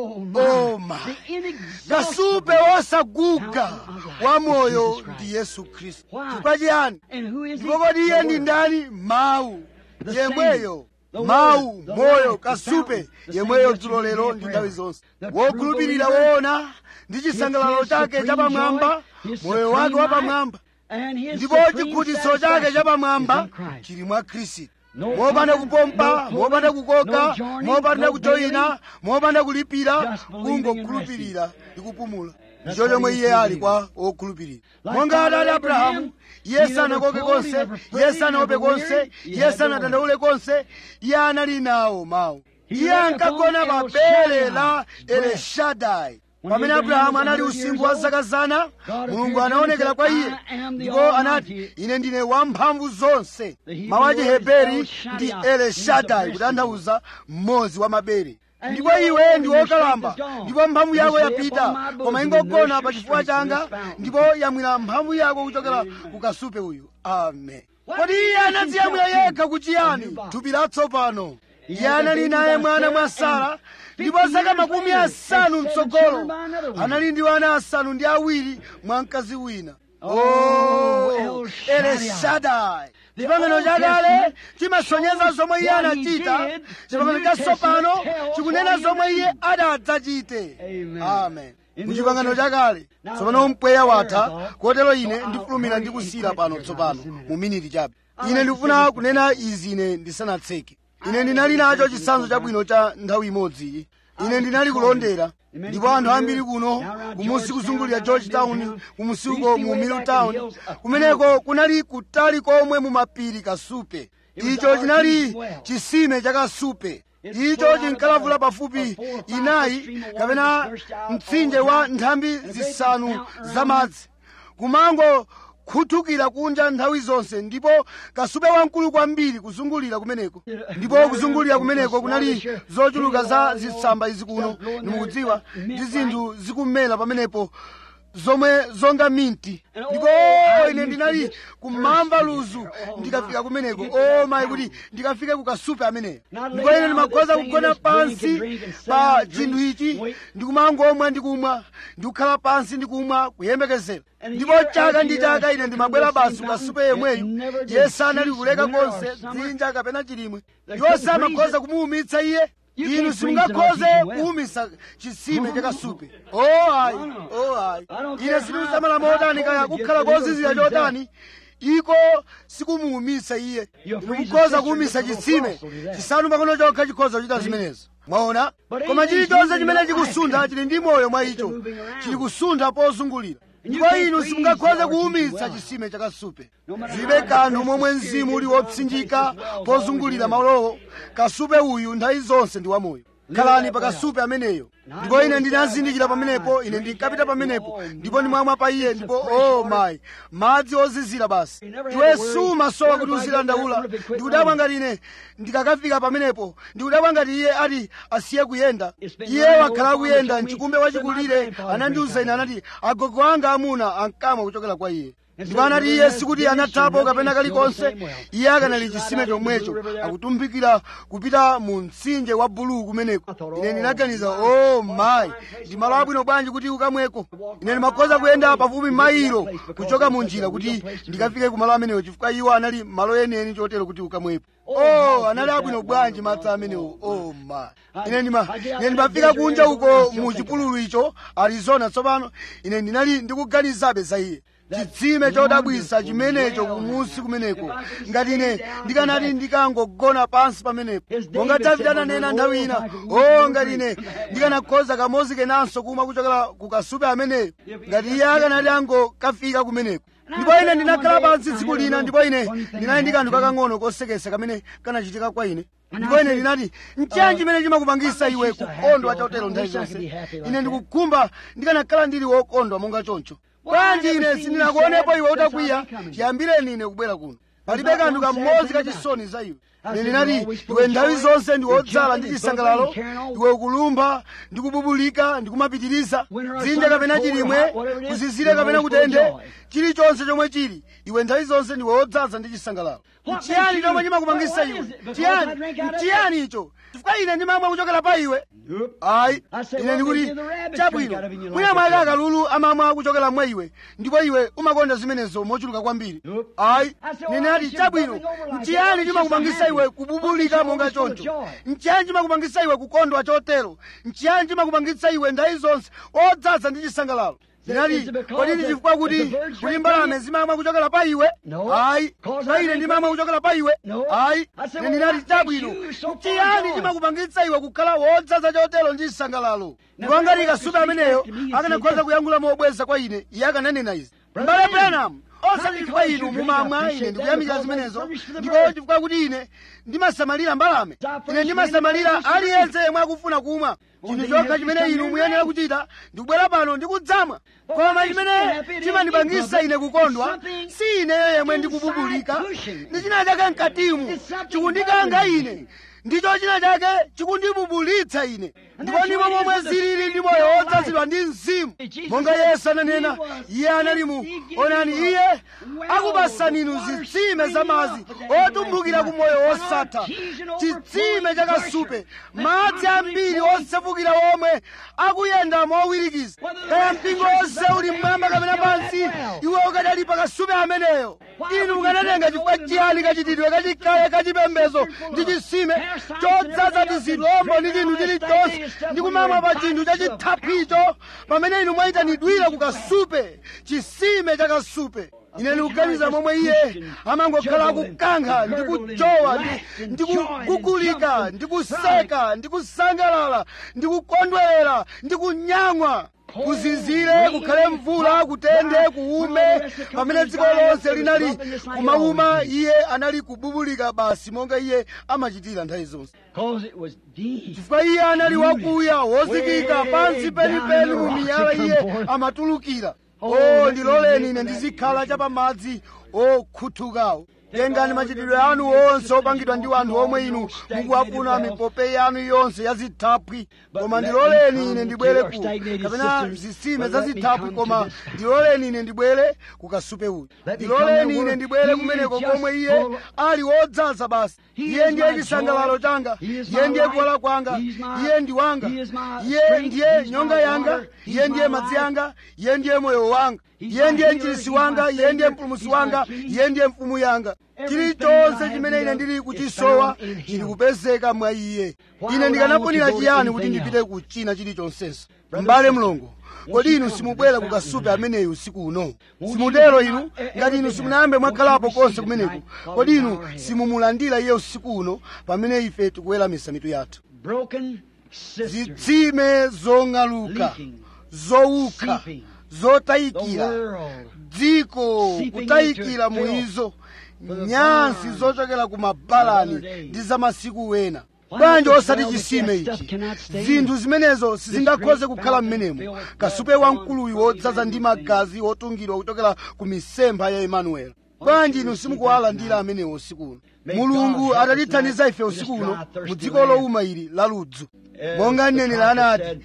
oh my kasupe wosaguga wa moyo ndi yesu khristu chifukwa chiyani ndipo kodi iye ndi ndani mawu yemweyo mawu moyo kasupe yemweyo dzulo lero ndi nthawi zonse wokhulupirira woona ndi chisangalalo chake chapamwamba moyo wake wapamwamba ndipo chikhutitso chake chapamwamba chili mwa khristu mopanda kupompa mopanda kukoka mopanda kujoyina mopanda kulipira kungokhulupirira ndi kupumula ndicho chomwe iye ali kwa okhulupirira monga adali abrahamu iye sanakoke konse iye sanaope konse iye sanadandaule konse iye anali nawo mawu iye ankagona pa bere la eleshadai pamene abrahamu anali usinkhu wa zaka zana mulungu anaonekera kwa iye ndipo anati ine ndine wamphamvu zonse mawu a chiheberi ndi eleshadai kutanthauza mmodzi wa mabere ndipo iwe ndi wokalamba ndipo mphamvu yako yapita koma ingogona pa chifuwa changa ndipo yamwira mphamvu yako kuchokera ku kasupe uyu amen kodi iye anadziyamwira yekha kuchiyani thupi latsopano iye anali naye mwana mwa sara ndipo zaka makumi asanu mtsogolo anali ndi wana asanu ndi awiri mwa mkazi wina oh eleshadai chipangano chakale chimasonyeza zomwe iye anachita chipangano chatsopano chikunena zomwe iye adadzachite amen muchipangano chakale tsopano mpweya watha kotero ine ndifulumira ndi kusiyira pano tsopano mu miniti chabe ine ndikufuna kunena izi ine ndisanatseke ine ndinali nacho chitsanzo chabwino cha nthawi imodzi ine ndinali kulondera ndipo anthu ambiri kuno kumusi kuzungulira georgetown kumusiko mu middletown kumeneko kunali kutali komwe mu mapiri kasupe icho chinali chisime cha kasupe icho chinkalavula pafupi inayi kapena mtsinje wa nthambi zisanu zamadzi kumango khuthukira kunja nthawi zonse ndipo kasupe wamkulu kwambiri kuzungulira kumeneko ndipo kuzungulira kumeneko kunali zochuluka za zitsamba izi kuno nimukudziwa ndi zinthu zikumera pamenepo zomwe zonga minti ndipo ine ndinali kumamva luzu ndikafika kumeneko o mayi kuti ndikafike kukasupe ameneyo ndipo ine ndimakhoza kugona pansi pa chinthu ichi ndikumangomwa ndikumwa ndikukhala pansi ndikumwa kuyembekezera ndipo chaka ndi chaka ine ndimabwera basi kukasupe yemweyo yesu anali kuleka konse dzinja kapena chilimwe yonse amakhoza kumuwumitsa iye inu simungakhoze kuwumisa chisime chakasupe o ayi o ayi ine sindikusamala motani kaya kukhala kozizira chotani iko sikumuwumisa iye ndikukhoza kuwumisa chitsime chisanu makono chokha chikhoza kuchita zimenezo mwaona koma chilichonse chimene chikusuntha chili ndi moyo mwa icho chili kusuntha pozungulira ndipo inu simungakhoze kuwumitsa chisime chakasupe zibe kanthu momwe mzimu uli wopsinjika pozungulira malowo kasupe uyu nthawi zonse ndi wamoyo khalani pa kasupe ameneyo ndipo ine ndinazindikira pamenepo ine ndinkapita pamenepo ndipo ndimamwa pa iye ndipo o oh mayi madzi ozizira basi iwe sumasowa kuti uzidandaula ndikudabwa ngati ine ndikakafika pamenepo ndikudabwa ngati iye ati asiye kuyenda iye wakhala akuyenda mchikumbe wachikulire anandiuza ine anati agogo anga amuna ankamwa kuchokera kwa iye ndipo anati iye sikuti anathapo kapena kalikonse iye akanali chisime chomwecho akutumbikira kupita mu mtsinje wa buluu kumeneko ine ndinaganiza o oh, mayi ndi malo abwino bwanji kuti ukamweko ine ndimakhoza kuyenda pafupi mailo kuchoka mu njira kuti ndikafike kumalo amenewo chifukwa iwo anali malo yeneni chotero kuti ukamwepo oh anali abwino bwanji madzi amenewo oh ma ine ndima ine ndimafika kunja uko mu chipululu icho arizona tsopano ine ndinali ndikuganizabe za iye chitsime chodabwisa chimenecho kumusi kumeneko ngati ine ndikanati ndikangogona pansi pamenepo monga davide ananena nthawi ina o ngati ine ndikanakhoza kamozi kenanso kumwa kuchokera ku kasupe ameneyo ngati iye akanati angokafika kumeneko ndipo ine ndinakhala pansi tsiku lina ndipo ine ndinali ndi kanthu kakang'ono kosekesa kamene kanachitika kwa ine ndipo ine ndinati nchiyani chimene chimakupangisa iwe kukondwa chotero nthawi zonse ine ndikukhumba ndikanakhala ndili wokondwa monga choncho bwanji ine sindinakuonepo iwe utakwiya chiyambireni ine kubwera kuno palibe kanthu kamodzi kachisoni za iwe ine ndinati iwe nthawi zonse ndi wodzala ndi chisangalalo iwe ukulumba ndi kububulika ndi kumapitiriza dzinja kapena chilimwe kuzizire kapena kutende chilichonse chomwe chili iwe nthawi zonse ndi wodzaza ndi chisangalalo chiyani chomwe chimakupangisa iwe chiyani chiyani icho chifukwa ine ndimamwa kuchokera pa iwe ayi ine ndikuti chabwino mwina mwake akalulu amamwa kuchokera mwa iwe ndipo iwe umakonda zimenezo mochuluka kwambiri ayi ine ati chabwino nchiyani chimakupangisa iwe kububulika monga choncho nchiyani chimakupangisa iwe kukondwa chotero nchiyani chimakupangisa iwe nthawi zonse odzaza ndi chisangalalo ndinati kodi ndi chifukwa kuti kuti mbalame zimamwa kuchokera pa iwe ayi pa ine ndimamwa kuchokera pa iwe ayi ine ndinati chabwino nchiyani chimakupangitsa iwe kukhala wodzaza chotero ndi chisangalalo ndipo ngati kasupe ameneyo akanakhoza kuyankhula mobweza kwa ine iye akananena izi mbale branham osati chifukwa inu mumamwa ine ndikuyamika zimenezo ndipo chifukwa kuti ine ndimasamalira mbalame ine ndimasamalira aliyense yemwe akufuna kumwa chinthu chokha chimene inu muyenera kuchita ndikubwera pano ndikudzamwa koma chimene chimandipangisa ine kukondwa si ineyo yemwe ndikububulika ndi china chake mkatimu chikundikanga ine ndicho china chake chikundibubulitsa ine ndipo ndipo momwe zilili ndi moyo wodzazidwa ndi mzimu monga yesu ananena iye anali mu onani iye akupasani inu zitsime za madzi otumbukira ku moyo wosatha chitsime chakasupe madzi ambiri osefukira omwe akuyenda mowirikiza kaya mpingo wonse uli mmwamba kapena pansi iwe ukadali pakasupe ameneyo inu mukanatenga chifukwa chiyani kachitidwe kachikale kachipembezo ndi chisime chodzaza tizilombo ndi chinthu chilichonse ndi kumamwa pa chinthu chachithaphicho pamene inu mwayitanidwira kukasupe chisime chakasupe ine ndikuganiza momwe iye amangokhala akukankha ndi kujowa ndi kugugulika ndi kuseka ndi kusangalala ndi kukondwerera ndi kunyamwa kuzizire kukhale mvula kutende kuume pamene dziko lonse linali kumauma iye anali kububulika basi monga iye amachitira nthawi zonse chifukwa iye anali wakuya wozikika pansi penipeni mu miyala iye amatulukira o ndiloleni ine ndizikhala chapamadzi okhuthukawo tengani machitidwe anu onse opangidwa ndi anthu omwe inu mukuwafuna mipope yanu yonse ya zithaphwi koma ndiloleni ine ndibwere ku kapena zitsime za zithaphwi koma ndiloleni ine ndibwere ku kasupe uyu ndiloleni ine ndibwere kumeneko komwe iye ali wodzaza basi iye ndiye chisangalalo changa iye ndiye kuwala kwanga iye ndi wanga iye ndiye nyonga yanga iye ndiye madzi anga iye ndiye moyo wanga iye ndiye mchirisi wanga iye ndiye mpulumusi wanga iye ndiye mfumu yanga chilichonse chimene ine ndili kuchisowa chili kupezeka mwa iye ine ndikanafunira chiyani kuti ndipite ku china chilichonsenso m'bale mlongo kodi inu simubwera ku kasupe ameneyu usiku uno simutero inu ngati inu simunayambe mwakhalapo konse kumeneko kodi inu simumulandira iye usiku uno pamene ife tikuweramisa mitu yathu broken cisterns, zitsime zong'aluka zowukha the zotayikira world, dziko kutayikira muizo nyansi zochokera ku mabalani ndi za masiku wena bwanji osati chisime ichi zinthu zimenezo sizingakhoze kukhala m'menemo kasupe wamkuluyu wodzaza ndi magazi wotungidwa kuchokera ku misempha ya emanueli bwanji inu simukuwalandira amenewo usiku uno mulungu atatithandiza ife usiku uno mu dziko lowuma ili la ludzu monga mneneri anati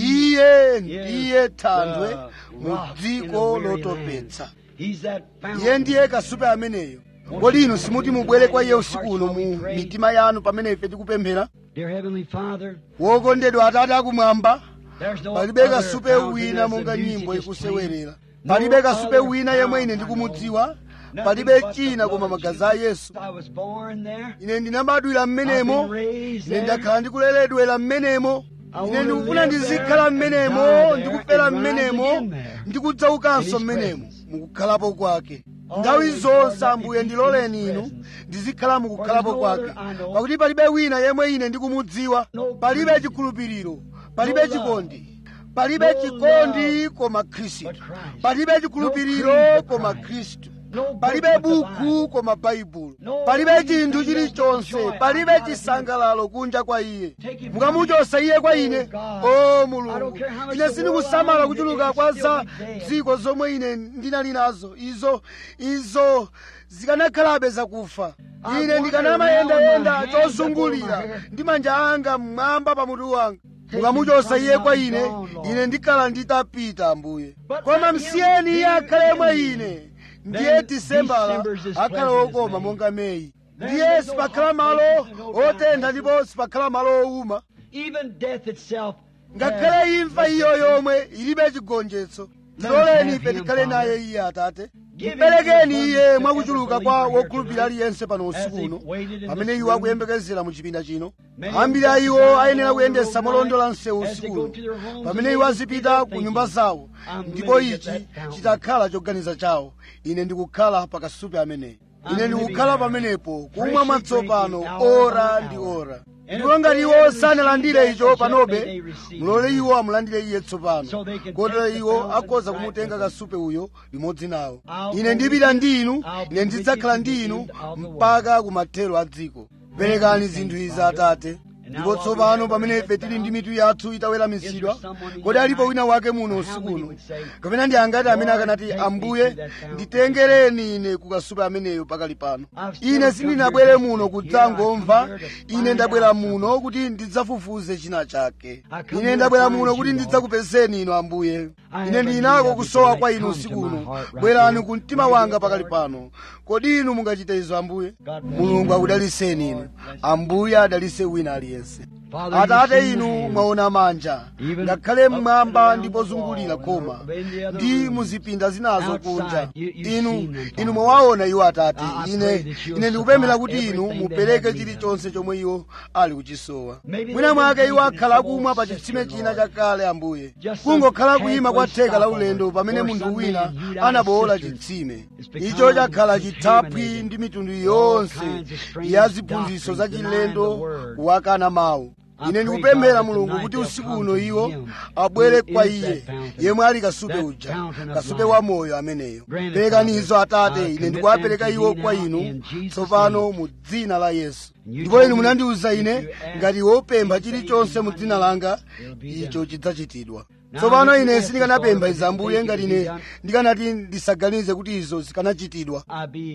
iye ndiye thanthwe mu dziko lotopetsa He's that iye fountain. ndiye kasupe ameneyo kodi inu simuti mubwere kwa iye usiku uno mu mitima yanu pamene ife tikupemphera Dear Heavenly Father, wokondedwa atate akumwamba there's no palibe other kasupe fountain wina as the monga music nyimbo is playing. ikusewerera No palibe kasupe other wina yemwe ine fountain I ndikumudziwa know. palibe Nothing but the china blood koma of magazi a yesu Jesus. I was born there. ine ndinabadwira I've mmenemo been raised ine there. ndakhala ndikuleredwera mmenemo I ine wanna ndikufuna live ndizikhala there, mmenemo die there, ndikufera and rise mmenemo again there. ndikudzaukanso In his mmenemo presence. mukukhalapo kwake Always, nthawi Lord, zonse let me ambuye be ndiloleni in his inu presence. ndizikhala mukukhalapo For there's no kwake other I know. pakuti palibe wina yemwe ine ndikumudziwa No palibe Christ. chikhulupiriro palibe No love. chikondi palibe No chikondi love koma khristu but Christ. palibe No chikhulupiriro creed but koma Christ. khristu No book palibe but the buku Bible. koma baibulo No palibe anything chinthu that chilichonse gives joy palibe outside of chisangalalo kunja kwa iye Take him mukamuchosa iye kwa ine Oh, God. o I mulungu don't care how much ine the sindikusamala world kuchuluka is, kwa still za be dead. dziko zomwe ine ndinali nazo izo izo zikanakhalabe zakufa I ine wander ndikanamayendayenda around my hands chozungulira upon my hair. ndi manja anga mmwamba pa mutu wanga Take mukamuchosa me iye from kwa me ine gone, Lord. ine ndikhala nditapita ambuye But koma let him msiyeni iye be akhale mwa in me. ine ndiye Then disembala December's as akhala pleasant as wokoma May. monga meyi Then ndiye there's no sipakhala hot malo places and no dry otentha places. ndipo sipakhala malo owuma Even death itself. ngakhale has imfa iyo nothing. yomwe ilibe chigonjetso Let us tiloleni have ife him, tikhale Father. naye iye atate Give him mperekeni the iye abundance mwakuchuluka of kwa every believer wokhulupirira here aliyense pano as usiku they've uno waited in pamene this iwo room. akuyembekezera mu chipinda chino Many ambiri of a them iwo drive ayenera along the kuyendesa road malondola night msewu as they usiku go uno to their homes pamene and iwo they azipita just ku thinking, nyumba zawo I'm ndipo living at ichi that fountain. chitakhala choganiza chawo ine ndikukhala pakasupe ameneyi I'm ine living ndikukhala there. pamenepo kumwa Freshly mwatsopano drinking hour ora by ndi hour. ora And ndipo if ngati they iwo haven't sanalandire received icho that, may panobe they receive mulole it. iwo amulandire iye tsopano So they can kotero take the iwo thousand akhoza right kumutenga with them. kasupe uyo limodzi nawo I'll ine go ndipita with ndi inu I'll be ine with ndidzakhala you to ndi the inu end of the world. mpaka kumathero a dziko perekani Thank zinthu you, izi Father. atate And ndipo now while we tsopano have pamene our ife heads tili ndi bowed, mitu yathu itaweramitsidwa is there someone here kodi alipo tonight? wina wake muno Or how usiku many uno would say, kapena ndi angati amene Lord, akanati take me ambuye to that fountain. nditengereni ine kukasupe ameneyo pakali pano I've still ine come sindinabwere here to muno speak. kudzangomva Here I come here to ine find ndabwera out muno kuti ndidzafufuze china chake I come ine here ndabwera to muno find kuti you, ndidzakupezeni inu ambuye I ine have a ndili need nako of it kusowa tonight. kwa inu Come usiku to my uno heart right bwerani now. ku mtima Will you wanga do it, pakali Lord? pano kodi inu mungachite izo ambuye God bless mulungu you. akudaliseni inu ambuye adalise wina aliyense Father, you've atate seen the inu hands. mwaona manja Even ngakhale up mmwamba around ndipo the zungulira wall khoma and in the other ndi rooms. muzipinda zinazo Outside, kunja you- you've inu seen them, Father. inu mwawaona iwo atate I- I pray ine that you'll ine ndikupemphera supply kuti inu everything they mupereke have need of. chilichonse chomwe iwo ali kuchisowa Maybe mwina they've mwake been iwo drinking akhala some kumwa old pa chitsime cistern, china Lord. chakale ambuye Just kungokhala some kuyima kwa halfway theka la stopover ulendo pamene for munthu some wina man hewed out a anabowola cistern. chitsime It's become icho chakhala chithaphwi contaminated ndi mitundu with yonse all kinds of strange ya ziphunzitso za doctrines, denying chilendo the word. kuwakana mawu I ine pray, ndikupemphera God, that mulungu tonight kuti they'll usiku come uno to iwo him abwere who kwa is iye that fountain, yemwe ali kasupe that uja fountain of kasupe life. wa moyo ameneyo Grant it, perekanizo Father. atate I ine commit ndikuwapereka them to iwo thee kwa now inu in Jesus' tsopano name. mu dzina la yesu You ndipo told inu me munandiwuza if ine you ask ngati wopempha anything chilichonse in mu my dzina name, langa it'll be icho done. chidzachitidwa Now, tsopano if you ine ask sindikanapempha this, izi Lord, ambuye if you ngati think it ine can be done, ndikanati ndisaganize kuti izo zikanachitidwa I be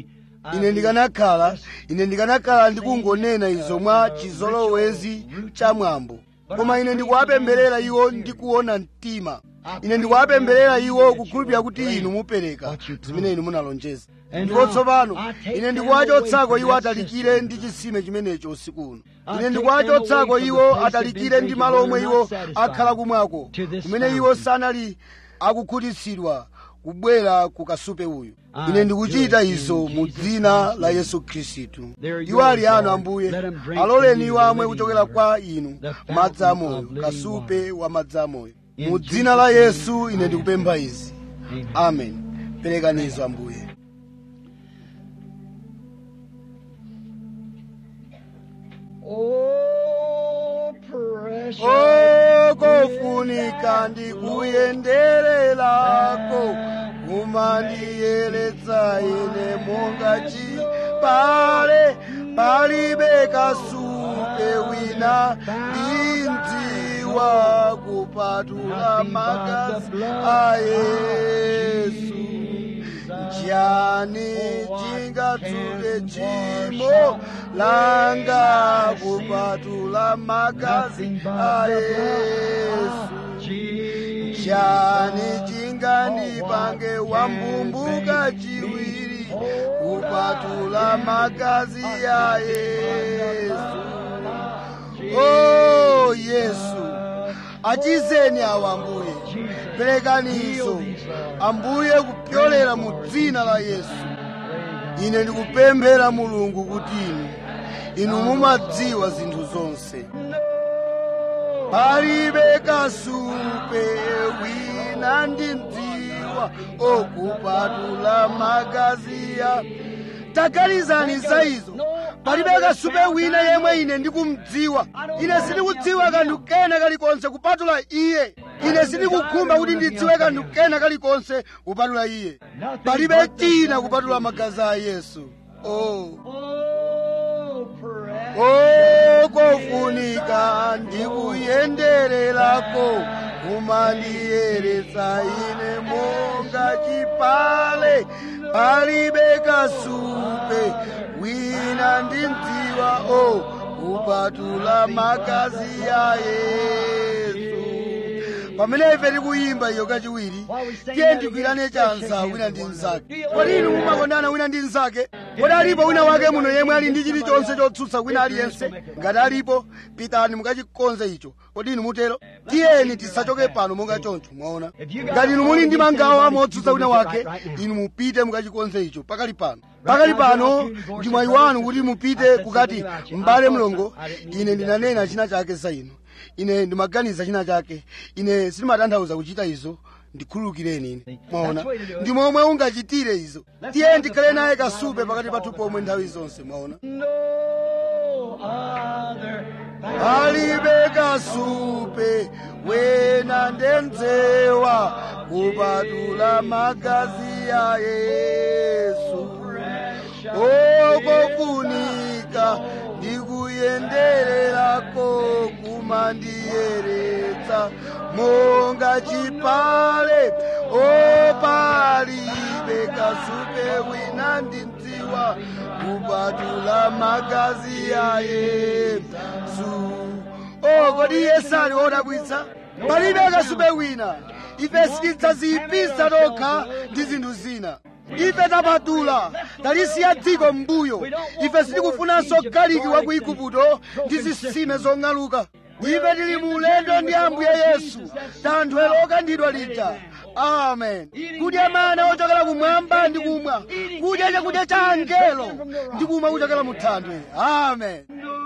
ine ndikanakhala ine ndikanakhala ndikungonena izo mwa chizolowezi cha mwambo koma ine ndikuwapemberera iwo ndikuona mtima ine ndikuwapemberera iwo kukhulupirira kuti inu mupereka zimene inu munalonjeza ndipo tsopano ine ndikuwachotsako iwo atalikire ndi chisime chimenecho usiku uno ine ndikuwachotsako iwo atalikire ndi malo omwe iwo akhala kumwako kumene iwo sanali akukhutitsidwa kubwera ku kasupe uyu ine ndikuchita izo mu dzina la yesu khristu iwo ali anu ambuye aloleni iwo amwe kuchokera kwa inu madzi amoyo kasupe wa madzi amoyo mu dzina la yesu ine ndikupempha izi amen perekanizo ambuye Oh, precious. okofunika ndikuyendererako kumandiyeretsa ine monga chipale palibe kasupe wina ndindziwa kupatula magazi a yesu chani chingatsuke chimo langa kupatula magazi a yesu chani chingandipange wambumbuka chiwiri kupatula magazi ya yesu o yesu achizeni awa ambuye perekanizo ambuye kupyolera mu dzina la yesu ine ndikupemphera mulungu kuti inu inu mumadziwa zinthu zonse palibe kasupe wina ndindziwa okupatula magazi ya taganizani za izo palibe kasupe wina yemwe ine ndikumdziwa ine sindikudziwa kanthu kena kalikonse kupatula iye ine sindikukhumba kuti ndidziwe kanthu kena kalikonse kupatula iye palibe china kupatula magazi a yesu oh. Oh, precious. okofunika ndikuyendererako kumandiyeretsa ine monga chipale palibe kasupe wina ndindziwa o kupatula magazi ya yesu pamene ife tikuyimba iyo kachiwiri tiye ndigwirane chanza wina ndi mnzake kodi inu mumakondana wina ndi mnzake kodi alipo wina wake muno yemwe ali ndi chilichonse chotsutsa wina aliyense ngati alipo pitani mukachikonze icho kodi inu mutero tiyeni tisachoke pano monga choncho mwaona ngati inu muli ndi mangawa motsutsa wina wake inu mupite mukachikonze icho pakali pano pakali pano ndi mwayi wanu kuti mupite kukati m'bale mlongo ine ndinanena china chake za inu ine ndimaganiza china chake ine sindimatanthauza kuchita izo ndikhululukireni ine mwaona ndi momwe ungachitire izo tiye ndikhale naye kasupe pakati pathu pomwe nthawi zonse mwaona No other palibe kasupe wena ndemdzewa kupatula magazi ya yesu okofunika ndikuyendererako kumandiyeretsa monga chipale opalibe kasupe wina ndindziwa kupatula magazi ya yesu o kodi yesu ali wodabwitsa palibe kasupe wina ife sitidzaziyipisa tokha ndi zinthu zina ife tapatula talisiya dziko m'mbuyo ife sitikufunanso galiki wa ku igupto ndi zitsime zong'aluka ife tili mu ulendo ndi ambuye yesu thanthwe lokandidwa lija amen kudya mana ochokera kumwamba ndi kumwa kudya chakudya cha angelo ndi kumwa kuchokera mu thanthwe amen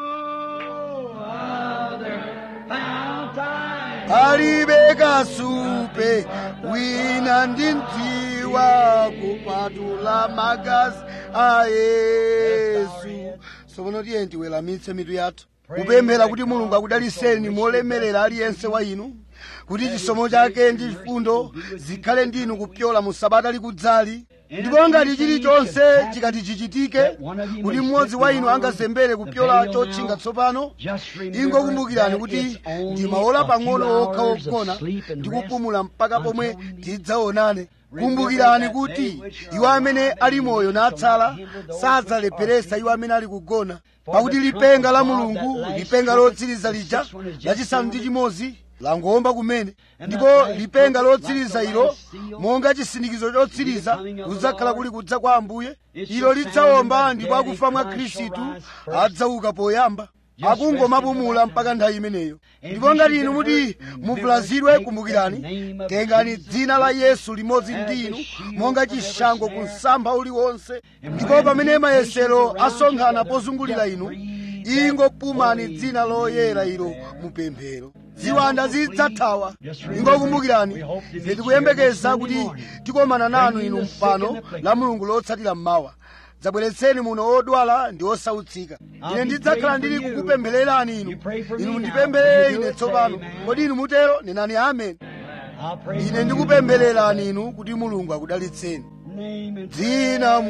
palibe kasupe wina ndindziwa kupatula magazi a yesu tsopano tiye tiweramitse mitu yathu kupemphera kuti mulungu akudaliseni molemerera aliyense wa inu kuti chisomo chake ndi chifundo zikhale ndinu kupyola mu sabata likudzali ndipo ngati chilichonse chikati chichitike kuti mmodzi wa inu angazembere kupyola chotchinga tsopano ingokumbukirani kuti ndi maola pang'ono okha ogona ndi kupumula mpaka pomwe tidzaonane kumbukirani kuti iwo amene ali moyo natsala sadzalepheresa iwo amene ali kugona pakuti lipenga la mulungu lipenga lotsiriza lija lachisanu ndi chimodzi langomba kumene ndipo lipenga lotsiriza ilo monga chisindikizo chotsiriza kudzakhala kuli kudza kwa ambuye ilo lidzawomba ndipo akufa mwa khristu adzauka poyamba akungomapumula mpaka nthawi imeneyo ndipo ngati inu muti muvulazidwe kumbukirani tengani dzina la yesu limodzi ndi inu monga chishango ku msampha uliwonse ndipo pamene mayesero asonkhana pozungulira inu ingopumani dzina loyera ilo mupemphero ziwanda zidzathawa ingokumbukirani ife tikuyembekeza kuti tikomana nanu inu mpano la mulungu lotsatira mmawa dzabweretseni muno odwala ndi osautsika ine ndidzakhala ndili kukupemphererani inu inu mundipempherere ine tsopano kodi inu mutero nenani ameni ine ndikupemphererani inu kuti mulungu akudalitseni dzina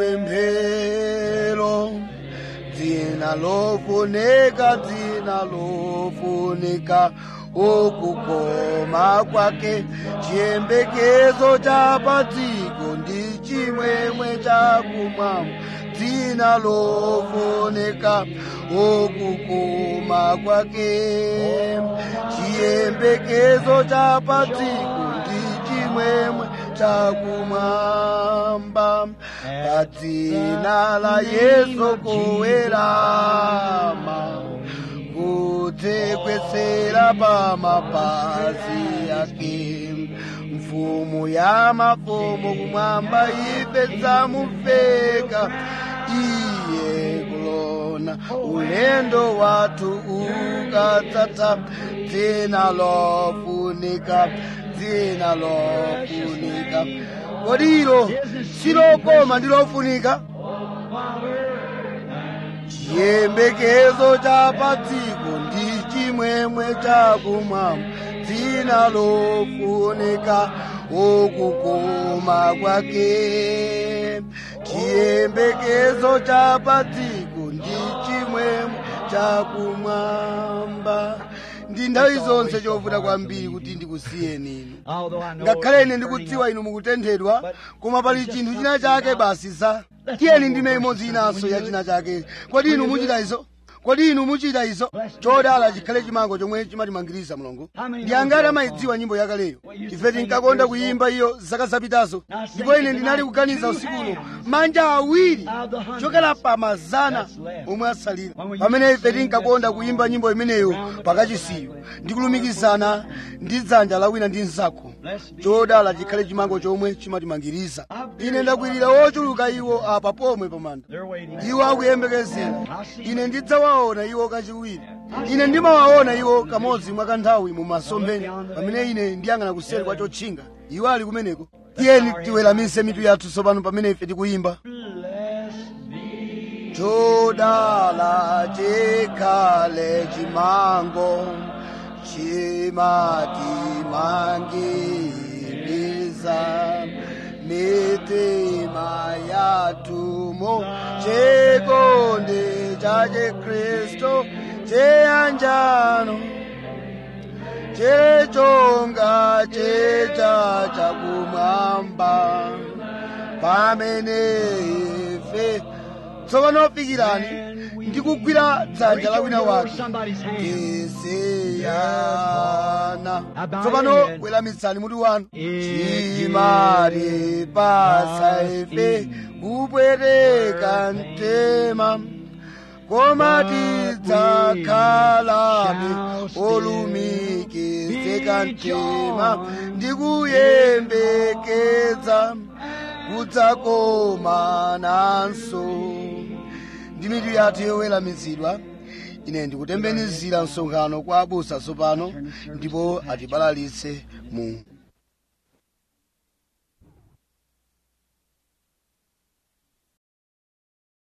mupemphero dzina lofunika dzina lofunika ukukoma kwake chiyembekezo cha padziko ndi chimwemwe chakumwamba dzina lofunika ukukoma kwake chiyembekezo cha padziko ndi chimwemwe chakumwamba padzina la yesu kuwerama kudzekwesera pamapazi yake mfumu ya mafumu kumwamba ife dzamuveka iye kulona ulendo wathu ukadzatha dzina lofunika dzina lofunika kodi ilo silokoma ndi lofunika chiyembekezo cha padziko ndi chimwemwe chakumwamba dzina lofunika ukukoma kwake chiyembekezo cha padziko ndi chimwemwe chakumwamba ndi nthawi zonse chovuta kwambiri kuti ndikusiyeni inu ngakhale ine ndikudziwa inu mukutenthedwa koma pali chinthu china chake basi za tiyeni ndime imodzi inanso ya china chake kodi inu muchita izo kodi inu muchita izo chodala chikhale chimango chomwe chimatimangiriza mulungu ndi angati amayidziwa nyimbo yakaleyo ife tinkakonda kuyimba iyo zaka zapitazo ndipo ine ndinali kuganiza usikuno manja awiri chokera pa mazana omwe asalira pamene ife tinkakonda kuyimba nyimbo imeneyo pakachisiyo ndikulumikizana ndi dzanja la wina ndi mnzako chodala chikhale chimango chomwe chimatimangiriza ine ndakwirira wochuluka iwo apa pomwe pamanda iwo akuyembekezera ine ndidzawaona iwo kachiwiri ine ndimawaona iwo kamodzi mwa kanthawi mu masomphenya pamene ine ndiyang'ana kuseri kwa chotchinga iwo ali kumeneko tiyeni tiweramise mitu yathu tsopano pamene ife tikuyimba chodala chikhale chimango chimatimangiriza mitima yatumo chikondi cha chikristu cheyanjano chechonga checha chakumwamba pamene ife tsopano fikirani ndikugwira dzanja la wina wake tisiyana tsopano weramitsani mutu wanu chimatipasa ife kupweteka mtima koma tidzakhalabe olumikizika mtima ndikuyembekeza kudzakomananso ndi mitu yathu yoweramitsidwa ine ndikutembenuzira msonkhano kwa abusa tsopano ndipo atibalalitse mu